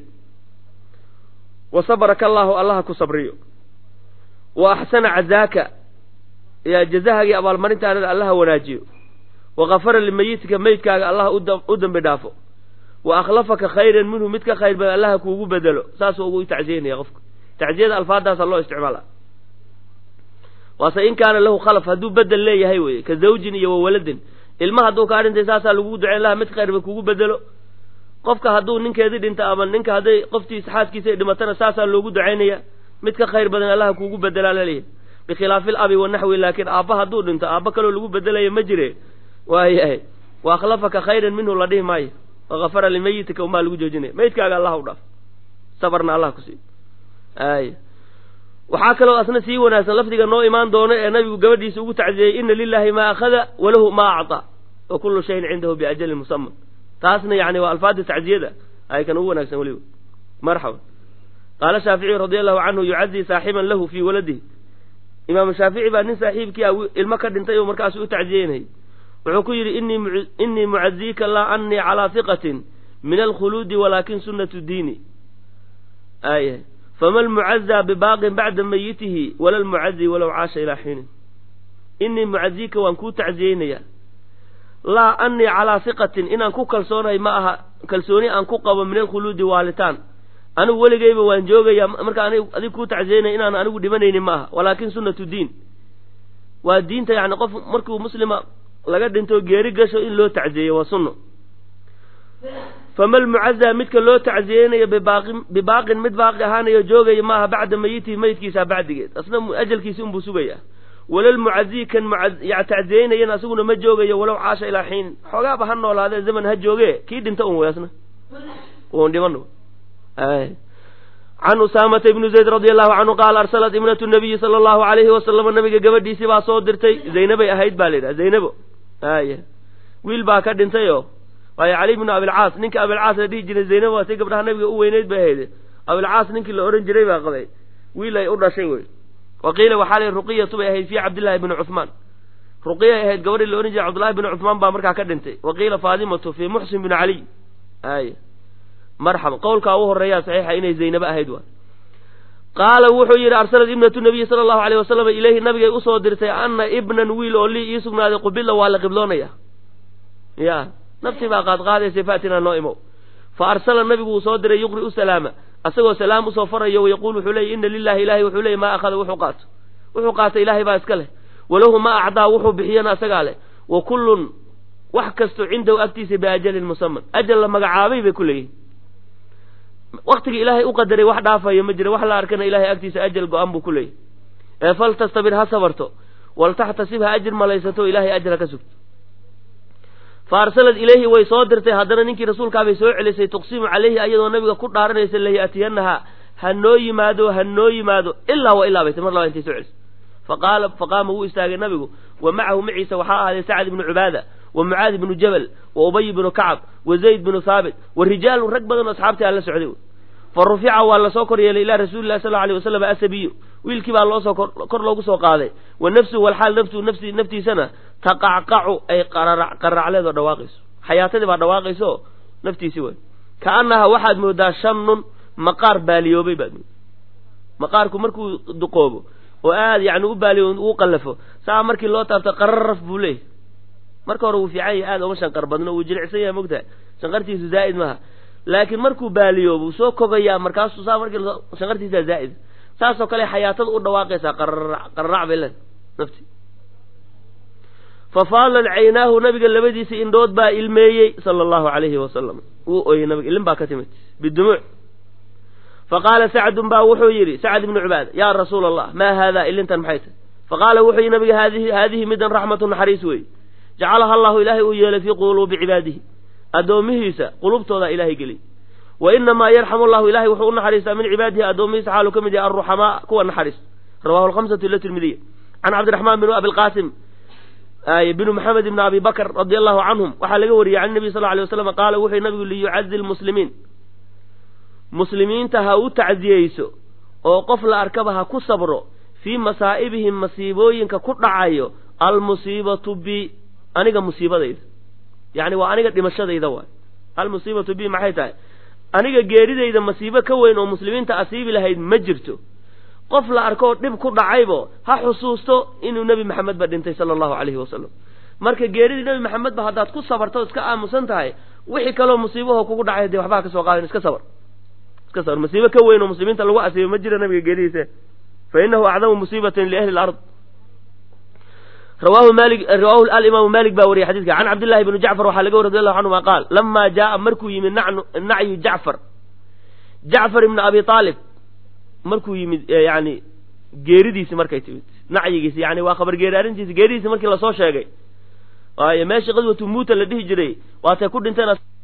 wa sabraka allaahu allaha ku sabriyo wa axsana cazaaka yaa jazahaagii abaalmarintaanada allaha wanaajiyo wa kafara limayitika meydkaaga allaha u dembi dhaafo wa akhlafaka khayran minhu mid ka khayr badan allaha kuugu bedelo saasuu ugu tacziyanaya qofka tacziyada alfaadaasa loo isticmaala waase in kaana lahu khalaf hadduu bedel leeyahay weye ka zawjin iyo wa waladin ilma hadduu kaa dhintay saasaa lagugu duceyn laha mid khayrba kuugu bedelo qofka hadduu ninkeedii dhinta ama ninka hadday qoftiisa xaaskiisa ay dhimatana saasaa loogu ducaynaya mid ka khayr badan allaha kuugu bedelaa laleeyahay bikhilaafi alabi wanaxwi laakiin aabba hadduu dhinto aabba kaloo lagu bedelaya ma jire waayahay wa akhlafaka khayran minhu la dhihi maayo wakafara limayitika umaa lagu joojinaya meydkaaga allah u dhaaf sabarna allah ku siiyo ay waxaa kaloo asna sii wanaagsan lafdiga noo imaan doono ee nabigu gabadhiisa ugu tacziyey ina lilahi maa akhada walahu maa acطaa wa kullu shayin cindahu biajalin musaman taasna yani waa alfaada tacziyada ay kan ugu wanaagsan weliba marxaba qaala shaaficiyu radi allahu canhu yucazii saaxiban lahu fii waladihi imaamu shaafici baa nin saaxiibkii a ilmo ka dhintay oo markaasu u tacziyeynayay wuxuu ku yidhi inii mucaziika laa anii calaa hiqatin min alkhuluudi walaakin sunnatu diini aaya fama lmucazaa bibaaqin bacda mayitihi wala lmucazi walow caasha ilaa xiinin innii mucazika waan kuu tacziyeynayaa laa annii calaa hiqatin inaan ku kalsoonahay ma aha kalsooni aan ku qabo min alkhuluudi waalitaan anigu weligeyba waan joogayaa marka adig kuu tacsiyeynaya inaan anigu dhimanaynin ma aha walaakin sunnatu diin waa diinta yani qof markuu muslima laga dhinto geeri gasho in loo tacsiyeeyo waa sunno fama lmucazaa midka loo tacsiyeynayo bibaaqin bibaaqin mid baaqi ahaanayo joogaya maaha bacda mayitihi mayidkiisa bacdigeed asna ajalkiisi unbuu sugayaa walalmucazii kan tacsiyeynayana asaguna ma joogayo walow caasha ilaa xiinin xoogaaba ha noolaadee zaman ha jooge kii dhinta un wey asna un dhiman can usaamata ibni zayd radi allahu canhu qaala arsalat ibnatu nabiyi sala allahu alayhi wasalama nabiga gabadhiisii baa soo dirtay zaynabay ahayd baa la yidhaha zaynabo aya wiil baa ka dhintay oo waayo cali bnu abilcaas ninka abilcaas la dhihi jiray zaynabo waa si gabdhaha nabiga u weyneyd bay ahayd abilcaas ninkii la ohan jiray baa qabay wiil ay u dhashay wey wa qiila waxaa la ruqiyatu bay ahayd fii cabdillahi bni cuhmaan ruqiyay ahayd gabadhii la ohan jiray cabdullahi bni cuhmaan baa markaa ka dhintay wa qiila faadimatu fii muxsin bni caliy aya marxaba qowlkaa u horeeyaa saxiixa inay zaynabo ahayd waa qaala wuxuu yidhi arsalat ibnatu nabiyi sala allahu alayh wasalam ilayhi nabigay usoo dirtay ana ibnan wiil oo lii ii sugnaaday qubila waa la qibloonaya ya naftii baa qaadqaadaysa faatinaa noo imow fa arsala nabigu uu soo diray yuqri u salaama asagoo salaam usoo farayo wayaquul wuxuu leeyay ina lilahi ilahay wuxuu leeyay maa akhada wuxuu qaato wuxuu qaata ilaahay baa iska leh walahu maa acdaa wuxuu bixiyana asagaa leh wa kullun wax kasto cindahu agtiisa biajalin musaman ajal la magacaabay bay ku leeyihin waktiga ilaahay u qadaray wax dhaafayo ma jira wax la arkana ilahay agtiisa ajal go-an buu ku leeyahy ee fal tastabir ha sabarto waltaxtasib ha ajir malaysato ilaahay ajr ha ka sugto fa arsalat ilayhi way soo dirtay haddana ninkii rasuulkaabay soo celisay tuqsimu calayhi ayadoo nabiga ku dhaaranaysa layatiyanaha ha noo yimaado ha noo yimaado ilaa wa ilaa bayta mar laba intay soo celisay faqaala faqaama wuu istaagay nabigu wa macahu maciisa waxaa ahaaday sacd ibnu cubaada wa mucaad ibnu jabal wa ubay bnu kacab wa zayd bnu haabit wa rijaalun rag badan oo asxaabtii aan la socday fa rufica waa lasoo kor yeelay ilaa rasuuli lahi sal lla alay wasalam asabiyu wiilkii baa loosoo kor loogu soo qaaday wa nafsuhu walxaal naftu nafsi naftiisana taqacqacu ay qararacleed oo dhawaaqayso xayaatadii baa dhawaaqayso naftiisii way kaanaha waxaad moodaa shannun maqaar baaliyoobay baad moodaa maqaarku markuu duqoobo oo aad yani u baaliyo uu qallafo saa markii loo taabto qararaf buu leeyahy marka hore wuu fiican yahay aad uma shanqar badno wuu jilicsan yahay mogtahay shanqartiisu zaa'id maaha laakiin markuu baaliyoobo wuu soo kogayaa markaasuu saa markii shanqartiisaa zaa'id saasoo kale xayaatada u dhawaaqaysaa qararac qararac bay len nafti fafaalat caynaahu nabiga labadiisa indhood baa ilmeeyey sala allahu calayhi wasalam wuu ooyey nabiga ilin baa ka timid bidumuuc faqaala sacdun baa wuxuu yidhi sacd ibnu cubaada yaa rasuula allah maa haadaa ilintan maxay tahy faqaala wuxuu yidhi nabiga haadihi haadihi midan raxmatu naxariis weeye jacalaha allahu ilaahay uu yeelay fii quluubi cibaadihi addoomihiisa qulubtooda ilaahay geliy wa inamaa yarxamu llahu ilahay wuxuu u naxariistaa min cibaadihi addoomihiisa xaaluu ka mid yahay alruxamaa kuwa naxariis rawahu lhamsatu ila tirmidiya can cabdiraxmaan bin abilqaasim binu maxamed ibni abi bakr radi allahu canhum waxaa laga wariyey can nabiy sal lla alay waslam qaala wuxuu nabigu liyucazi lmuslimiin muslimiinta ha u tacziyeyso oo qof la arkaba ha ku sabro fii masaa'ibihim masiibooyinka ku dhacayo almusiibatu bi aniga musiibadayda yacni waa aniga dhimashadayda waay almusiibatu bi maxay tahay aniga geeridayda masiibo ka weyn oo muslimiinta asiibi lahayd ma jirto qof la arkoo dhib ku dhacaybo ha xusuusto inuu nebi maxamed ba dhintay sala allahu calayhi wasalam marka geeridii nebi maxamed ba haddaad ku sabarto iska aamusan tahay wixii kaloo musiibaho kugu dhacay dee waxbaa ka soo qaadin iska sabar iska sabar musiibo ka weyn oo muslimiinta lagu asiibo ma jira nabiga geeridiisa fa inahu acdamu musiibatin liahli lard rawahu mali rawahu alimaamu malik baa wariyay xadidka can cabdillahi bni jacfar waxaa laga wari radi allahu canhuma qaal lamaa jaaa markuu yimid nacnu nacyu jacfar jacfar ibni abi aalib markuu yimid yani geeridiisi markay timid nacyigiisi yani waa khabar geeri arrintiisi geeridiisi markii lasoo sheegay waayo meeshii qadwatu muuta la dhihi jiray waatay ku dhinteen